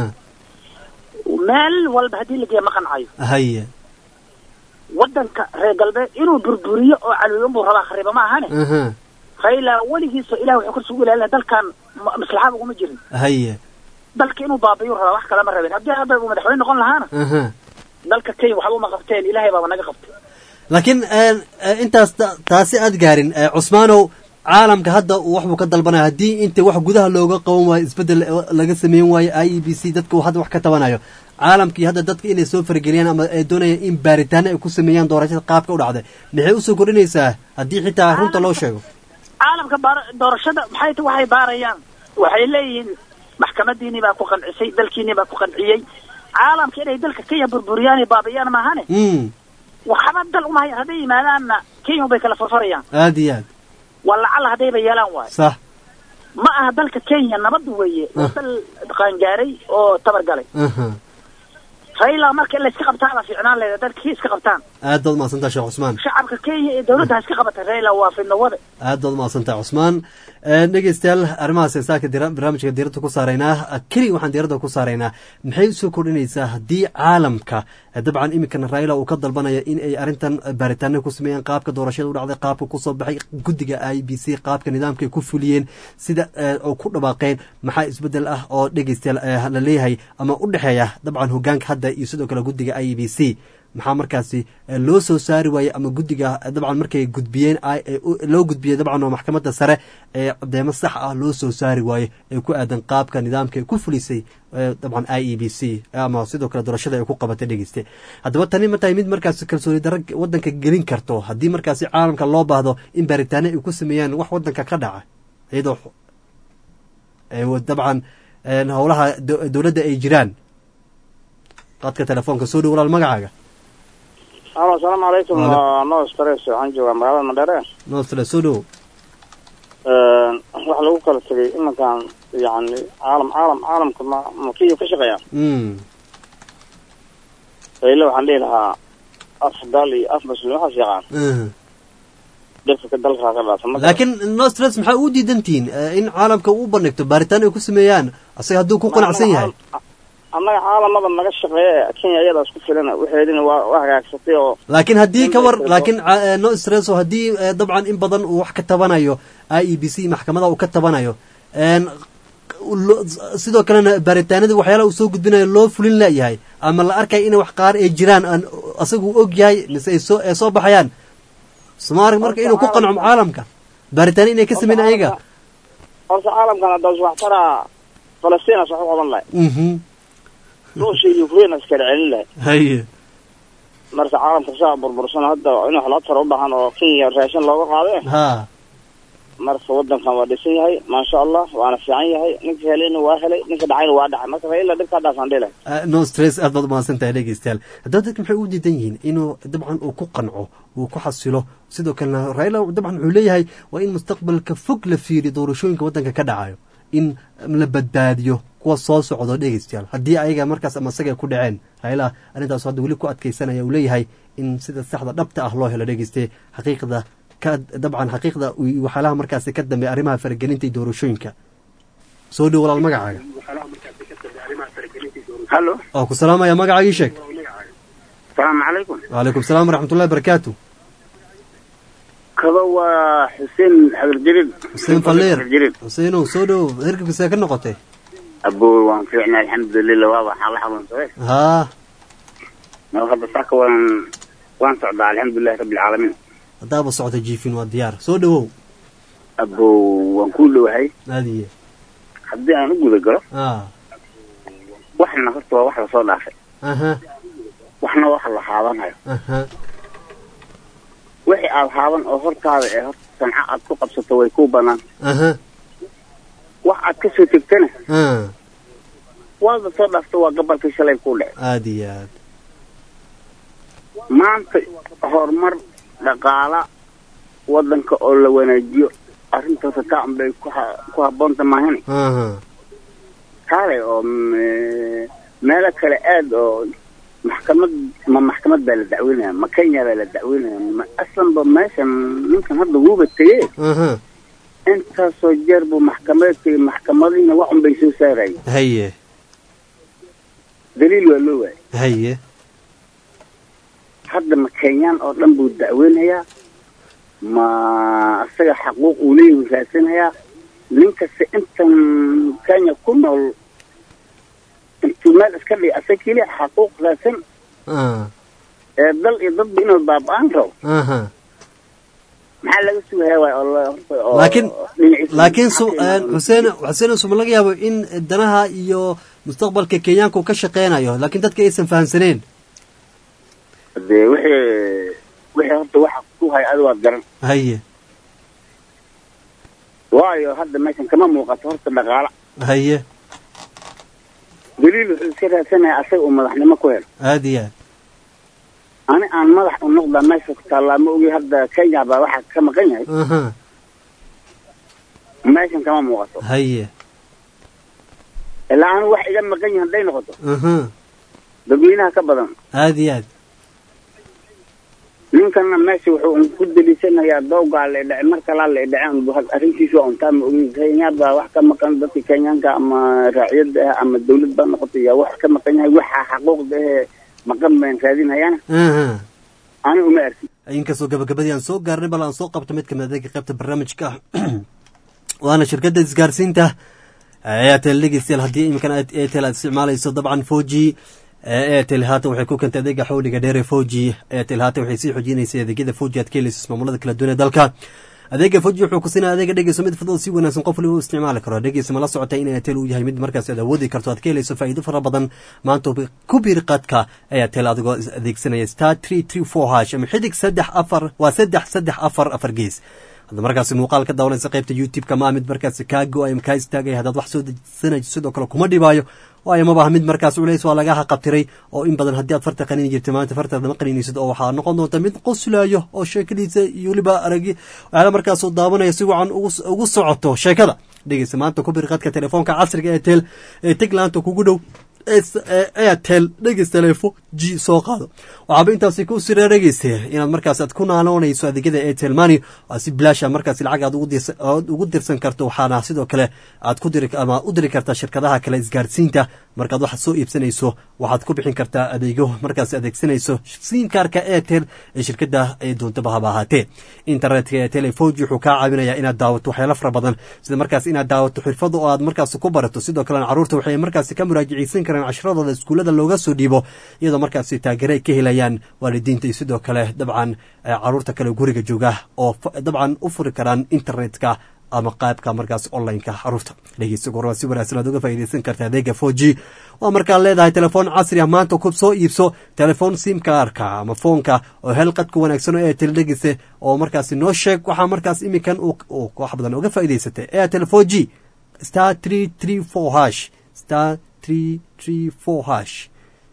meel walba haddii la geeya ma qancayo
haye
waddanka reer galbeed inuu burburiyo oo caliyo unbuu rabaa khariba ma ahane
aha
raila weligiisa ilaah wuxuu kursi ugu ilaalina dalkan ma- maslaxada uguma jirin
haye
dalka inuu baabiyo rabaa wax kale ma rabin haddii hadda uu madaxweyne noqon lahaana
aha
dalka kenya waxba uma qabteen ilaahay baaba naga qabtay
laakiin een, eh, intaas ta- taasi aad gaarin eh, cusmaanow caalamka hadda uu waxbuu ka dalbanaya haddii inta wax gudaha looga qaban waayo isbeddel eh, laga sameyn waayo i e b c dadka uu hadda wax ka tabanayo caalamkii hadda dadka inay soo farageliyaan ama ay doonayaan in baaritaano ay ku sameeyaan doorashada qaabka u dhacday maxay usoo kordhinaysaa haddii xitaa runta loo sheego
caalamka baar doorashada maxay ta waxay baarayaan waxay leeyihiin maxkamadiinii baa ku qancisay dalkiinii baa ku qanciyey caalamka inay dalka kenya burburiyaan iyo baabiyaan maahane
mm
waxba dal uma hayan hadday yimaadaanna kenya bay kala farfarayaan
aad iyo aad
waa lacala haddayba yeelaan waayo
sax
ma aha dalka kenya nabad weeye waa dal qaangaaray oo tabargalay
aha
raila marka in la iska qabtaaba fiicnaan leeda dadkii iska qabtaan
aad baad umahadsantaha sheekh cusmaan
shacabka kenya iyo dawladda ha iska qabata raila waa fidnawade
aad baad umahadsantaha cusmaan Ee, dhegeystayaal arrimahaas heesaaka dira barnaamijka diiradda ku saaraynaa keli waxaan diiradda ku saaraynaa maxay usoo kordhinaysaa haddii caalamka eh, dabcan iminkana raila uu ka dalbanaya in ay arrintan baaritaano ku sameeyaan qaabka doorashada u dhacday qaabka kusoo baxay guddiga i b c qaabka nidaamka ay ku fuliyeen sida eh, oo ku dhawaaqeen maxaa isbedel ah oo dhegeystayaal eh, la leeyahay ama u dhexeeya dabcan hogaanka hadda iyo sidoo kale guddiga i b c maxaa markaasi eh, loo soo saari waayey ama guddiga eh, dabcan markay gudbiyeen ay- eh, u- loo gudbiyey dabcan oo maxkamadda sare ee cadeemo sax ah loo soo saari waaye ee ku aadan qaabka nidaamka ay ku fulisay eh, dabcan i e b c ama sidoo kale doorashada ay ku qabatay dhegeyste haddaba tani ma tahay mid markaasi kalsooni darro wadanka gelin karto haddii markaasi caalamka loo baahdo in baaritaano ay ku sameeyaan wax wadanka ka dhaca iyadoo eh, wa- dabcan eh, howlaha do- dowladda ay jiraan qadka telefoonka soo dhow walaal magacaaga
alo asalaamu calaykum
Waalaikum.
waa noo stress waxaan joogaa magaalada mandheere
noostale soo dhow
waxa lagu kala tegay iminkan yani caalam caalam caalamka ma ma kiyo ka shaqeeya
Mm.
rayle waxaan dhihi lahaa af dal iyo af muslim waxaas yaqaan
Mhm.
dhirka dalkaa ka dhaata ma
laakiin nostres maxaa u diidantihiin eh, in caalamka uu bandhigto baaritaan ay ku sameeyaan asaga hadduu ku qanacsan yahay
annaga caalamada naga shaqeeya kenya iyadaas ku filana waxeedina waa waa hagaagsatay oo
laakiin haddii ka war laakiin ca- eh, no stress oo haddii eh, dabcan in badan uu wax ka tabanayo i e b c maxkamada uu ka tabanayo en, lo- sidoo kalena baaritaanadii waxyaalaha uu soo gudbinayo loo fulin layahay ama la arkaya in wax qaar ay jiraan aan asagu uu og yahay mise ay soo ay soo baxayaan somaali marka inuu ku qanco caalamka baaritaano inay ka sameyn ayaga
horta caalamkan haddaas wax taraa falastiinas wax u qaban lahay
mhm
ruushia iyo ukraine iskala celin lahay
haye
marka caalamka saa burbursan hadda in wax loo taro u baahan oo kenya raashin looga qaade
ha
marka wadankan waa dhisan yahay maasha allah waana fiican yahay ninka helayna waa helay ninka dhacayna waa dhacay marka raila dhibkaa dhaafaan dhihi lahay
Uh, no stress aad baad umahadsan tahay dhegeystayaal haddaba dadka maxay u diidan yihiin inuu dabcan uu ku qanco uu ku xasilo sidoo kalena raila dabcan wuxuu leeyahay waa in mustaqbalka fog la fiiriyo doorashooyinka waddanka ka dhacayo in la badbaadiyo kuwa soo socdo dhegeystayaal haddii ayaga markaas ama isaga ay ku dhaceen raila arrintaas hadda weli ku adkeysanaya uu leeyahay in sida saxda dhabta ah loo helo dhegeyste xaqiiqda ka dabcan xaqiiqda iyo waxyaalaha markaasi ka dambeeya arrimaha faragelinta iyo doorashooyinka soo dhow walaal magacaaga
hallo
oo ku salaamaya magacaagii sheeg
salaamu calaykum
وعليكم السلام ورحمة الله وبركاته
kaba waa xuseen xadir jariid
حسين فلير حسين سودو هركب ساكن نقطة
abo waan fiicnay alxamdulilah waa waxaa la xanuunsaday
ها
noo hadda saaka waan waan socdaa alxamdulilahi rabbi alcaalamiin
دابا صوت جيفين والديار سودو
abo waan ku dhowahay
هذه
haddii aan u guda galo
اه
waxna horta waa wax lasoo dhaafay
اها
waxna wax la haabanayo
اها
wixii aad haaban oo hortaada ee horta sanca aad ku qabsato way ku banaan
اها
wax aad ka soo tegtana
اه
waada soo dhaafto waa gabalkii shalay ku dhacay
هذه
maanta horumar dhaqaala wadanka oo la wanaajiyo arrintaas taan bay ku ha- ku habboonta maahane
اها
kaalay oo me- meelo kale aad oo maxkamad ma maxkamad baa la dacweynaya ma kenya baa la dacweynaya ma aslanba meeshan ninkan hadda wuuba tegee
اها
intaasoo jeer buu maxkamada tegey maxkamadiina waxun bay soo saarayeen
هي
daliil waa loo waayay
هي
hadda ma kenyaan oo dhan buu dacweynayaa ma isaga xaquuq uu leeyahay raadsanayaa nin kasta intan kenya ku nool intuu meel iska dhig asaga keliya xaquuq raadsan
اه
ee dal iyo dadba inuu baaba-aan rabo
اها
maxaa laga sugayaa waay oo la- horta oo
laakiin
dhinaciisa
laakiin su
maxaa keena?
xuseen xuseen suma laga yaabo in danaha iyo mustaqbalka kenyaanka uu ka shaqeynayo laakiin dadka aysan fahamsaneen
dee wixii wixii horta waxa ku hay adi waad garan
هي
waayo hadda meeshan kama muuqato horta dhaqaala
هي
daliil wuxuu iska raadsanayaa asaga uu madaxnimo ku helo
هذه
ani aan madax u noqda meesha ku taallaa ma ogi hadda kenya baa waxaa ka maqan yahay
aha
meeshan kama muuqato
haye
ilaa anigu wax iga maqan yahay hadday noqoto
aha
dadweynaha ka badan
aad iyo aad
ninkana meesha wuxuu un ku deliisanayaa dowgaa la dhace mar kalaa la dhaceen bu had- arrintiisu waa untaa ma ogi kenya baa wax ka maqan dadka kenyaanka ama raaciyadda ah ama dawlad baa noqotay yaa wax ka maqan yahay waxa xaquuqda ee maqan baan raadinayana
aha
ani uma arkin
inkastoo gabagabadii aan soo gaarnay bal aan soo qabto mid kamid adeega qaybta barnaamijka waana shirkadda isgaarsiinta airtel dhegeystayaal haddii iminkan aad airtel aad isticmaalayso dabcan four g airtel haatan waxay ku keentay adeega xawliga dheer ee four g airtel haatan waxay sii xoojinaysay adeegyada four g aad ka helayso ismaamulada kala duwan ee dalka adeega four g wuxuu ku siinaya adeega dhegeyso mid fudud si wanaagsan qof waliba u isticmaali karo dhegeysa ma la socotay in airtel uu yahay mid markaas aad awoodi karto aad ka helayso faa'iido fara badan maanta ku biir qadka airtel adigoo adeegsanaya star three three four hash ama xidig saddex afar waa saddex saddex afar afar gees hadda markaasi muuqaal ka daawanaysa qaybta youtube-ka ma ah mid markaasi kaa go-ay ama kaa istaagaya haddaad wax soo dejsanayso sidoo kale kuma dhibaayo waayo mabaha mid markaas culays waa lagaha qabtiray oo in badan haddii aad farta qanini jirta maanta fartaada ma qaninaysid oo waxaa noqon doonta mid qoslayo oo sheekadiisa iyo weliba aragi waxyaala markaasuu daawanaya si wacan ugu socoto sheekada dhegeysa maanta ku bir qadka telefoonka casriga ee tel ee teglaanta kugu dhow airtel dhegeys telefo g soo qaado waxaaba intaasi ku sira dhegeysta inaad markaas aad ku naanoonayso adeegyada airtel money oo si bilaasha markaas lacag aad ugu dirsan karto waxaana sidoo kale aad ku diri ama u diri kartaa shirkadaha kale isgaarsiinta markaad wax soo iibsanayso waxaad ku bixin kartaa adeegyo markaas adeegsanayso simkaarka airtel ee shirkada ay doontaba haba ahaatee internetka airtel ee foji wuxuu kaa caawinayaa inaad daawato waxyaalo fara badan sida markaas inaad daawato xirfada oo aad markaas ku barato sidoo kalena caruurta waxay markaas ka muraajaceysan karaan cashiradooda iskuullada looga soo dhiibo iyadoo markaas taageero ay ka helayaan waalidiinta iyo sidoo kale dabcan caruurta kale guriga jooga oo dabcan u furi karaan internetka ama qaybka markaas online-ka caruurta dhegeysta goor waa si wanaagsan aad uga faa'iidaysan karta adeega four g waa markaad leedahay telefoon casri ah maanta ku soo iibso telefoon simkaarka ama foonka oo hel qadka wanaagsan oo airtel dhegeysa oo markaas noo sheeg waxaa markaas iminkan uu wax badan uga faa'iidaysatay airtel four g star three three four hash star three three four hash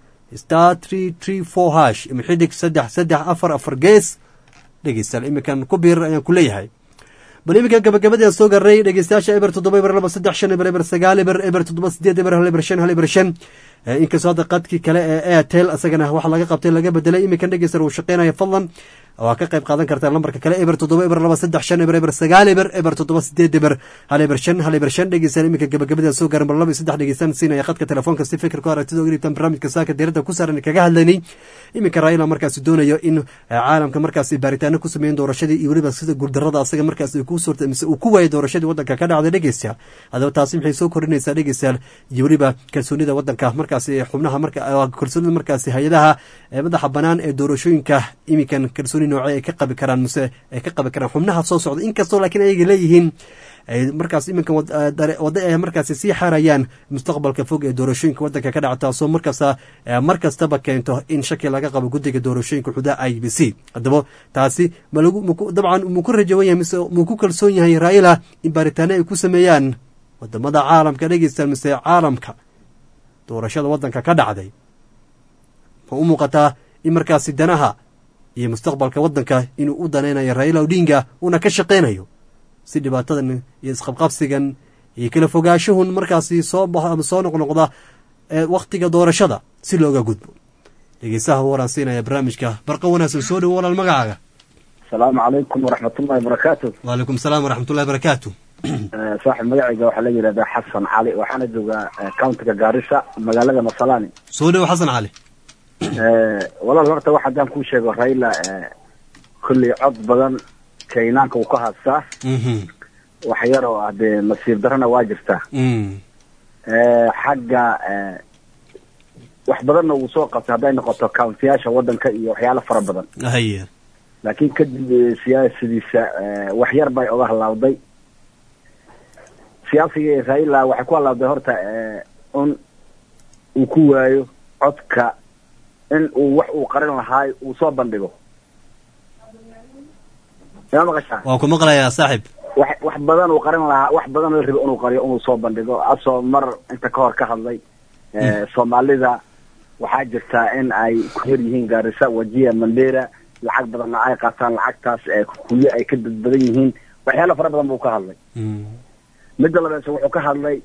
star three three four hash ima xidig saddex saddex afar afar gees dhegeystayaal iminkan ku biir ayaan ku leeyahay bal iminka gabagabadii aan soo garnay dhegeystayaasha eber toddoba eber laba saddex shan eber eber sagaal eber eber toddoba sideed eber hal eber shan hal eber shan inkastoo hadda qadkii kale ee airtel isagana waxa laga qabtay laga bedelay iminkan dhegeysta uu shaqeynaya fadlan waa ka qayb qaadan kartaa lambarka kale eber toddoba eber laba saddex shan eber eber sagaal eber eber toddoba sideed eber hal eber shan hal eber shan dhegeystaan iminka gabagabadaan soo garan bar laba iyo saddex dhegeystaan siinaya khadka telefoonka si fikirku aragtida uga dhibtaan barnaamijka saaka diiradda ku saaran kaga hadlaynay iminka raila markaasi doonayo in caalamka markaasi baaritaano ku sameeyen doorashadii iyo weliba sida guuldarada asaga markaas ku suurta mise uu ku waayay doorashadii waddanka ka dhacday dhegeystayaal haddaba taasi maxay soo kordhinaysaa dhegeystayaal iyo weliba kalsoonida waddanka markaasi xubnaha marka kalsoonida markaasi hay-adaha madaxa banaan ee doorashooyinka iminkan kalsooni noocee ay ka qabi karaan mise ay ka qabi karaan xubnaha soo socda inkastoo laakiin ayaga leeyihiin markaas iminkan wadda ay markaasi sii xaarayaan mustaqbalka fog ee doorashooyinka waddanka ka dhaca taasoo markasta mar kastaba keento in shaki laga qabo guddiga doorashooyinka xudaa i b c haddaba taasi dabcan muu ku rajawan yahay mise muu ku kalsoon yahay raila in baaritaano ay ku sameeyaan wadamada caalamka dhegeystaan mise caalamka doorashada waddanka ka dhacday ma u muuqataa in markaasi danaha iyo mustaqbalka waddanka inuu u danaynayo raila odinga uuna ka shaqaynayo si dhibaatadan iyo isqabqabsigan iyo kala fogaashahun markaasi soo baxo ama soo noqnoqda wakhtiga doorashada si looga gudbo dhegeystaha waraan siinaya barnaamijka barqa wanaagsan soo dhowo walaal magacaaga
asalaamu calaykum waraxmatullahi wabarakaatu
waalaykum salaam waraxmatullahi barakaatu
saaxib magacayga waxaa la yidhahdaa xasan cali waxaana joogaa countiga gaarisa magaalada masalani
soo dhowo xasan cali
walaal horta wax haddaan kuu sheego raila kolley cod badan kaynaanka uu ka haastaa wax yar oo ah dee nasiib darana waa jirtaa xagga wax badanna uu soo qabtay hadday noqoto countiyaasha waddanka iyo waxyaalo fara badan
haye
laakiin kadib siyaasadiisa wax yar bay oga halaawday siyaasiga raila waxay ku halaawday horta un uu ku waayo codka in uu wax uu qarin lahaay uu soo bandhigo yaa maqashaa
waa ku maqlayaa saaxib
wax wax badan uu qarin lahaa wax badan la rabo inuu qariyo inuu soo bandhigo asoo mar inta ka hor ka hadlay soomaalida waxaa jirtaa in ay ku hor yihiin gaarisa wajiya mandera lacag badanna ay qaataan lacagtaas ee kuyo ay ka dad badan yihiin waxyaalo fara badan buu ka hadlay midda labeese wuxuu ka hadlay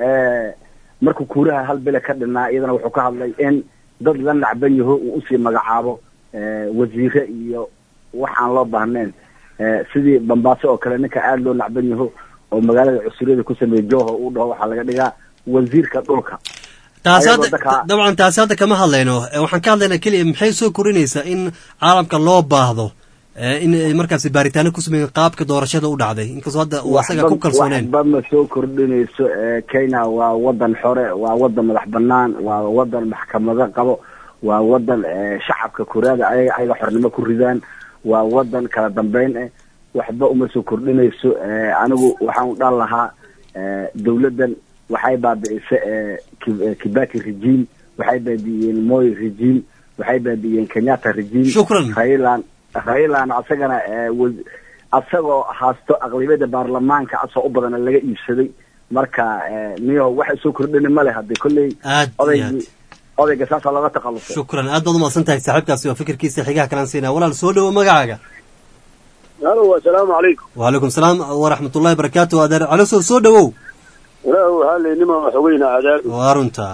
markuu kuuraha hal bile ka dhinaa iyadana wuxuu ka hadlay in dad la nacban yaho uu usii magacaabo wasiire iyo wax aan loo baahnayn sidii bambaaso oo kale ninka aada loo nacban yaho oo magaalada cusuriyada ku sameeyey joho uu dhaho waxaa laga dhigaa wasiirka dhulka
taasi
Ayagoo
hadda
dadka-
dabcan taasi hadda kama hadlayno Eh, waxaan ka hadlaynaa keliya maxay soo korinaysaa in caalamka loo baahdo eh, in ay markaasi baaritaano ku sameeyeen qaabka doorashada u dhacday inkastoo hadda uu asaga ku kalsooneen
waxba ma soo kordhinayso ee, kenya waa wadan xore waa wadan madax banaan waa wadan maxkamado qabo waa wadan ee, shacabka kuraada ayaga ayaga xornimo ku ridaan waa wadan kala dambeyn eh waxba uma soo kordhinayso ee, anigu waxaan u dhan lahaa ee, dowladdan waxay baabi'isay ee, Ki- ee, kibaki regime waxay baabi'iyeen moy regime waxay baabi'iyeen kenyatta regime
Shukran.
railan railan asagana ee, wa- asagoo haasto aqlibiyada baarlamaanka asoo u badana laga iibsaday marka ee, niyo waxay soo kordhini male hadee kolley
aad iyo aad
odaygii odayga saasaa looga takhalusay
shukran aad baad umaqsan tahay saaxiibkaasi waa fikirkiisa xigaha kalaan siinaya walaal soo dhowo magacaaga
halo assalaamu calaykum
wacalaykum salaam waraxmatullahi barakaatu adeer calosow soo dhowow
ilaahu waxaa laynima waxogeyna adaab
waa runta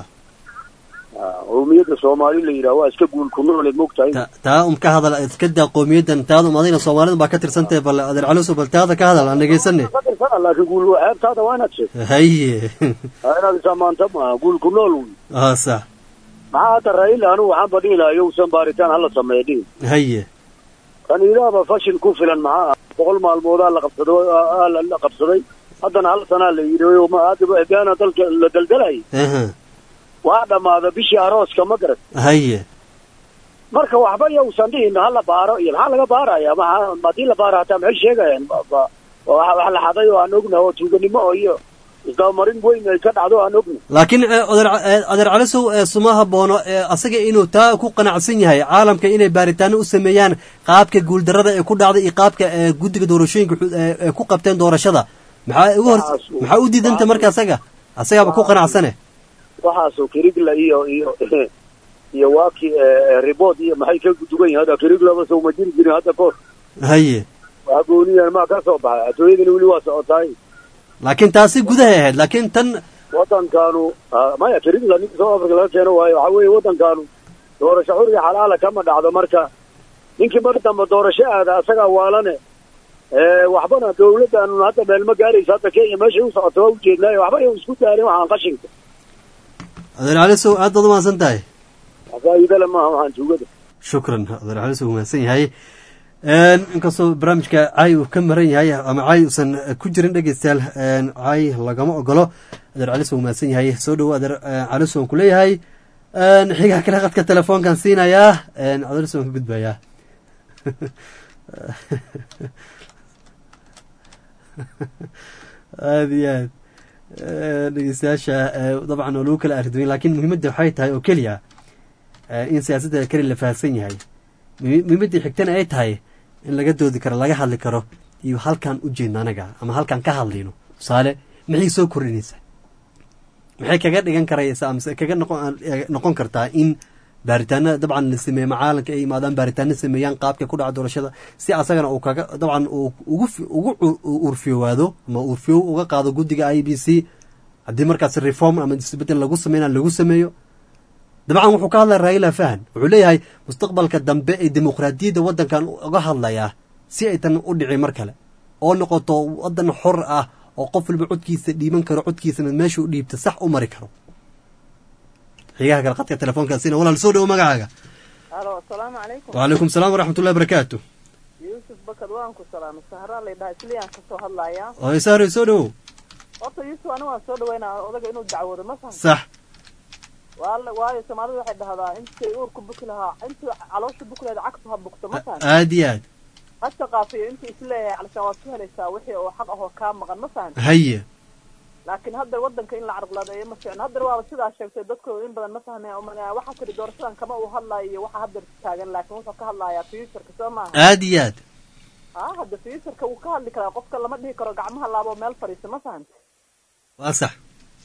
qowmiyadda soomaali la yidhaha waa iska guul ku nooleed mogtahay
taa um ka hadal iska daa qowmiyadan taada um adayna soomaalida baa ka tirsantahay bal adeer calosow bal taada ka hadal aan dhegaysane
Qadarka, laakiin guul xeebtaada waa inaad sheegto
haye
Waa inaad isamaanta maaha guul ku nool wey
aa sax
maxaa hadda raila anigu waxaan badhihi lahaa yowsan baaritaan hala sameeya dhihi
haye
kan ilaaba fashil ku filan maxaa ah boqol maalmoodaa la qabsaday aa la la qabsaday haddana hal sanaa la yidhi oo ma hadda egaana dalka la daldalayay
aha
waa dhammaada bishii arooska ma garat
haye
marka waxba yowsan dhihin hala baaro iyo maxaa laga baaraya maxa haddii la baaro hataa maxay sheegayaan Ba- ba- waa wax la xaday oo aan ognahay oo tuuganimo oo iyo isdabamarin weyn ay ka dhacdo oo aan ognahay
laakiin eh, adeer eh, adeer calisow eh, suma haboono eh, asaga inuu taa ku qanacsan yahay caalamka inay baaritaano u sameeyaan qaabka guuldarada ee ku dhacday iyo qaabka eh, guddiga doorashooyinka xu- eh, eh, ku qabteen doorashada maxaa ugu hor maxaa u diidanta marka asaga asagaaba ku qanacsane
waxaasoo kirigla iyo iyo iyo waaki ribod iyo maxay ka dugan yihin hadda kiriglaba soo ma jiri jirin hadda koor
haye
waa gooniyan maa ka soo baxay adduunyadana weli waa socotaay
laakiin taasi gudahay ahayd laakiin tan
waddankaanu ah, maya kirigla ninka south africa laga keeno waayo waxaa weeye waddankaanu doorasho xuriga xalaala kama dhacdo marka ninkii mar dambe doorasho aada asagaa waalane Eh, waxbana dawladdaanu hadda meel ma gaaraysa hadda kenya meeshay u socoto waa ujeednaayo waxba ay isku daalin waxaan qashinka
adeer calisow aad baad umahadsan tahay
faa'iidale maaha waxaan tuugada
shukran adeer calisow umahadsan yahay Een, inkastoo barnaamijka caay uu ka maran yahay ama caay uusan eh, ku jirin dhegeystayaal een, caay lagama ogolo adeer calisow umahadsan yahay soo dhowo adeer eh, calisow aan kuleeyahay Een, xigaa kale qadka telefoonkan siinayaa een, adeer calisow aan ka gudbayaa aada iyo aad Eh, dhegeystayaasha eh, dabcan oo lagu kala arduwin laakiin muhiimadda waxay tahay oo keliya eh, in siyaasadda keli la fahamsan yahay muhi- muhiimaddii xigtana ay tahay in laga doodi karo laga hadli karo iyo halkaan u jeedno anaga ama halkaan ka hadlayno tusaale maxay soo kordhinaysaa maxay kaga dhigan karaysaa amase kaga noqon eh, noqon kartaa in baaritaano dabcan la sameeye macaalanka ay imaadaan baaritaano sameeyaan qaabka ku dhaca doorashada si asagana uu kaga dabcan uu ugu fi- ugu cu- urfiyowaado ama urfiyow uga qaado guddiga i b c haddii markaas reform ama isbedel lagu sameynaa lagu sameeyo dabcan wuxuu ka hadlaya raila fahan wuxuu leeyahay mustaqbalka dambe ee dimuqraadiyadda waddankan uga hadlayaa si aytan u dhicin mar kale oo noqoto waddan xor ah oo qof walba codkiisa dhiiban karo codkiisana meeshuu dhiibta sax u mari karo xigaha kale qadka telefoonkaasina walaal soo dhowo magacaaga
halo asalaamu calaykum
wacalaykum salaam waraxmatullahi barakaatu
yuusuf bakad waan ku salaamay sahraa laydhaha isliyaan kasoo hadlayaa
oo isaaro soo dhowow
horta yuusuf aniga waan soo dhaweynaa odaga inuu dacwoodo ma fahamta
sax
waala waayo soomaalidu waxay dhahdaa intii uurku buki lahaa intii caloosha buki lahayd cagtu ha bugto ma fahamta
aad iyo aad
ha shaqaafiyo intii isleeyahay calishaan waad ku helaysaa wixii oo xaq ahoo kaa maqan ma fahamta
haye
laakiin hadda wadanka in la carqaladeeyo ma fiicno haddana waaba sidaa sheegtay dadku in badan ma fahmaya umana waxaa tiri doorashadan kama uu hadlayo iyo waxa hadda taagan laakiin wuxuu ka hadlayaa futureka soo maaha
aad iyo aad
ah hadda futureka wuu ka hadli karaa qofka lama dhihi karo gacmaha laabo meel fadhiisa ma fahamta
waa sax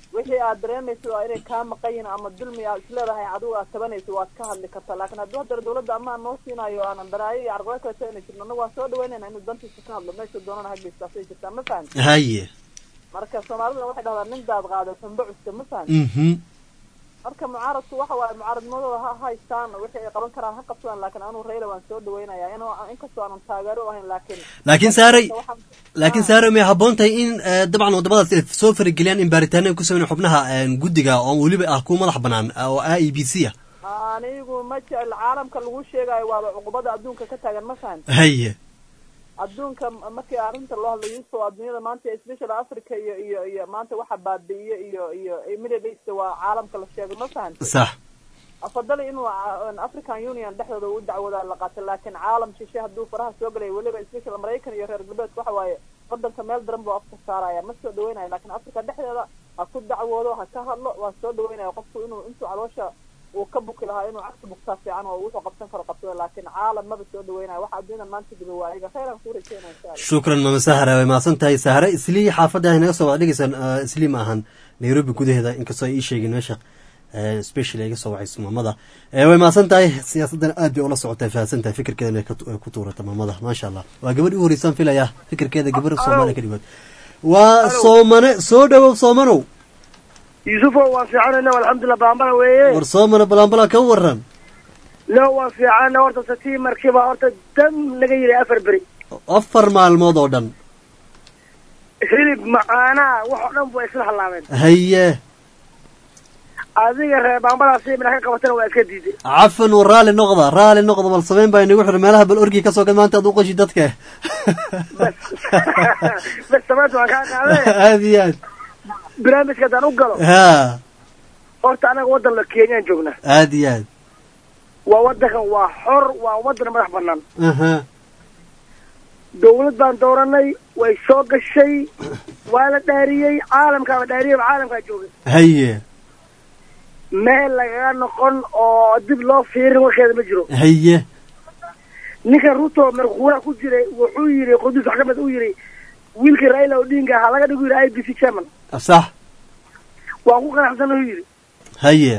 wixii aad dareemayso waa inay kaa maqan yihiin ama dulmi aad isleedahay adigu aad tabanayso waad ka hadli kartaa laakiin hadduu haddana dawladda amaan noo siinayo aanan daraayo iyo carqalad kale taana jirno annagu waan soo dhaweynayna inuu dantiisa ka hadlo meesha doonana ha geystaa say jirtaa ma fahamti
haye
marka soomaaliduna waxay dhahdaa nin daad qaada sanba cuska ma fahamti
mhm
marka mucaaradku waxa waaye mucaaradnimadooda ha haystaan wixii ay qaban karaan ha qabsadaan laakiin anuu rayla waan soo dhaweynayaa in inkastoo aanan taageero u ahayn laakiin
laakiin saaray
waxaan-
laakiin saaray may habboon tahay in eh, dabcan waddamadaas ay soo farageliyaan in baaritaano ay ku sameyn xubnaha eh, guddiga oo weliba ah kuwa madax bannaan ah, oo a e b c ah
anigu ma jecel caalamka lagu sheegayo waaba cuqubada adduunka ka taagan ma fahamti
haye
adduunka m- markii arrinta loo hadlayo yusuf adduunyada maanta special africa iyo iyo iyo maanta waxa baabi'iye iyo iyo middle east waa caalamka la sheego ma fahamti
sax
afadali inuu ca- african union dhexdooda u dacwoodaa la qaatay laakiin caalam shishe hadduu faraha soo galay weliba special maraykan iyo reer galbeedka waxa waaye wadanka meel daran buu afka saaraya ma soo dhaweynayo laakiin africa dhexdeeda ha ku dacwoodo ha ka hadlo waa soo dhaweynaya qofku inuu intuu caloosha uu ka buki lahaa inuu cagsi bugtaa fiican oo wuxuu qabsan karo qabsado laakiin caalam maba soo dhaweynayo waxa adduunyadan maanta jiba waa ayaga khayran kuu rajeynaya insha allah
shukran mama sahara way mahadsan tahay sahare islii xaafadda ay naga soo wada dhegeysaan eh, islii ma ahan nairobi gudaheeda inkastoo ay ii sheegin meesha eh, special ay iga soo wacayso maamada Eh, way mahadsan tahay siyaasaddan aad bay ula socotay fahamsan tahay fikirkeedana ay ka tu- ay ku tuurata maamada maasha allah waa gabadh u horeysaan filaya fikirkeeda gabar soomaali ka dhigood waa soomane soo dhawow soomanow
yuusufo waan fiicanayna alxamdulilah baambala weeye
war soomane balaanbalaa ka waran
no waan fiicana horta satii markiiba horta dam naga yidhi afar beri
afar maalmood oo dhan
hilib macaanaa wax oo dhan bu isla hallaabeen
haye
adiga reer baambadaasi mina ka qabatana waa iska diiday
cafan war raali noqda raali noqda bal samayn baa inagu xidhan meelaha bal orgi ka soo gad maanta aad u qashi dadka
bas samaanta waan kaa qaadee
aad iyo aad
barnaamijka haddaan u galo
ha
horta anaga waddan la kenyaan joognaa
aad iyo aad
waa waddankan waa xor waa waddan madax bannaan
aha
dawlad baan dooranay way soo gashay waa la dhaariyey caalamkaaba dhaariyey caalamkaa joogay
haye
meel lagaga noqon oo dib loo fiirin warkeeda ma jiro
haye
ninkan ruto markuuraha ku jiray wuxuu yidhi qudus wax ka mid uu yidhi wiilkii raila odinga ha laga dhigu yidhi i b c chairman
sax
waan ku qanacsan uu yidhi
haye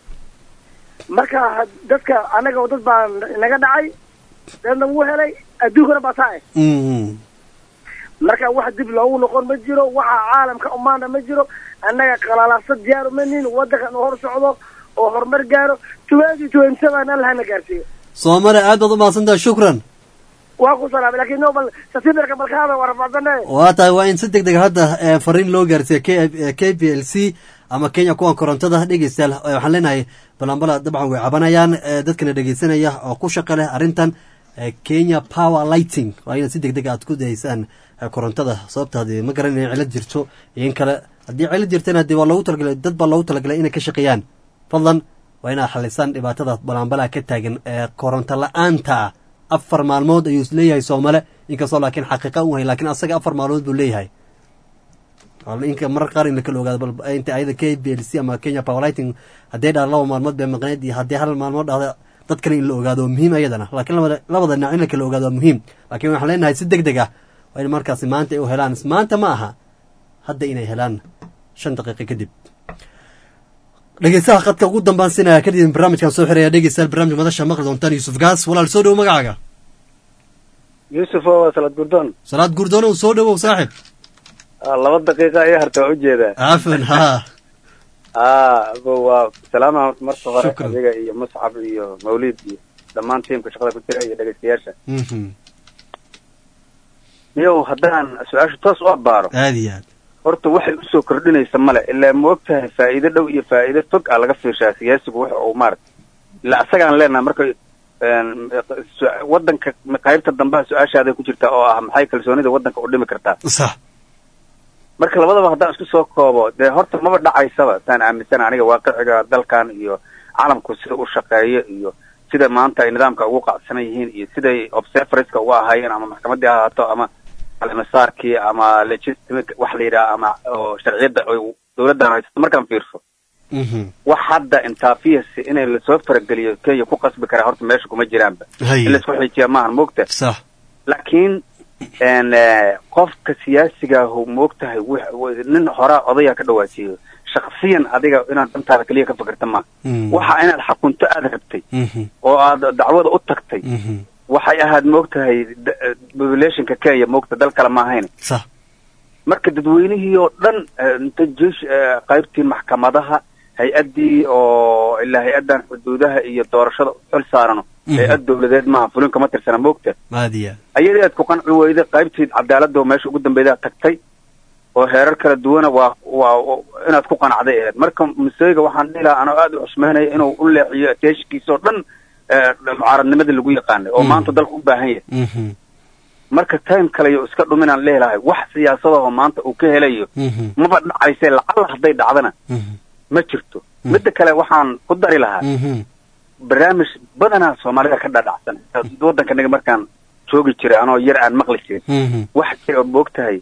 marka had- dadka anaga dad baa naga dhacay dadna wuu helay adduunkana baa taa eh
Mhm.
marka wax dib loogu noqon ma jiro waxa caalamka umaana ma jiro annaga qalalaasa diyaar uma nin waddankan uu hor socdo oo horumar gaaro twenty twenty seven allahana gaarsiiyo
soomane aad baad u mahadsan tahay shukran
waa ku salaamay laakiin no bal sasiidarka balkaada waa rafaadane
waa tahay waa in si deg deg hadda eh, fariin loo gaarsiiya k k p l c ama kenya kuwan korontada dhegeystayaal eh, waxaan leenahay balambala dabcan way cabanayaan eh, dadkana dhegeysanaya oo ku shaqa leh arrintan eh, kenya power lighting waa inaad si deg deg aad ku daysaan eh, korontada sababta haddii ma garan inay cilad jirto iyo in kale haddii cilad jirtana haddii waa loogu talagalay dad baa loogu talagalay inay ka shaqeeyaan fadlan waa inaad xalisaan dhibaatada balambala ka taagan ee koronto la-aanta ah afar maalmood ayuu isleeyahay soomale inkastoo laakiin xaqiiqa u hay laakiin asaga afar maalmood buu leeyahay Wal- inka marar qaar in lakala ogaado bal inta ayada k b l c ama kenya powerlighting haddii dhaa laba maalmood bay maqneed iyo haddii hal maalmood dhahda dad kale in la ogaado waa muhiim ayadana laakiin labada labada dhinac in la kala ogaado waa muhiim laakiin waxaan leenahay si deg deg ah waa in markaasi maanta ay u helaan maanta ma aha hadda inay helaan shan daqiiqo kadib dhegeystaha khadka ugu dambaan sinaya kadib barnaamijkan soo xiraya dhegeystayaal barnaamij madasha maqli doontaan yuusuf gaas walaal soo dhowo magacaaga
yuusuf waa salaad gurdoon
salaad gurdoonow soo dhowow saaxib
laba daqiiqa ayaa harta waa ujeedaa
cafan ha
aa abo waa salaama marka hore
Shukran.
adiga iyo muscab iyo mawlid iyo dhammaan tiimka shaqada ku jira iyo dhegeystayaasha
Mhm.
miyow haddaan su-aasha toos u abaaro
aad iyo aad
horta waxay usoo kordhinaysa male ilaa ma og tahay faa'iido dhow iyo faa'iido fog aa laga fiirshaa siyaasigu waxa uu maarata ilaa asagaan leenaha marka een, su- wadanka qaybta dambaha su-aashaaday ku jirtaa oo ah maxay kalsoonida wadanka u dhimi kartaa
sax
marka labadaba haddaan isku soo koobo dee horta maba dhacaysaba saan aaminsana aniga waaqiciga dalkan iyo calamku sida u shaqeeyo iyo sida maanta ay nidaamka ugu qacsanan yihiin iyo siday observerska uga ahaayeen ama maxkamaddii ha ahaato ama almasaarkii ama legitimate wax la yidhaha ama oo sharciyadda ay dowladdan haysato markaan fiirso wax hadda intaafiyasi inay lasoo farageliyo kenya ku qasbi karaa horta meesha kuma jiraanba
Haye.
in laisku xijiya maahan moogta
sax
laakiin n qofka siyaasiga ahu moogtahay wix- nin horaa odaya ka dhawaajiyo
shaksiyan adiga inaad dantaada keliya ka fikirta ma
Mm.
waxa inaad xakunto aada rabtay
Mhm.
oo aad dacwada u tagtay
Mhm.
waxay ahayd maogtahay da- populationka kenya maogta dal kale ma ahayn
sax
marka dadweynihii oo dhan eh, inta jeesh eh, qaybtii maxkamadaha hay-addii oo ilaa hay-addan xuduudaha iyo doorashada xil saarano
Mhm.
hay-ad dowladeed maaha fulin kama tirsana maogta
aadiya
ayadii aad ku qanci weyday qaybtii cadaaladda oo meesha ugu dambeedaa tagtay oo heerar kala duwana waa waa inaad ku qanacday ahayd marka museyga waxaan dhihi lahaa anoo aada u xusmeynaya inuu u leexiyo teeshkiisa oo dhan eh, mucaaradnimada lagu yaqaanay oo
Mm.
maanta dalka u baahan yahay
Mhm.
marka time kale yo iska dhuminaan leelahay wax siyaasadahoo maanta uu ka helayo
Mhm.
maba dhacayse lacalla hadday dhacdana
Mhm.
ma jirto midda kale waxaan ku dari lahaa
Mhm.
barnaamij badanaa soomaalida ka dhadhacsan waddankanaga markaan joogi jiray anoo yar aan maqli jirin
Mhm.
wax jira oo moogtahay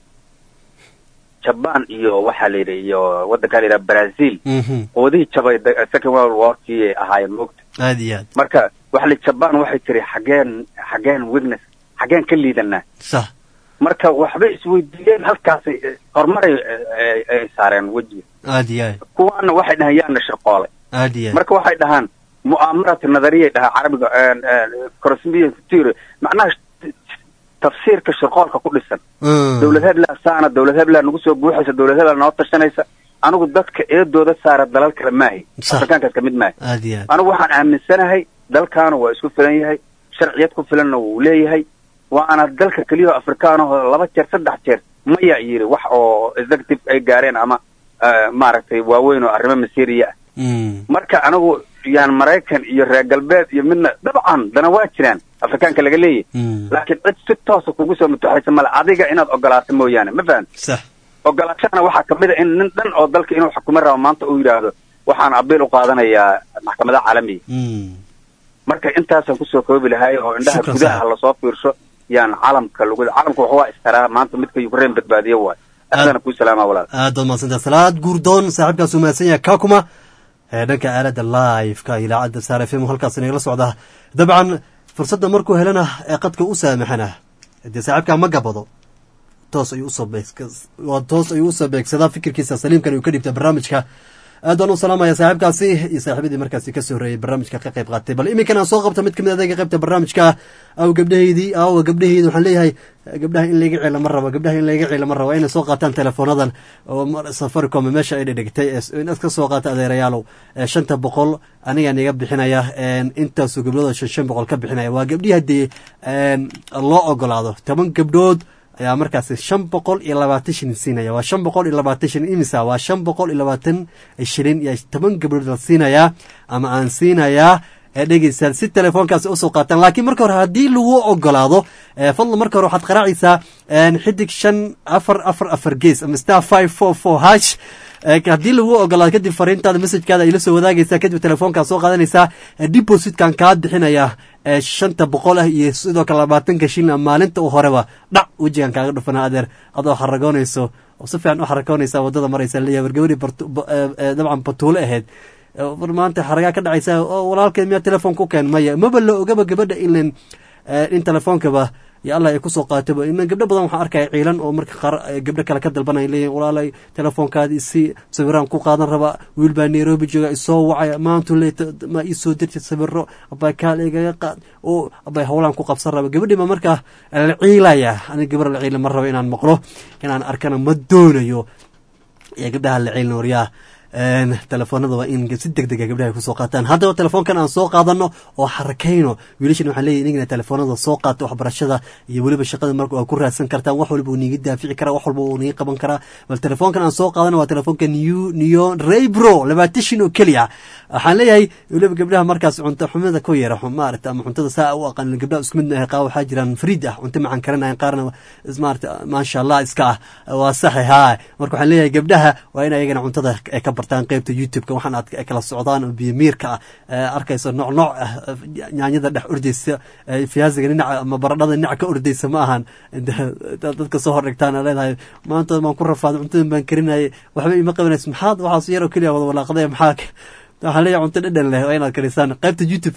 jaban iyo waxaa la yidhi iyo waddankaa la yidhaha brazil
Mhm.
qoodihii jabay da- second world warkii ay ahaayeen moogta
aad iyo aad
marka waxa la jaban waxay tiri xageen xageen weakness xageen ka liidanaa
sax
marka waxbay isweydiiyeen halkaasay eh, horumaray eh, ay- ay saareen wejiga
aad iyo aad
kuwaana waxay dhahaan yaana shirqoolay
aad iyo aad
marka waxay dhahaan mu'aamarati nadariyay dhahaa carabiga corosmiya theory macnaha sh- tafsiirka shirqoolka ku dhisan
Mm.
dowlad heblaa saana dowlad heblaa nagu soo buuxaysa dowlad heblaa noo tashanaysa anigu dadka eedooda saara dalal kale maahay
Sax.
afrikaankaas kamid maahay
aad iyo aad
anigu waxaan aaminsanahay dalkaana waa isku filan yahay sharciyad ku filanna wuu leeyahay waana dalka keliyaho afrikaanahoo laba jeer saddex jeer maya yiri wax oo executive ay gaareen ama eh, maaragtay waaweyn oo arrimo masiiriya ah
Mm.
marka anigu yaan maraykan iyo reer galbeed iyo midna dabcan dana waa jiraan afrikaanka laga leeyahy
Mm.
laakiin cid si toosa kugu soo mutaxaysa male adiga inaad ogolaato mooyaane ma fahan
sax
ogolaashana waxaa kamid a in nin dhan oo dalka inuu xukumo rabo maanta uu yidhaahdo waxaan abiil u qaadanayaa maxkamadaha caalamiga
Mm.
marka intaasaan kusoo koobi lahay oo indhaha
Shukran,
gudaha
saaxiib.
lasoo fiirsho yaan calamka lagu calamka wuxuu waa istaraa maanta midka ukraine badbaadiye waay aadana kuu salaama walaal
aad baad mahadsantaha salaad guurdoon saaxiibkaas uu mahadsan yahay kakuma ee dhanka aalada live-ka idaacadda saar f m halkaas inagala socda dabcan fursadda markuu helana ee qadka u saamaxana dee saaxiibkaa ma gabado toos ayuu usoo beegs- waa toos ayuu usoo beegsadaa fikirkiisa saliimkan uu ka dhibta barnaamijka aad baan u salaamaya saaxiibkaasi iyo saaxiibadii markaasi kasoo horeeyey barnaamijka ka qayb qaatay bal iminkan aan soo qabta mid kamid adeega qaybta barnaamijka aw gabdhaheydii aw gabdhaheydii waxaan leeyahay gabdhaha in layga ciila ma rabo gabdhaha in layga ciila ma rabo waa inay soo qaataan teleefoonadan oo mar- safaricom meesha ay dhedhegtay ee inaad ka soo qaata adeerayaalow ee shanta boqol anigaan iga bixinaya een intaasoo gabdhood shan shan boqol ka bixinaya waa gabdhihii haddii een loo ogolaado toban gabdhood ayaa markaasi shan boqol iyo labaatan shilin siinaya waa shan boqol iyo labaatan shilin imisa waa shan boqol iyo labaatan shilin iyo toban gabdhood la siinayaa ama aan siinayaa ee dhegeystayaal si telefoonkaasi usoo qaataan laakiin marka hore haddii lagu ogolaado ee fadlan marka hore waxaad qaraacaysaa een xidig shan afar afar afar gees ama star five four four hash ee haddii lagu ogolaado kadib fariintaada messajkaada ay la soo wadaagaysaa kadib telefoonkaa soo qaadanaysaa ee depositkan kaa bixinaya ee shanta boqol ah iyo sidoo kale labaatanka shilin maalinta u horeba dhac wejigan kaaga dhufana adeer adoo xaragoonayso oo si fiican u xaragoonaysa wadada maraysa leeyahay war gabadhii bartu- ba- ee- ee dabcan batuule ahayd ee war maanta xaragaa ka dhacaysa oo walaalkeed miyaa telefoon ku keen maya maba la ogaba gabadha ilan ee, in telefoonkaba iyo allah ay kusoo qaataba inan gabdho badan waxaan arkaya ciilan oo marka qaar ay gabdho kale ka dalbanaya leeyihin walaalay telefoonkaadi si sawiraan ku qaadan raba wiil baa nairobi jooga isoo wacaya maantu le ma iisoo dirtid sawiro abay kaal igaga qaad oo abay howlaan ku qabsan raba gabadhii ma markaa la ciilaya aniga gabar la ciila ma rabo inaan maqlo inaan arkana ma doonayo iyo gabdhaha la ciilin waryaa een telefoonada waa in si deg dega gabdhaha ay kusoo qaataan haddaba telefoonkan aan soo qaadano oo xarakayno wiilashan waxaan leeyahy inagina telefoonada soo qaata waxbarashada iyo weliba shaqada marka waa ku raadsan kartaan wax walba uu niiga daafici karaa wax walba uu niiga qaban karaa bal telefoonkan aan soo qaadano waa telefoonka new neon raybro labaatan shin oo keliya waxaan leeyahay weliba gabdhaha markaas cunto xumida ku yara maarata ama cuntada saa u aqaan gabdhaha isku mid maahay qaar waxaa jiraan fariid ah cunto macaan karanayan qaarna maarata maasha allah iska ah waa saxi haa marka waxaan leeyahay gabdhaha waa in ayagana cuntada ay ka bartaan qaybta youtube-ka waxaan aad ay kala socdaan oo biyamiirka ah ee arkayso nooc nooc ah nyaanyada dhex ordaysa ee fiyaasiga dhinaca ama baradhada dhinaca ka ordaysa ma ahan dad- dadka soo hordhigtaan aa leedahay maanta baan ku rafaaday cuntadan baan karinayay waxba ima qabanayso maxaad waxaas yaroo keliya wada walaaqday maxaa waxaan leeyahay cunto dhadhan leh waa inaad karisaan qaybta youtube-ka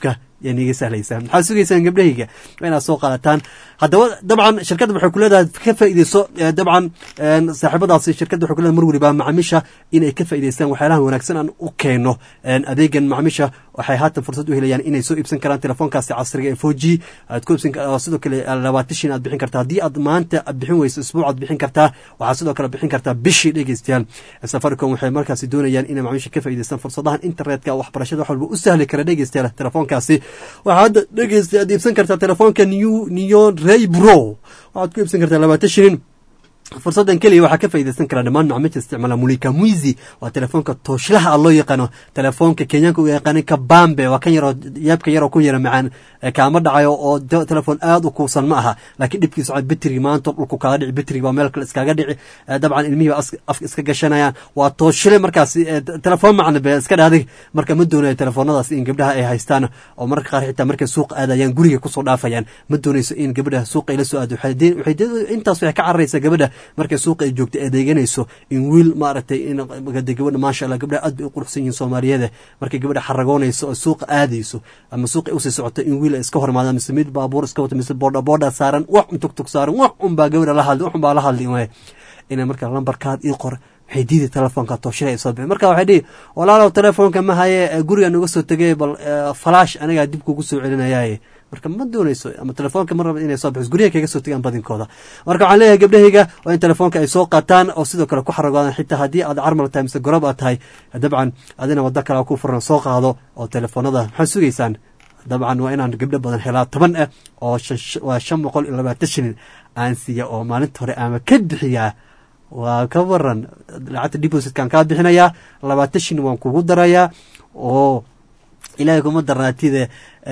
yaa niiga sahlaysaa maxaad sugaysaan gabdhahayga waa inaad soo qaadataan haddaba dabcan shirkadda waxay ku leedahay ka faa'iideyso dabcan saaxiibadaasi shirkadda waxay ku leedahay mar weliba macaamiisha inay ka faa'iideystaan waxyaalaha wanaagsan aan u keeno adeegan macaamiisha waxay haatan fursad u helayaan inay soo iibsan karaan telefoonkaasi casriga ee four g aad ku iibsan sidoo kale labaatashin aad bixin kartaa haddii aad maanta aad bixin weyso isbuuc aad bixin kartaa waxaad sidoo kale bixin kartaa bishii dhegeystayaal safaricom waxay markaasi doonayaan inay macaamiisha ka faa'iideystaan fursadahan internetka waxbarashada wax walba u sahli kara dhegeystayaal telefoonkaasi waxaa hadda dhegeysta aad iibsan kartaa telefoonka new neon ray bro waxaad ku iibsan kartaa labaatan shilin fursadan keliya waxaa ka faaideysan karaa dhammaan macmiilta isticmaala mulika mwizi waa telefoonka tooshlaha a loo yaqaano telefoonka kenyaanka u yaqaana kabambe waa kan yaroo yaabka yaroo ku yara macaan kaama dhacayo oo telefoon aad u kuusan ma aha laakiin dhibkiisa waa betrigi maanta dhulku kaga dhici betrigi baa meel kale iskaga dhici dabcan ilmihii baa afka iska gashanayaan waa tooshle markaas telefoon macna be iska dhaadig marka ma doonayo telefoonadaas in gabdhaha ay haystaan oo marka qaar xitaa markay suuq aadayaan guriga kusoo dhaafayaan ma doonayso in gabadha suuqa ay la soo aado intaas waxay ka cararaysaa gabadha markay suuqa ay joogto adeeganayso in wiil maaragtay in gabadha maasha allah gabdhaha aad bay u quruxsan yihiin soomaaliyeeda markay gabadha xaragoonayso oo suuqa aadayso ama suuqa usii socoto in wiil ay iska hormaada mise mid baabuur iska wato mise boodha boodha saaran wax un tugtug saaran wax un baa gabadha la hadli wax un baa la hadli waay inay marka lambarkaad ii qor waxay diiday telefoonka tooshila ay soo bixi marka waxay dhihi walaalow telefoonka ma haye guriga nuga soo tegay bal falaash anigaa dib kugu soo celinayaaye marka ma doonayso ama telefoonka ma raba inay soo bixiso guryaha kaga soo tegaan badinkooda marka waxaan leeyahay gabdhahayga waa in telefoonka ay soo qaataan oo sidoo kale ku xaragoodaan xitaa haddii aad carmal tahay mise gorob aad tahay dabcan adina waddo kale ku furan soo qaado oo telefoonada maxaad sugaysaan dabcan waa inaan gabdho badan helaa toban ah oo waa shan boqol iyo labaatan shilin aan siiya oo maalinta hore ama ka bixiyaa waa ka waran lacagta depositkan kaa bixinayaa labaatan shilin waan kugu darayaa oo ilaahay kuma darnaatide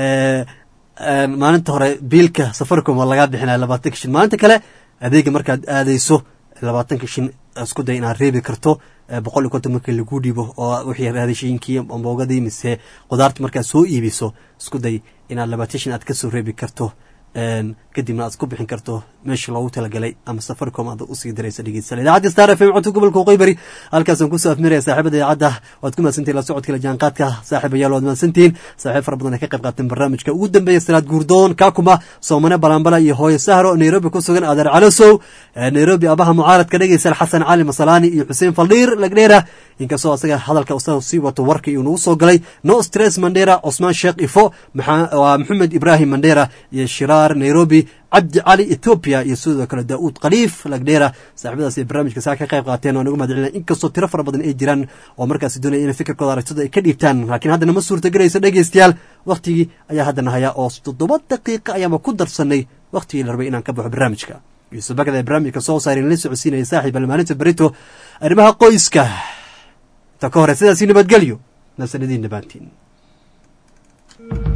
maalinta hore biilka safaricom waa lagaa bixinaya labaatanka shin maalinta kale adeega markaad aadayso labaatanka shin isku day inaad reebi karto boqol iyo konton markii lagu dhibo oo wixii raadishooyinkii amboogadii mise qudaarta markaad soo iibiso isku day inaad labaatan shin aad kasoo reebi karto kadibna aad ku bixin karto meesha loogu talagalay ama safaricom aad usii diraysa dhegeysta idaacadda star f m codka gobolka waqooyi halkaasaan kusoo afmiraya saaxiibada idaacadda waad ku mahadsantihin la socodka la jaanqaadka saaxiibayaal waad mahadsantihin saaxiib fara badan ay ka qayb qaateen barnaamijka ugu dambeeya salaad guurdoon kaakuma soomane balambala iyo hooyo sahro nairobi ku sugan adeer calosow nairobi abaha mucaaradka dhegeysa xasan cali masalaani iyo xuseen faldhiir lagdheera inkastoo asaga hadalka usa sii wato warka iyuu nagu soo galay no stress mandera cosmaan sheekh ifo waa maxamed ibraahim mandera iyo shiraar nairobi cabdi cali etoobiya iyo sidoo kale daa'uud khaliif lagdheera saaxiibadaas ay barnaamijka saa ka qayb qaateen oo nagu mahad celina inkastoo tiro fara badan ay jiraan oo markaasi doonaya inay fikirkooda aragtida ay ka dhiibtaan laakiin haddana ma suurtagelayso dhegeystayaal wakhtigii ayaa haddana hayaa oo toddoba daqiiqa ayaanba ku darsanay wakhtigii la rabay inaan ka baxo barnaamijka yuusuf bakada ee barnaamijka soo saarin la socodsiinaya saaxiib almaalinta berito arrimaha qoyska inta ka hore sidaasi nabadgelyo nasanadiin dhammaantiin